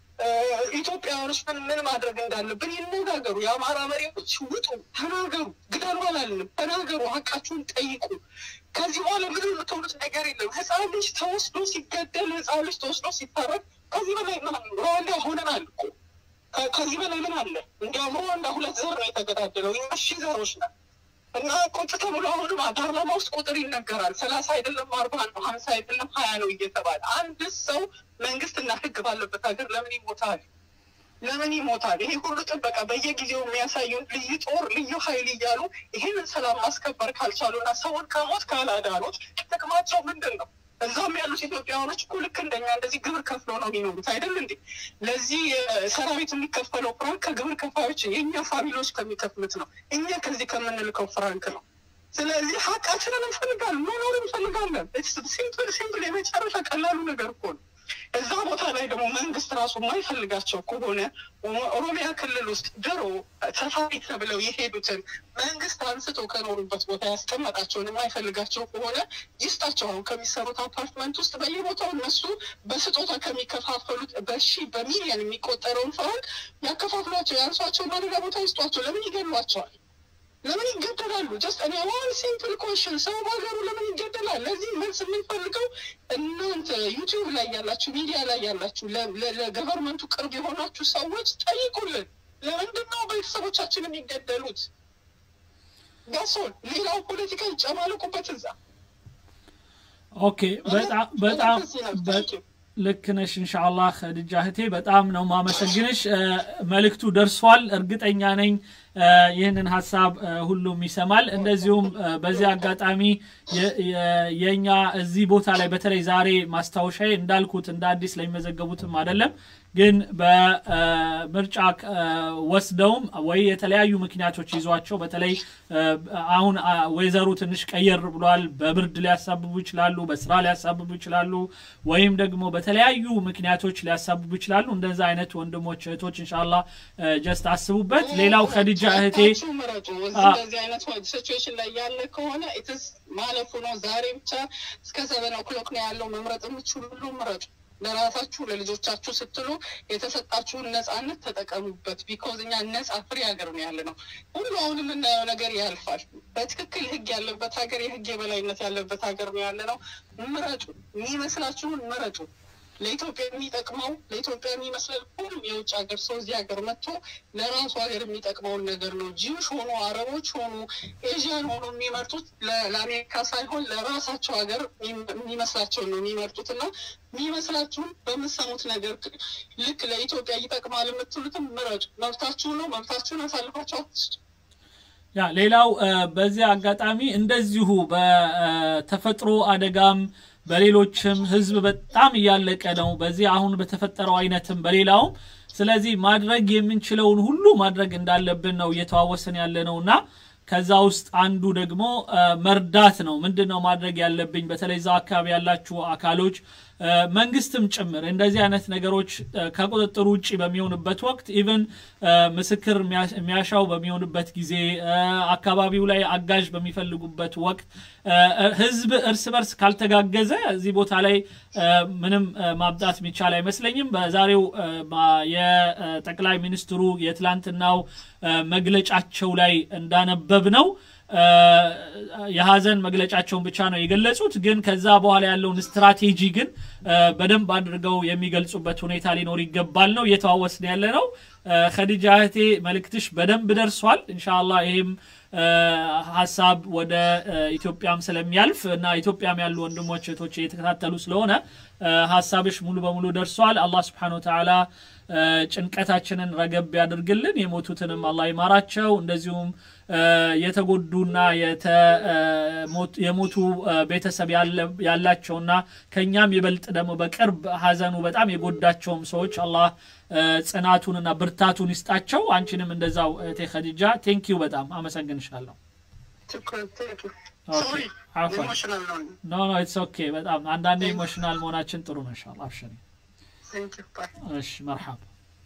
S9: ኢትዮጵያውያኖች ምን ምን ማድረግ እንዳለብን ይነጋገሩ። የአማራ መሪዎች ውጡ፣ ተናገሩ። ግደሉ አላልንም፣ ተናገሩ፣ ሀቃችሁን ጠይቁ። ከዚህ በኋላ ምን የምትሆኑት ነገር የለም። ህፃን ልጅ ተወስዶ ሲገደል፣ ህፃን ልጅ ተወስዶ ሲታረድ ከዚህ በላይ ምን ሩዋንዳ ሆነናል እኮ ከዚህ በላይ ምን አለ? እንዲያውም ሩዋንዳ ሁለት ዘር ነው የተገዳደለው። እኛ ሺ ዘሮች ነን። እና ቁጭ ተብሎ አሁንም ፓርላማ ውስጥ ቁጥር ይነገራል። ሰላሳ አይደለም አርባ ነው ሀምሳ አይደለም ሀያ ነው እየተባለ አንድ ሰው መንግስትና ህግ ባለበት ሀገር ለምን ይሞታል? ለምን ይሞታል? ይሄ ሁሉ ጥበቃ በየጊዜው የሚያሳዩን ልዩ ጦር ልዩ ኃይል እያሉ ይህንን ሰላም ማስከበር ካልቻሉና ሰውን ከሞት ካላዳኑት ጥቅማቸው ምንድን ነው? እዛም ያሉት ኢትዮጵያውያኖች እኮ ልክ እንደኛ እንደዚህ ግብር ከፍለው ነው የሚኖሩት አይደል እንዴ? ለዚህ ሰራዊት የሚከፈለው ፍራንክ ከግብር ከፋዮች የእኛ ፋሚሊዎች ከሚከፍሉት ነው። እኛ ከዚህ ከምንልከው ፍራንክ ነው። ስለዚህ ሀቃችንን እንፈልጋለን፣ መኖር እንፈልጋለን። ሲምፕል ሲምፕል የመጨረሻ ቀላሉ ነገር እኮ ነው። እዛ ቦታ ላይ ደግሞ መንግስት ራሱ የማይፈልጋቸው ከሆነ ኦሮሚያ ክልል ውስጥ ድሮ ሰፋሪ ተብለው የሄዱትን መንግስት አንስቶ ከኖሩበት ቦታ ያስቀመጣቸውን የማይፈልጋቸው ከሆነ ይስጣቸው። አሁን ከሚሰሩት አፓርትመንት ውስጥ በየቦታው እነሱ በስጦታ ከሚከፋፈሉት በሺ በሚሊዮን የሚቆጠረውን ፍራንክ ያከፋፍሏቸው፣ ያንሷቸው፣ ሌላ ቦታ ይስጧቸው። ለምን ይገሏቸዋል? ለምን ይገደላሉ? ጀስት እኔ ዋን ሲምፕል ኮሽን ሰው በሀገሩ ለምን ይገደላል? ለዚህ መልስ የምንፈልገው እናንተ ዩቲዩብ ላይ ያላችሁ፣ ሚዲያ ላይ ያላችሁ፣ ለገቨርንመንቱ ቅርብ የሆናችሁ ሰዎች ጠይቁልን። ለምንድን ነው ቤተሰቦቻችን የሚገደሉት? ጋሶን ሌላው ፖለቲካ ይጨማልቁበት እዛ።
S1: ኦኬ በጣም በጣም ልክ ነሽ። እንሻአላህ ኸዲጃ እህቴ በጣም ነው ማመሰግንሽ። መልእክቱ ደርሷል፣ እርግጠኛ ነኝ ይህንን ሀሳብ ሁሉም ይሰማል። እንደዚሁም በዚህ አጋጣሚ የእኛ እዚህ ቦታ ላይ በተለይ ዛሬ ማስታወሻዬ እንዳልኩት እንደ አዲስ ለሚመዘገቡትም አይደለም ግን በምርጫ ወስደውም ወይ የተለያዩ ምክንያቶች ይዟቸው በተለይ አሁን ወይዘሩ ትንሽ ቀየር ብሏል። በብርድ ሊያሳብቡ ይችላሉ፣ በስራ ሊያሳብቡ ይችላሉ፣ ወይም ደግሞ በተለያዩ ምክንያቶች ሊያሳብቡ ይችላሉ። እንደዛ አይነት ወንድሞች እህቶች እንሻላ ጀስት አስቡበት። ሌላው ከድጃ እህቴ
S9: ምረጡ። እንደዚህ አይነት ሲቹዌሽን ላይ ያለ ከሆነ ኢትስ ማለፉ ነው። ዛሬ ብቻ እስከ ሰቨን ኦክሎክ ነው ያለው። መምረጥ የምችሉ ሁሉ ምረጡ። ለራሳችሁ ለልጆቻችሁ ስትሉ የተሰጣችሁን ነጻነት ተጠቀሙበት። ቢኮዝ እኛ ነጻ ፍሪ ሀገር ነው ያለ ነው። ሁሉ አሁን የምናየው ነገር ያልፋል። በትክክል ህግ ያለበት ሀገር፣ የህግ የበላይነት ያለበት ሀገር ነው ያለ ነው። ምረጡ፣ የሚመስላችሁን ምረጡ። ለኢትዮጵያ የሚጠቅመው ለኢትዮጵያ የሚመስለን ሁሉም የውጭ ሀገር ሰው እዚህ ሀገር መጥቶ ለራሱ ሀገር የሚጠቅመውን ነገር ነው። ጂውሽ ሆኑ አረቦች ሆኑ ኤዥያን ሆኑ የሚመርጡት ለአሜሪካ ሳይሆን ለራሳቸው ሀገር የሚመስላቸውን ነው የሚመርጡት እና የሚመስላችሁን በምሰሙት ነገር ልክ ለኢትዮጵያ ይጠቅማል የምትሉትም ምረጡ። መብታችሁ ነው። መብታችሁን አሳልፋችሁ አትስጡ።
S1: ያ ሌላው በዚህ አጋጣሚ እንደዚሁ በተፈጥሮ አደጋም በሌሎችም ህዝብ በጣም እያለቀ ነው። በዚህ አሁን በተፈጠረው አይነትም በሌላውም። ስለዚህ ማድረግ የምንችለውን ሁሉ ማድረግ እንዳለብን ነው እየተዋወስን ያለ ነው እና ከዛ ውስጥ አንዱ ደግሞ መርዳት ነው። ምንድን ነው ማድረግ ያለብኝ? በተለይ እዛ አካባቢ ያላችሁ አካሎች መንግስትም ጭምር እንደዚህ አይነት ነገሮች ከቁጥጥር ውጭ በሚሆንበት ወቅት ኢቨን ምስክር የሚያሻው በሚሆንበት ጊዜ አካባቢው ላይ አጋዥ በሚፈልጉበት ወቅት ህዝብ እርስ በርስ ካልተጋገዘ እዚህ ቦታ ላይ ምንም ማምጣት የሚቻል አይመስለኝም። በዛሬው የጠቅላይ ሚኒስትሩ የትላንትናው መግለጫቸው ላይ እንዳነበብ ነው የሀዘን መግለጫቸውን ብቻ ነው የገለጹት። ግን ከዛ በኋላ ያለውን ስትራቴጂ ግን በደንብ አድርገው የሚገልጹበት ሁኔታ ሊኖር ይገባል ነው እየተዋወስን ያለ ነው። ከዲጃ እህቴ መልእክትሽ በደንብ ደርሷል። እንሻላ ይሄም ሀሳብ ወደ ኢትዮጵያም ስለሚያልፍ እና ኢትዮጵያም ያሉ ወንድሞች እህቶች እየተከታተሉ ስለሆነ ሀሳብሽ ሙሉ በሙሉ ደርሷል። አላህ ስብሓነ ወተዓላ ጭንቀታችንን ረገብ ያድርግልን። የሞቱትንም አላህ ይማራቸው። እንደዚሁም የተጎዱና የሞቱ ቤተሰብ ያላቸውና ከኛም ይበልጥ ደግሞ በቅርብ ሀዘኑ በጣም የጎዳቸውም ሰዎች አላህ ጽናቱንና ብርታቱን ይስጣቸው። አንቺንም እንደዛው እህቴ ኸዲጃ ቴንኪዩ በጣም አመሰግንሻለሁ። ኖ ኖ ኢትስ ኦኬ። በጣም አንዳንዴ ኢሞሽናል መሆናችን ጥሩ ነው። ኢንሻአላህ አብሽሪ። እሺ መርሐባ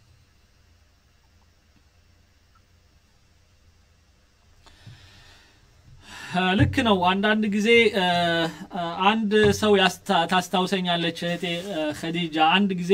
S1: ልክ ነው። አንዳንድ ጊዜ አንድ ሰው ታስታውሰኛለች እህቴ ኸዲጃ። አንድ ጊዜ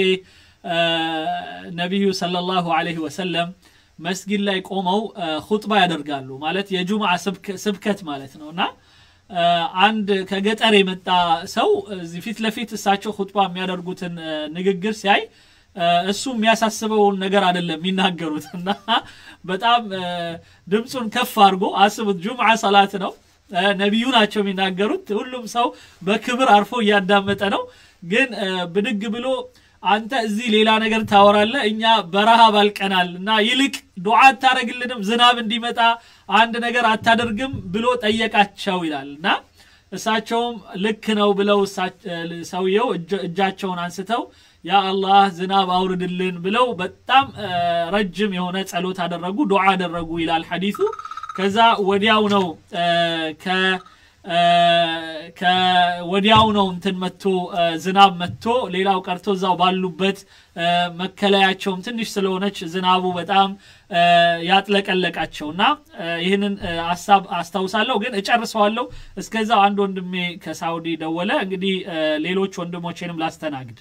S1: ነቢዩ ሰለላሁ ዐለይሂ ወሰለም መስጊድ ላይ ቆመው ሁጥባ ያደርጋሉ። ማለት የጁምዓ ስብከት ማለት ነው እና አንድ ከገጠር የመጣ ሰው እዚህ ፊት ለፊት እሳቸው ሁጥባ የሚያደርጉትን ንግግር ሲያይ እሱ የሚያሳስበውን ነገር አይደለም የሚናገሩት እና በጣም ድምፁን ከፍ አድርጎ አስቡት ጁምዓ ሰላት ነው ነቢዩ ናቸው የሚናገሩት ሁሉም ሰው በክብር አርፎ እያዳመጠ ነው ግን ብድግ ብሎ አንተ እዚህ ሌላ ነገር ታወራለ እኛ በረሃብ አልቀናል እና ይልቅ ዱዓ አታረግልንም ዝናብ እንዲመጣ አንድ ነገር አታደርግም ብሎ ጠየቃቸው ይላል እና እሳቸውም ልክ ነው ብለው ሰውየው እጃቸውን አንስተው ያ አላህ ዝናብ አውርድልን ብለው በጣም ረጅም የሆነ ጸሎት አደረጉ ዱዓ አደረጉ ይላል ሐዲሱ ከዛ ወዲያው ነው ወዲያው ነው እንትን መጥቶ ዝናብ መጥቶ ሌላው ቀርቶ እዛው ባሉበት መከለያቸውም ትንሽ ስለሆነች ዝናቡ በጣም ያጥለቀለቃቸው እና ይህንን ሀሳብ አስታውሳለሁ ግን እጨርሰዋለሁ እስከዛው አንድ ወንድሜ ከሳውዲ ደወለ እንግዲህ ሌሎች ወንድሞቼንም ላስተናግድ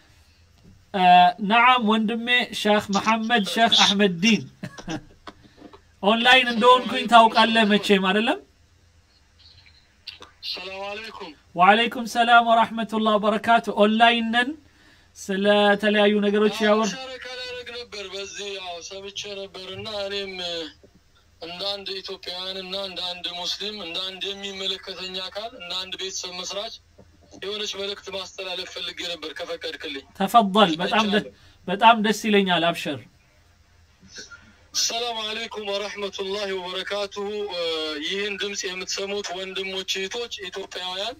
S1: ነዓም ወንድሜ ሼክ መሐመድ ሼክ አሕመድ ዲን ኦንላይን እንደሆንኩኝ ታውቃለህ መቼም አይደለም
S10: ሰላም አለይኩም
S1: ወአለይኩም ሰላም ወራህመቱላህ ወበረካቱ ኦንላይን ነን ስለተለያዩ ነገሮች ያወር
S10: ሸረካ ላደርግ ነበር በዚህ ያው ሰምቼ ነበር እና እኔም እንደ አንድ ኢትዮጵያውያን እና እንደ አንድ ሙስሊም እንደ አንድ የሚመለከተኝ አካል እንደ አንድ ቤተሰብ መስራች የሆነች መልእክት ማስተላለፍ ፈልጌ ነበር ከፈቀድክልኝ
S1: ተፈضል በጣም በጣም ደስ ይለኛል አብሸር
S10: ሰላም አለይኩም ወረህመቱላሂ ወበረካቱሁ ይህን ድምፅ የምትሰሙት ወንድሞች እህቶች ኢትዮጵያውያን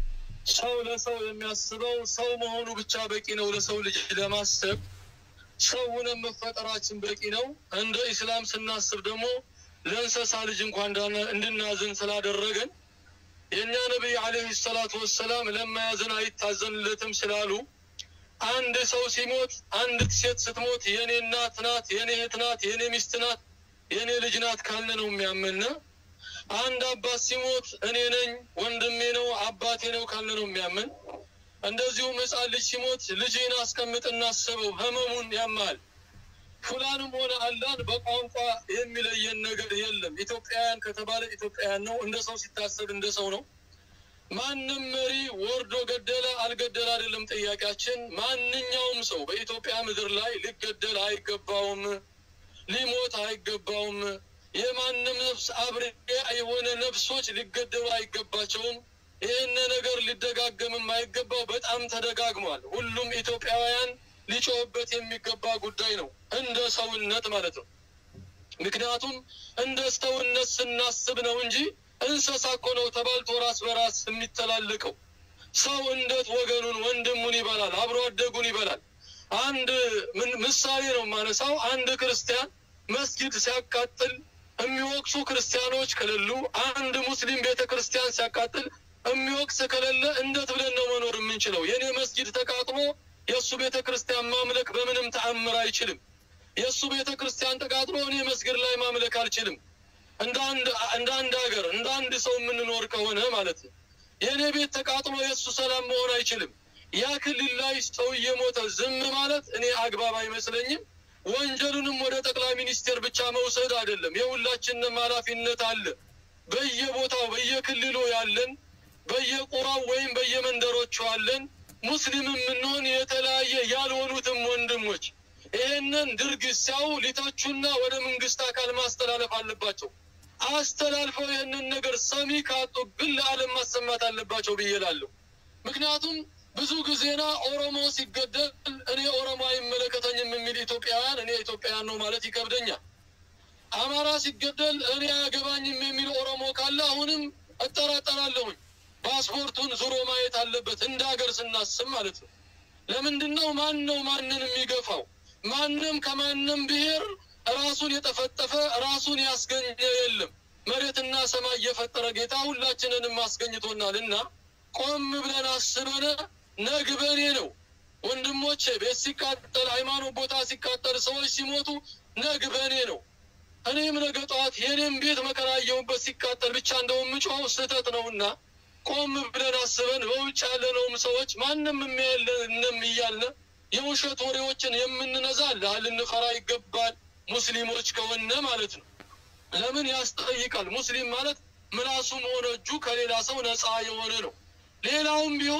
S10: ሰው ለሰው የሚያስበው ሰው መሆኑ ብቻ በቂ ነው ለሰው ልጅ ለማሰብ ሰው ሆነን መፈጠራችን በቂ ነው እንደ ኢስላም ስናስብ ደግሞ ለእንስሳ ልጅ እንኳን እንድናዝን ስላደረገን የእኛ ነቢይ አለህ ሰላቱ ወሰላም ለማያዝን አይታዘንለትም ስላሉ አንድ ሰው ሲሞት አንዲት ሴት ስትሞት የኔ እናት ናት የኔ እህት ናት የኔ ሚስት ናት የኔ ልጅ ናት ካልነ ነው የሚያምን አንድ አባት ሲሞት እኔ ነኝ ወንድሜ ነው አባቴ ነው ካልነ ነው የሚያምን እንደዚሁም ህፃን ልጅ ሲሞት ልጅን አስቀምጥ እናስበው ህመሙን ያማል ፉላንም ሆነ አላን በቋንቋ የሚለየን ነገር የለም ኢትዮጵያውያን ከተባለ ኢትዮጵያውያን ነው እንደ ሰው ሲታሰብ እንደ ሰው ነው ማንም መሪ ወርዶ ገደለ አልገደለ አይደለም ጥያቄያችን ማንኛውም ሰው በኢትዮጵያ ምድር ላይ ሊገደል አይገባውም ሊሞት አይገባውም የማንም ነፍስ አብሬ የሆነ ነፍሶች ሊገደሉ አይገባቸውም ይህን ነገር ሊደጋገምም አይገባው በጣም ተደጋግሟል ሁሉም ኢትዮጵያውያን ሊጮህበት የሚገባ ጉዳይ ነው እንደ ሰውነት ማለት ነው ምክንያቱም እንደ ሰውነት ስናስብ ነው እንጂ እንስሳ እኮ ነው ተባልቶ ራስ በራስ የሚተላለቀው ሰው እንዴት ወገኑን ወንድሙን ይበላል አብሮ አደጉን ይበላል አንድ ምሳሌ ነው ማነሳው አንድ ክርስቲያን መስጊድ ሲያቃጥል የሚወቅሱ ክርስቲያኖች ከሌሉ አንድ ሙስሊም ቤተ ክርስቲያን ሲያቃጥል የሚወቅስ ከሌለ እንዴት ብለን ነው መኖር የምንችለው የእኔ መስጊድ ተቃጥሎ የእሱ ቤተ ክርስቲያን ማምለክ በምንም ተአምር አይችልም የእሱ ቤተ ክርስቲያን ተቃጥሎ እኔ መስጊድ ላይ ማምለክ አልችልም እንደ አንድ ሀገር እንደ አንድ ሰው የምንኖር ከሆነ ማለት ነው የእኔ ቤት ተቃጥሎ የእሱ ሰላም መሆን አይችልም ያ ክልል ላይ ሰው እየሞተ ዝም ማለት እኔ አግባብ አይመስለኝም ወንጀሉንም ወደ ጠቅላይ ሚኒስቴር ብቻ መውሰድ አይደለም የሁላችንም ኃላፊነት አለ በየቦታው በየክልሉ ያለን በየቁራው ወይም በየመንደሮቹ አለን ሙስሊም የምንሆን የተለያየ ያልሆኑትም ወንድሞች ይህንን ድርጊት ሲያው ሊተቹና ወደ መንግስት አካል ማስተላለፍ አለባቸው አስተላልፈው ይህንን ነገር ሰሚ ካጡ ግን ለዓለም ማሰማት አለባቸው ብዬ እላለሁ ምክንያቱም ብዙ ጊዜና ኦሮሞ ሲገደል እኔ ኦሮሞ አይመለከተኝም የሚል ኢትዮጵያውያን እኔ ኢትዮጵያውያን ነው ማለት ይከብደኛል አማራ ሲገደል እኔ አያገባኝም የሚል ኦሮሞ ካለ አሁንም እጠራጠራለሁኝ ፓስፖርቱን ዙሮ ማየት አለበት እንደ ሀገር ስናስብ ማለት ነው ለምንድን ነው ማን ነው ማንን የሚገፋው ማንም ከማንም ብሔር ራሱን የጠፈጠፈ ራሱን ያስገኘ የለም መሬትና ሰማይ የፈጠረ ጌታ ሁላችንንም አስገኝቶናል እና ቆም ብለን አስበነ ነግበኔ ነው ወንድሞቼ ቤት ሲቃጠል ሃይማኖት ቦታ ሲቃጠል ሰዎች ሲሞቱ ነግበኔ ነው እኔም ነገ ጠዋት የኔም ቤት መከራየውበት ሲቃጠል ብቻ እንደው ምጮው ስህተት ነውና ቆም ብለን አስበን በውጭ ያለነውም ሰዎች ማንም የሚያየለንም እያልነ የውሸት ወሬዎችን የምንነዛ ልንፈራ ይገባል ሙስሊሞች ከሆነ ማለት ነው ለምን ያስጠይቃል ሙስሊም ማለት ምላሱም ሆነ እጁ ከሌላ ሰው ነፃ የሆነ ነው ሌላውም ቢሆን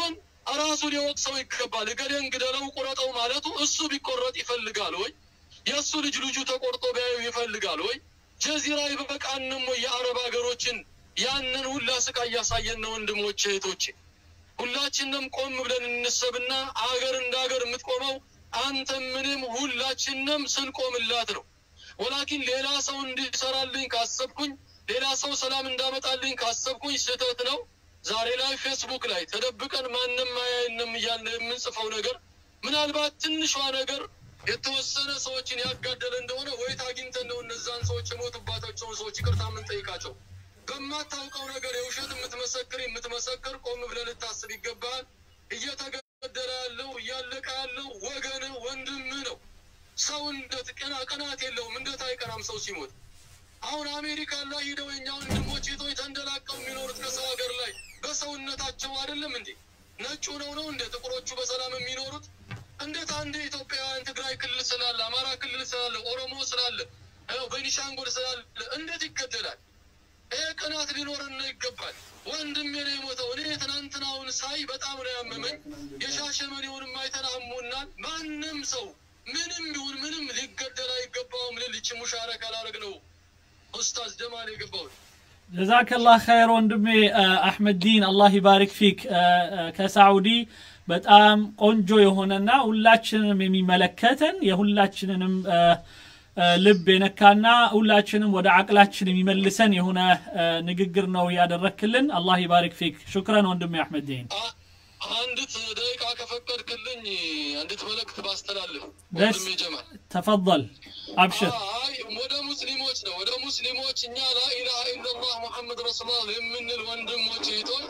S10: ራሱ ሊወቅሰው ይገባል። እገሌን ግደለው ቁረጠው ማለቱ እሱ ቢቆረጥ ይፈልጋል ወይ? የእሱ ልጅ ልጁ ተቆርጦ ቢያዩ ይፈልጋል ወይ? ጀዚራ ይበቃንም ወይ? የአረብ ሀገሮችን ያንን ሁላ ስቃይ እያሳየን ነው። ወንድሞቼ እህቶቼ፣ ሁላችንም ቆም ብለን እንሰብና አገር እንደ ሀገር የምትቆመው አንተም ምንም ሁላችንም ስንቆምላት ነው። ወላኪን ሌላ ሰው እንዲሰራልኝ ካሰብኩኝ፣ ሌላ ሰው ሰላም እንዳመጣልኝ ካሰብኩኝ ስህተት ነው። ዛሬ ላይ ፌስቡክ ላይ ተደብቀን ማንም አያየንም እያልን የምንጽፈው ነገር ምናልባት ትንሿ ነገር የተወሰነ ሰዎችን ያጋደለ እንደሆነ ወይት አግኝተን ነው እነዛን ሰዎች የሞቱባቸውን ሰዎች ይቅርታ የምንጠይቃቸው። በማታውቀው ነገር የውሸት የምትመሰክር የምትመሰክር ቆም ብለህ ልታስብ ይገባል። እየተገደለ ያለው እያለቀ ያለው ወገን ወንድም ነው። ሰው እንደት ቀና ቀናት የለውም። እንደት አይቀናም ሰው ሲሞት። አሁን አሜሪካ ላይ ሂደው የኛ ወንድሞች ቶች ተንደላቀው የሚኖሩት ከሰው ሀገር ላይ በሰውነታቸው አይደለም እንዴ? ነጩ ነው ነው እንደ ጥቁሮቹ በሰላም የሚኖሩት እንዴት አንድ ኢትዮጵያውያን ትግራይ ክልል ስላለ አማራ ክልል ስላለ ኦሮሞ ስላለ ቤኒሻንጉል ስላለ እንዴት ይገደላል? ይሄ ቅናት ሊኖረን ነው ይገባል። ወንድሜ ነው የሞተው። እኔ ትናንትናውን ሳይ በጣም ነው ያመመኝ። የሻሸመኔውንም አይተን አሞናል። ማንም ሰው ምንም ይሁን ምንም ሊገደል አይገባውም ልል ይቺ ሙሻረክ አላረግ ነው ኡስታዝ ጀማል የገባውን
S1: ጀዛከላህ ኸይር ወንድሜ አሕመድ ዲን አላህ ይባሪክ ፊክ ከሳዑዲ በጣም ቆንጆ የሆነና ሁላችንንም የሚመለከተን የሁላችንንም ልብ የነካና ሁላችንም ወደ አቅላችን የሚመልሰን የሆነ ንግግር ነው ያደረክልን። አላህ ይባሪክ ፊክ። ሹክረን ወንድሜ አሕመድ ዲን።
S10: አንዲት ደቂቃ ከፈቀድክልኝ አንዲት መልእክት ባስተላልፍ
S1: ደስ
S10: ወንድሜ ጀማል
S1: ተፈضል አብሽር።
S10: አይ ወደ ሙስሊሞች ነው ወደ ሙስሊሞች እኛ ላኢላሃ ኢለላህ ሙሐመድ ረሱሉላህ የምንል ወንድሞች እህቶች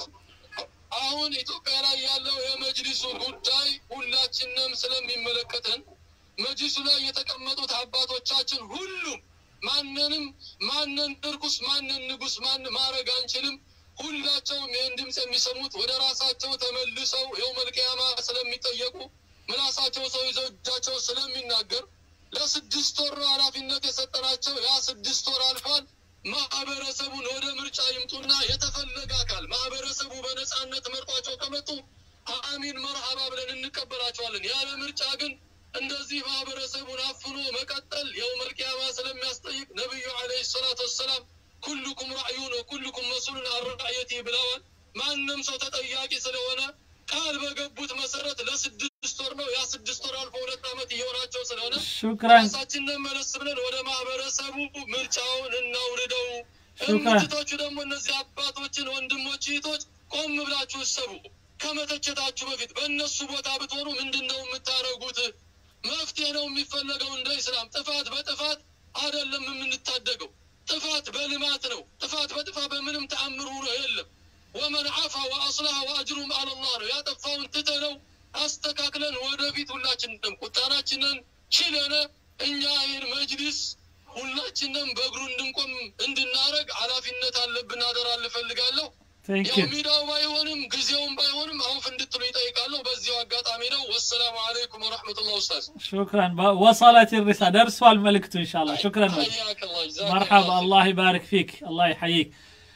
S10: አሁን ኢትዮጵያ ላይ ያለው የመጅሊሱ ጉዳይ ሁላችንም ስለሚመለከተን መጅሊሱ ላይ የተቀመጡት አባቶቻችን ሁሉም ማንንም ማንን እርኩስ ማንን ንጉስ ማን ማድረግ አንችልም። ሁላቸውም ይህን ድምፅ የሚሰሙት ወደ ራሳቸው ተመልሰው የው መልቅያማ ስለሚጠየቁ ምላሳቸው ሰው ይዘው እጃቸው ስለሚናገር ለስድስት ወር ነው ኃላፊነት የሰጠናቸው። ያ ስድስት ወር አልፏል። ማህበረሰቡን ወደ ምርጫ ይምጡና የተፈለገ አካል ማህበረሰቡ በነጻነት መርጧቸው ከመጡ አሚን መርሃባ ብለን እንቀበላቸዋለን። ያለ ምርጫ ግን እንደዚህ ማህበረሰቡን አፍኖ መቀጠል የውመል ቂያማ ስለሚያስጠይቅ ነቢዩ ዓለይሂ ሰላቱ ወሰላም ኩልኩም ራዕዩን ወኩልኩም መስሉን አራዕየቲ ብለዋል። ማንም ሰው ተጠያቂ ስለሆነ ቃል በገቡት መሰረት ለስድስት ወር ነው። ያ ስድስት ወር አልፎ ሁለት ዓመት እየሆናቸው ስለሆነ
S1: ሹክራን
S10: ራሳችንን መለስ ብለን ወደ ማህበረሰቡ ምርጫውን እናውርደው።
S1: ሹክራን።
S10: እምትቶቹ ደግሞ እነዚህ አባቶችን ወንድሞች፣ እህቶች ቆም ብላችሁ እሰቡ። ከመተቸታችሁ በፊት በእነሱ ቦታ ብትሆኑ ምንድን ነው የምታደርጉት? መፍትሄ ነው የሚፈለገው እንደ ኢስላም። ጥፋት በጥፋት አይደለም የምንታደገው። ጥፋት በልማት ነው። ጥፋት በጥፋት በምንም ተአምር ሆኖ የለም። ወመን አፋ ወአስላሐ ወአጅሩም አለላህ ነው። ያጠፋውን ትተነው አስተካክለን ወደፊት ሁላችንም ቁጣናችንን ችለነ እኛ ይህን መጅሊስ ሁላችንም በእግሩ እንድንቆም እንድናረግ ኃላፊነት አለብን። አደራ ልፈልጋለሁ።
S1: ቴንክ
S10: ያው
S1: ዩ
S10: ሚዲያው ባይሆንም ጊዜውም ባይሆንም አውፍ እንድትሉ ይጠይቃለሁ። በዚሁ አጋጣሚ ነው። ወሰላሙ አለይኩም ወረሕመቱላህ ኡስታዝ
S1: ሹክራን ወሰለት ሪሳ ደርሷል መልእክቱ ኢንሻአላህ ሹክራን ወንድሜ።
S10: ሐያከላህ ጀዛከላህ
S1: መርሐባ አላህ ይባርክ ፊክ አላህ ይሐይክ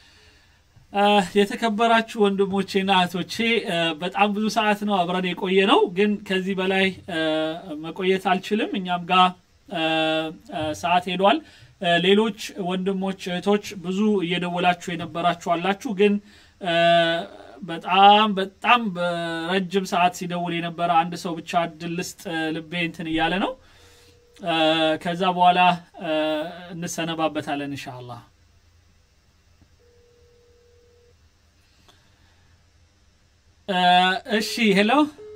S1: አ፣ የተከበራችሁ ወንድሞቼና እህቶቼ አ፣ በጣም ብዙ ሰዓት ነው አብረን የቆየ ነው ግን ከዚህ በላይ አ፣ መቆየት አልችልም እኛም ጋር አ፣ አ፣ ሰዓት ሄዷል አ፣ ሌሎች ወንድሞች እህቶች ብዙ እየደወላችሁ የነበራችሁ አላችሁ ግን አ፣ በጣም በጣም በረጅም ሰዓት ሲደውል የነበረ አንድ ሰው ብቻ እድል ልስጥ አ፣ ልቤ እንትን እያለ ነው አ፣ ከዛ በኋላ አ፣ እንሰነባበታለን ኢንሻአላህ አ፣ እሺ ሄሎ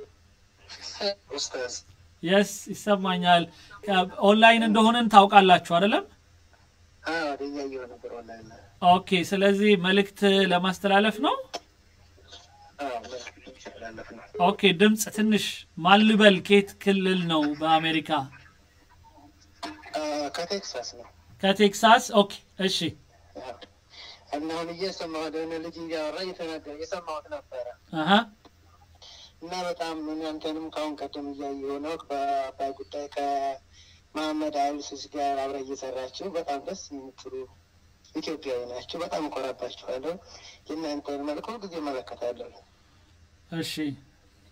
S11: ኡስታዝ
S1: የስ ይሰማኛል ከ- ኦንላይን እንደሆንን ታውቃላችሁ አይደለም
S11: ወደ እያየሁ ነበር ኦንላይን ላይ
S1: ኦኬ ስለዚህ መልእክት ለማስተላለፍ ነው
S11: መልዕክት ሲተላለፍ ነው
S1: ኦኬ ድምፅ ትንሽ ማልበል ኬት ክልል ነው በአሜሪካ
S11: አ፣ ከቴክሳስ ነው
S1: ከቴክሳስ ኦኬ እሺ
S11: እና አሁን እየሰማሁ ደሆነ ልጅ እያወራ እየተናገረ እየሰማሁት ነበረ
S1: አሀ
S11: እና በጣም እናንተንም ከአሁን ቀደም እያየሁ ነው በአባይ ጉዳይ ከመሐመድ አልሲሲ ጋር አብረ እየሰራችሁ በጣም ደስ የምትሉ ኢትዮጵያዊ ናችሁ። በጣም እኮራባችኋለሁ። የእናንተን መልክ ሁልጊዜ እመለከታለሁ።
S1: እሺ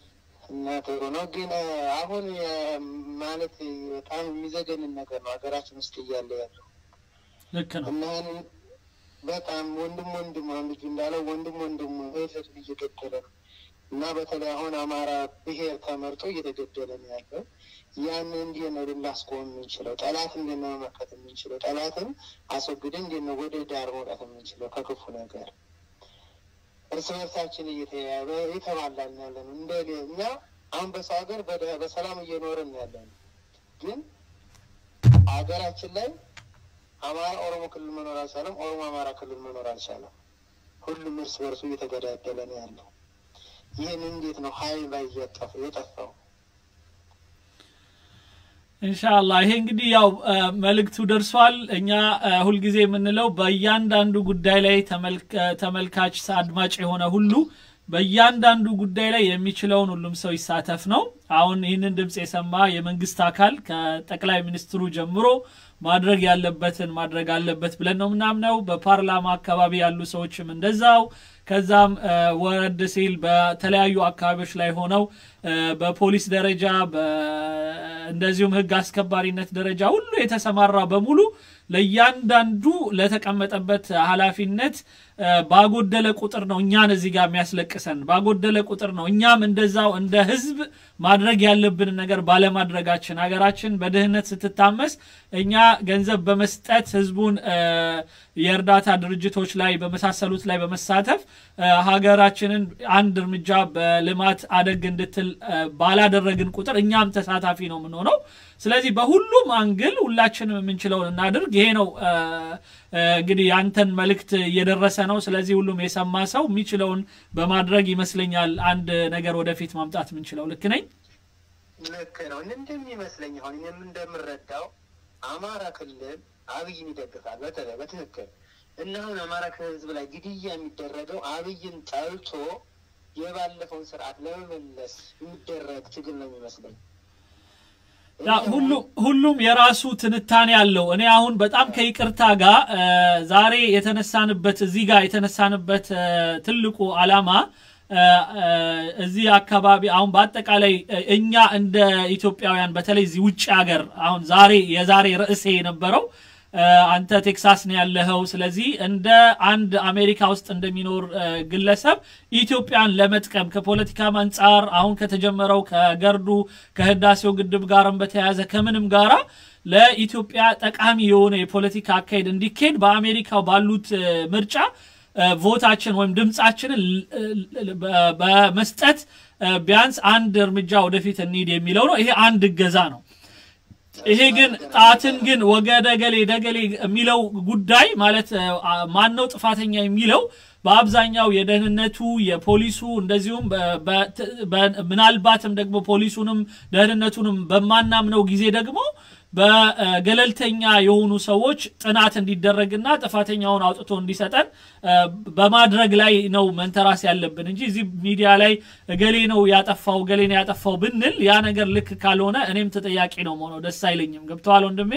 S11: እና ጥሩ ነው። ግን አሁን ማለት በጣም የሚዘገንን ነገር ነው ሀገራችን ውስጥ እያለ ያለው
S1: ልክ ነው
S11: እና ይህንን በጣም ወንድም ወንድም አሁን ልጁ እንዳለው ወንድም ወንድም እህት እየገደለ ነው እና በተለይ አሁን አማራ ብሔር ተመርጦ እየተገደለ ነው ያለው። ያን እንዴት ነው ልናስቆም የምንችለው? ጠላት እንዴት ነው መመከት የምንችለው? ጠላትን አስወግደን እንዴት ነው ወደ ዳር መውጣት የምንችለው ከክፉ ነገር? እርስ በርሳችን እየተያያዘ የተባላን ያለ ነው። እንደ እኛ አሁን በሰው ሀገር በሰላም እየኖርን ያለ ነው። ግን ሀገራችን ላይ አማራ ኦሮሞ ክልል መኖር አልቻለም። ኦሮሞ አማራ ክልል መኖር አልቻለም። ሁሉም እርስ በርሱ እየተገዳደለ ነው ያለው። ይህን እንዴት ነው ሀይል ላይ የጠፋው?
S1: እንሻላ ይሄ እንግዲህ ያው መልእክቱ ደርሷል። እኛ ሁልጊዜ የምንለው በእያንዳንዱ ጉዳይ ላይ ተመልካች አድማጭ የሆነ ሁሉ በእያንዳንዱ ጉዳይ ላይ የሚችለውን ሁሉም ሰው ይሳተፍ ነው። አሁን ይህንን ድምፅ የሰማ የመንግስት አካል ከጠቅላይ ሚኒስትሩ ጀምሮ ማድረግ ያለበትን ማድረግ አለበት ብለን ነው ምናምነው። በፓርላማ አካባቢ ያሉ ሰዎችም እንደዛው ከዛም ወረድ ሲል በተለያዩ አካባቢዎች ላይ ሆነው በፖሊስ ደረጃ እንደዚሁም ህግ አስከባሪነት ደረጃ ሁሉ የተሰማራ በሙሉ ለእያንዳንዱ ለተቀመጠበት ኃላፊነት ባጎደለ ቁጥር ነው እኛን እዚህ ጋር የሚያስለቅሰን። ባጎደለ ቁጥር ነው እኛም እንደዛው እንደ ህዝብ ማድረግ ያለብንን ነገር ባለማድረጋችን ሀገራችን በድህነት ስትታመስ እኛ ገንዘብ በመስጠት ህዝቡን የእርዳታ ድርጅቶች ላይ በመሳሰሉት ላይ በመሳተፍ ሀገራችንን አንድ እርምጃ በልማት አደግ እንድትል ባላደረግን ቁጥር እኛም ተሳታፊ ነው የምንሆነው። ስለዚህ በሁሉም አንግል ሁላችንም የምንችለውን እናድርግ። ይሄ ነው እንግዲህ ያንተን መልእክት እየደረሰ ነው። ስለዚህ ሁሉም የሰማ ሰው የሚችለውን በማድረግ ይመስለኛል አንድ ነገር ወደፊት ማምጣት የምንችለው። ልክ ነኝ?
S11: ልክ ነው። እንደሚመስለኝ አሁን እኔም እንደምረዳው አማራ ክልል አብይን ይደግፋል በተለይ በትክክል እና አሁን አማራ ክልል ህዝብ ላይ ግድያ የሚደረገው አብይን ጠልቶ የባለፈውን ስርዓት ለመመለስ የሚደረግ ትግል ነው የሚመስለኝ።
S1: ሁሉም የራሱ ትንታኔ አለው። እኔ አሁን በጣም ከይቅርታ ጋር ዛሬ የተነሳንበት እዚህ ጋር የተነሳንበት ትልቁ አላማ እዚህ አካባቢ አሁን በአጠቃላይ እኛ እንደ ኢትዮጵያውያን በተለይ እዚህ ውጭ ሀገር አሁን ዛሬ የዛሬ ርዕሴ የነበረው አንተ ቴክሳስ ነው ያለኸው። ስለዚህ እንደ አንድ አሜሪካ ውስጥ እንደሚኖር ግለሰብ ኢትዮጵያን ለመጥቀም ከፖለቲካም አንጻር አሁን ከተጀመረው ከገርዱ ከህዳሴው ግድብ ጋርም በተያያዘ ከምንም ጋራ ለኢትዮጵያ ጠቃሚ የሆነ የፖለቲካ አካሄድ እንዲካሄድ በአሜሪካው ባሉት ምርጫ ቮታችን ወይም ድምፃችንን በመስጠት ቢያንስ አንድ እርምጃ ወደፊት እንሂድ የሚለው ነው። ይሄ አንድ እገዛ ነው። ይሄ ግን ጣትን ግን ወገደ ገሌ ደገሌ የሚለው ጉዳይ ማለት ማን ነው ጥፋተኛ የሚለው በአብዛኛው የደህንነቱ የፖሊሱ እንደዚሁም ምናልባትም ደግሞ ፖሊሱንም ደህንነቱንም በማናምነው ጊዜ ደግሞ በገለልተኛ የሆኑ ሰዎች ጥናት እንዲደረግና ጥፋተኛውን አውጥቶ እንዲሰጠን በማድረግ ላይ ነው መንተራስ ያለብን እንጂ እዚህ ሚዲያ ላይ እገሌ ነው ያጠፋው እገሌ ነው ያጠፋው ብንል ያ ነገር ልክ ካልሆነ እኔም ተጠያቂ ነው መሆነው ደስ አይለኝም። ገብተዋል ወንድሜ?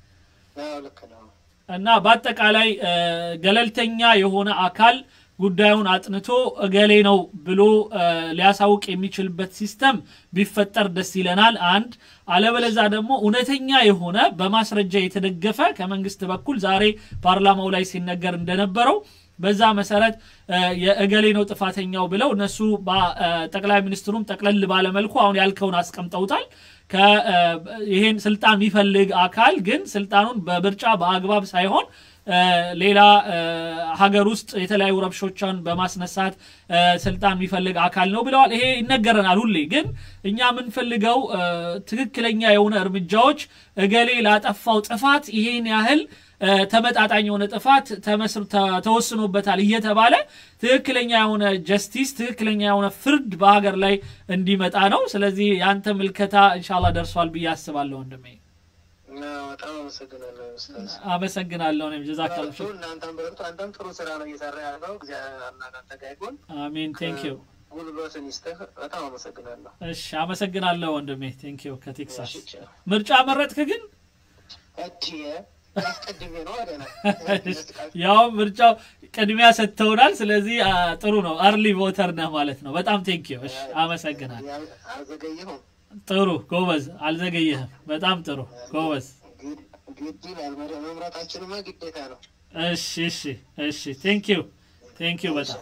S1: እና በአጠቃላይ ገለልተኛ የሆነ አካል ጉዳዩን አጥንቶ እገሌ ነው ብሎ ሊያሳውቅ የሚችልበት ሲስተም ቢፈጠር ደስ ይለናል። አንድ አለበለዛ ደግሞ እውነተኛ የሆነ በማስረጃ የተደገፈ ከመንግስት በኩል ዛሬ ፓርላማው ላይ ሲነገር እንደነበረው በዛ መሰረት የእገሌ ነው ጥፋተኛው ብለው እነሱ ጠቅላይ ሚኒስትሩም ጠቅለል ባለመልኩ አሁን ያልከውን አስቀምጠውታል። ይሄን ስልጣን የሚፈልግ አካል ግን ስልጣኑን በምርጫ በአግባብ ሳይሆን ሌላ ሀገር ውስጥ የተለያዩ ረብሾችን በማስነሳት ስልጣን የሚፈልግ አካል ነው ብለዋል። ይሄ ይነገረናል ሁሌ። ግን እኛ የምንፈልገው ትክክለኛ የሆነ እርምጃዎች እገሌ ላጠፋው ጥፋት ይሄን ያህል ተመጣጣኝ የሆነ ጥፋት ተወስኖበታል እየተባለ ትክክለኛ የሆነ ጀስቲስ ትክክለኛ የሆነ ፍርድ በሀገር ላይ እንዲመጣ ነው። ስለዚህ የአንተ ምልከታ እንሻላ ደርሷል ብዬ አስባለሁ ወንድሜ።
S11: በጣም አመሰግናለሁ ኡስታዝ።
S1: አመሰግናለሁ። እኔም ጀዛከላ
S11: በርቱ፣ እናንተም በርቱ። አንተም ጥሩ ስራ ነው እየሰራ ያለው። እግዚአብሔር አምላክ አንተ ጋር ይሁን።
S1: አሚን። ቴንክ ዩ።
S11: ጉልበትን ይስጥህ። በጣም አመሰግናለሁ።
S1: እሺ፣ አመሰግናለሁ ወንድሜ። ቴንክ ዩ። ከቴክሳስ ምርጫ መረጥክ ግን
S11: እትዬ አስቀድሜ ነው አደና
S1: ያው ምርጫው ቅድሚያ ሰጥተውናል። ስለዚህ አ፣ ጥሩ ነው። አርሊ ቮተር ነህ ማለት ነው። በጣም ቴንኪዩ። እሺ፣ አመሰግናል።
S11: አልዘገየሁም።
S1: ጥሩ ጎበዝ፣ አልዘገየህም። በጣም ጥሩ ጎበዝ።
S11: ግድ ይላል መረ- መምረጣችንማ ግዴታ ነው።
S1: እሺ፣ እሺ፣ እሺ። ቴንኪዩ ቴንኪዩ በጣም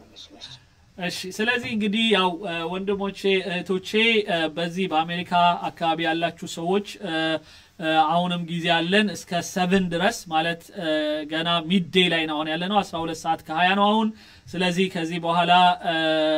S1: እሺ ስለዚህ እንግዲህ ያው እ፣ ወንድሞቼ እህቶቼ እ፣ በዚህ በአሜሪካ አካባቢ ያላችሁ ሰዎች እ፣ እ፣ አሁንም ጊዜ አለን እስከ ሰብን ድረስ ማለት እ፣ ገና ሚድዴይ ላይ ነው አሁን ያለ ነው 12 ሰዓት ከ20 ነው አሁን ስለዚህ ከዚህ በኋላ እ፣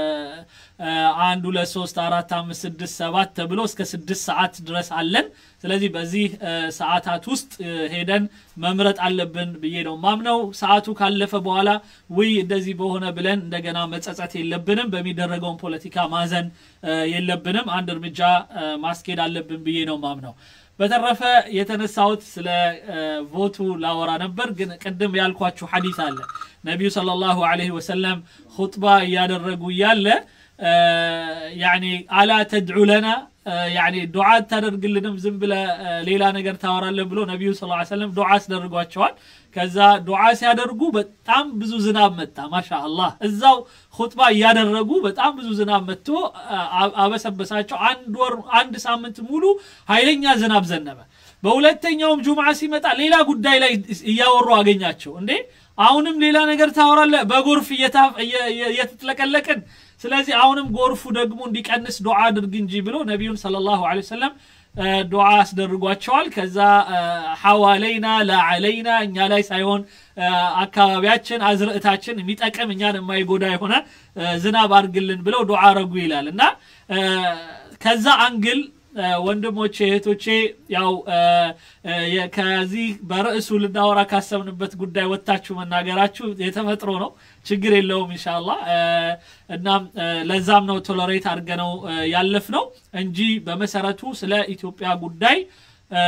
S1: እ፣ አንድ ሁለት ሶስት አራት አምስት ስድስት ሰባት ተብሎ እስከ ስድስት ሰዓት ድረስ አለን ስለዚህ በዚህ እ፣ ሰዓታት ውስጥ እ፣ ሄደን መምረጥ አለብን ብዬ ነው ማምነው ሰዓቱ ካለፈ በኋላ ውይ እንደዚህ በሆነ ብለን እንደገና መጸጸት የለብንም በሚደረገውን ፖለቲካ ማዘን እ፣ የለብንም አንድ እርምጃ እ፣ ማስኬድ አለብን ብዬ ነው ማምነው በተረፈ የተነሳሁት ስለ እ፣ ቮቱ ላወራ ነበር ግን ቅድም ያልኳችሁ ሐዲስ አለ ነቢዩ ሰለላሁ ዐለይሂ ወሰለም ኹጥባ እያደረጉ እያለ እ፣ ያኒ አላ ተድዑ ለና እ፣ ያኒ ዱዓ አታደርግልንም ዝም ብለ እ፣ ሌላ ነገር ታወራለህ ብሎ ነቢዩ ስ ሰለም ዱዓ አስደርጓቸዋል ከዛ ዱዓ ሲያደርጉ በጣም ብዙ ዝናብ መጣ ማሻ አላህ እዛው ሁጥባ እያደረጉ በጣም ብዙ ዝናብ መጥቶ አ- አበሰበሳቸው አንድ ወር አንድ ሳምንት ሙሉ ኃይለኛ ዝናብ ዘነበ በሁለተኛውም ጁምዓ ሲመጣ ሌላ ጉዳይ ላይ እያወሩ አገኛቸው እንዴ አሁንም ሌላ ነገር ታወራለህ በጎርፍ እየታ- እየ- እየ- እየተጥለቀለቅን ስለዚህ አሁንም ጎርፉ ደግሞ እንዲቀንስ ዱዓ አድርግ እንጂ ብሎ ነቢዩን ሰለላሁ ዐለይሂ ወሰለም እ፣ ዱዓ አስደርጓቸዋል ከዛ እ፣ ሐዋለይና ላዓለይና እኛ ላይ ሳይሆን እ፣ አካባቢያችን አዝርዕታችን የሚጠቅም እኛን የማይጎዳ የሆነ እ፣ ዝናብ አድርግልን ብለው ዱዓ አረጉ ይላል እና እ፣ ከዛ አንግል እ፣ ወንድሞቼ እህቶቼ ያው እ፣ እ፣ የ- ከዚህ በርዕሱ ልናወራ ካሰብንበት ጉዳይ ወጥታችሁ መናገራችሁ የተፈጥሮ ነው ችግር የለውም ኢንሻአላህ እ፣ እናም እ፣ ለዛም ነው ቶለሬት አድርገነው እ፣ ያለፍ ነው እንጂ በመሰረቱ ስለ ኢትዮጵያ ጉዳይ እ፣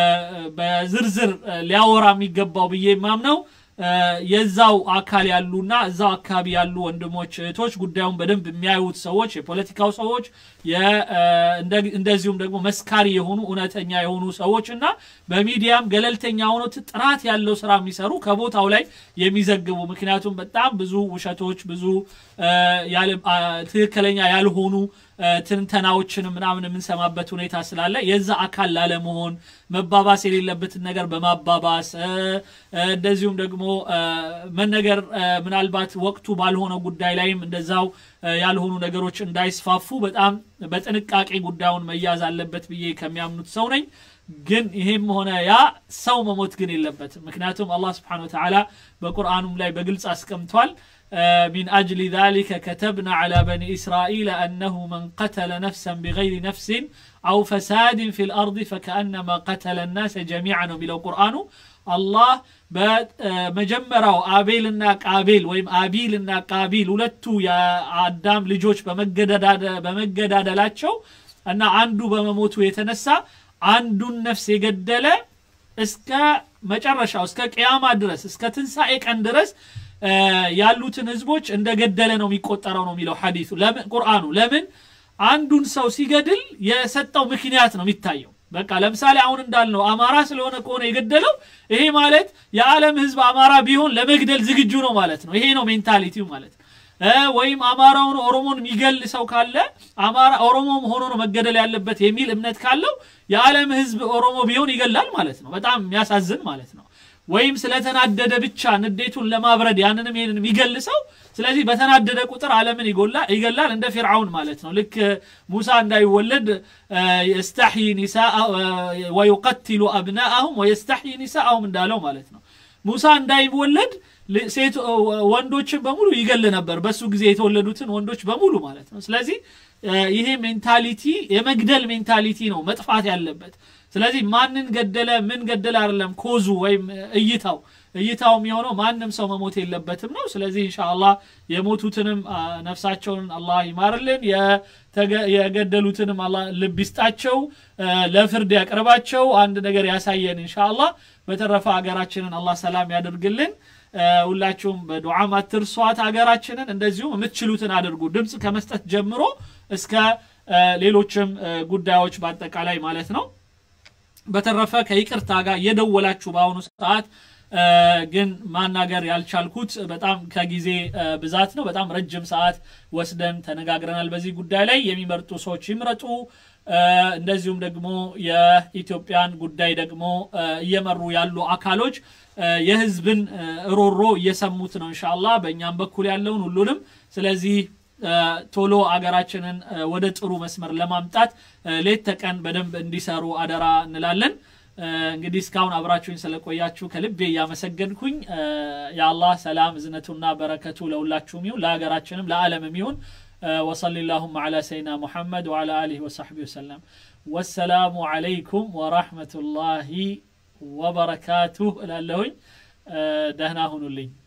S1: በዝርዝር እ፣ ሊያወራ የሚገባው ብዬ የማምነው እ፣ የዛው አካል ያሉና እዛው አካባቢ ያሉ ወንድሞች እህቶች ጉዳዩን በደንብ የሚያዩት ሰዎች የፖለቲካው ሰዎች የ- እ፣ እንደ- እንደዚሁም ደግሞ መስካሪ የሆኑ እውነተኛ የሆኑ ሰዎች እና በሚዲያም ገለልተኛ ሆኖ ት- ጥራት ያለው ስራ የሚሰሩ ከቦታው ላይ የሚዘግቡ ምክንያቱም በጣም ብዙ ውሸቶች ብዙ እ፣ ያለ- አ፣ ትክክለኛ ያልሆኑ እ፣ ትንተናዎችን ምናምን የምንሰማበት ሁኔታ ስላለ የዛ አካል ላለመሆን መባባስ የሌለበትን ነገር በማባባስ እ፣ እ፣ እንደዚሁም ደግሞ እ፣ መነገር እ፣ ምናልባት ወቅቱ ባልሆነው ጉዳይ ላይም እንደዛው እ፣ ያልሆኑ ነገሮች እንዳይስፋፉ በጣም በጥንቃቄ ጉዳዩን መያዝ አለበት ብዬ ከሚያምኑት ሰው ነኝ ግን ይሄም ሆነ ያ ሰው መሞት ግን የለበትም ምክንያቱም አላህ ስብሓን ወተዓላ በቁርአኑም ላይ በግልጽ አስቀምጧል آه، من أجل ذلك كتبنا على بني إسرائيل أنه من قتل نفسا بغير نفس أو فساد في الأرض فكأنما قتل الناس جميعا بلو قرآن الله በመጀመሪያው አቤልና ቃቤል ወይም አቢልና ቃቢል ሁለቱ የአዳም ልጆች በመገዳደ- በመገዳደላቸው እና አንዱ በመሞቱ የተነሳ አንዱን ነፍስ የገደለ እስከ መጨረሻው እስከ ቅያማ ድረስ እስከ ትንሣኤ ቀን ድረስ እ፣ ያሉትን ህዝቦች እንደገደለ ነው የሚቆጠረው ነው የሚለው ሐዲሱ ለምን ቁርአኑ ለምን አንዱን ሰው ሲገድል የሰጠው ምክንያት ነው የሚታየው በቃ ለምሳሌ አሁን እንዳልነው አማራ ስለሆነ ከሆነ የገደለው ይሄ ማለት የዓለም ህዝብ አማራ ቢሆን ለመግደል ዝግጁ ነው ማለት ነው ይሄ ነው ሜንታሊቲው ማለት ነው እ፣ ወይም አማራውን ኦሮሞን የሚገል ሰው ካለ አማራ ኦሮሞም ሆኖ ነው መገደል ያለበት የሚል እምነት ካለው የዓለም ህዝብ ኦሮሞ ቢሆን ይገላል ማለት ነው በጣም የሚያሳዝን ማለት ነው ወይም ስለተናደደ ብቻ ንዴቱን ለማብረድ ያንንም ይሄንን የሚገል ሰው ስለዚህ በተናደደ ቁጥር ዓለምን ይጎላ- ይገላል እንደ ፊርዓውን ማለት ነው ልክ ሙሳ እንዳይወለድ እ፣ የስተሕይ ኒሳአ እ፣ ወዩቀትሉ አብናአሁም ወየስተሕይ ኒሳአሁም እንዳለው ማለት ነው ሙሳ እንዳይወለድ ል- ሴት ወንዶችን በሙሉ ይገል ነበር በሱ ጊዜ የተወለዱትን ወንዶች በሙሉ ማለት ነው ስለዚህ እ፣ ይሄ ሜንታሊቲ የመግደል ሜንታሊቲ ነው መጥፋት ያለበት ስለዚህ ማንን ገደለ ምን ገደለ አይደለም ኮዙ ወይም እይታው እይታው የሚሆነው ማንም ሰው መሞት የለበትም ነው ስለዚህ ኢንሻአላህ የሞቱትንም አ፣ ነፍሳቸውን አላህ ይማርልን የተገ- የገደሉትንም አላህ ልብ ይስጣቸው እ፣ ለፍርድ ያቅርባቸው አንድ ነገር ያሳየን ኢንሻአላህ በተረፈ ሀገራችንን አላህ ሰላም ያደርግልን እ፣ ሁላችሁም በዱዓም አትርሷት ሀገራችንን እንደዚሁም የምትችሉትን አድርጉ ድምፅ ከመስጠት ጀምሮ እስከ እ፣ ሌሎችም እ፣ ጉዳዮች በአጠቃላይ ማለት ነው በተረፈ ከይቅርታ ጋር እየደወላችሁ በአሁኑ ሰዓት እ፣ ግን ማናገር ያልቻልኩት በጣም ከጊዜ እ፣ ብዛት ነው። በጣም ረጅም ሰዓት ወስደን ተነጋግረናል በዚህ ጉዳይ ላይ። የሚመርጡ ሰዎች ይምረጡ። እ፣ እንደዚሁም ደግሞ የኢትዮጵያን ጉዳይ ደግሞ እ፣ እየመሩ ያሉ አካሎች እ፣ የህዝብን እ፣ ሮሮ እየሰሙት ነው ኢንሻአላህ በእኛም በኩል ያለውን ሁሉንም ስለዚህ እ፣ ቶሎ አገራችንን እ፣ ወደ ጥሩ መስመር ለማምጣት እ፣ ሌት ተቀን በደንብ እንዲሰሩ አደራ እንላለን። እ፣ እንግዲህ እስካሁን አብራችሁኝ ስለቆያችሁ ከልቤ እያመሰገንኩኝ እ፣ የአላህ ሰላም እዝነቱና በረከቱ ለሁላችሁም ይሁን ለሀገራችንም ለዓለምም ይሁን እ፣ ወሰሊ ላሁማ ዓላ ሰይድና ሙሐመድ ወዓላ አሊህ ወሰሕቢ ወሰለም ወሰላሙ ዓለይኩም ወራህመቱላሂ ወበረካቱህ እላለሁኝ እ፣ ደህና ሁኑልኝ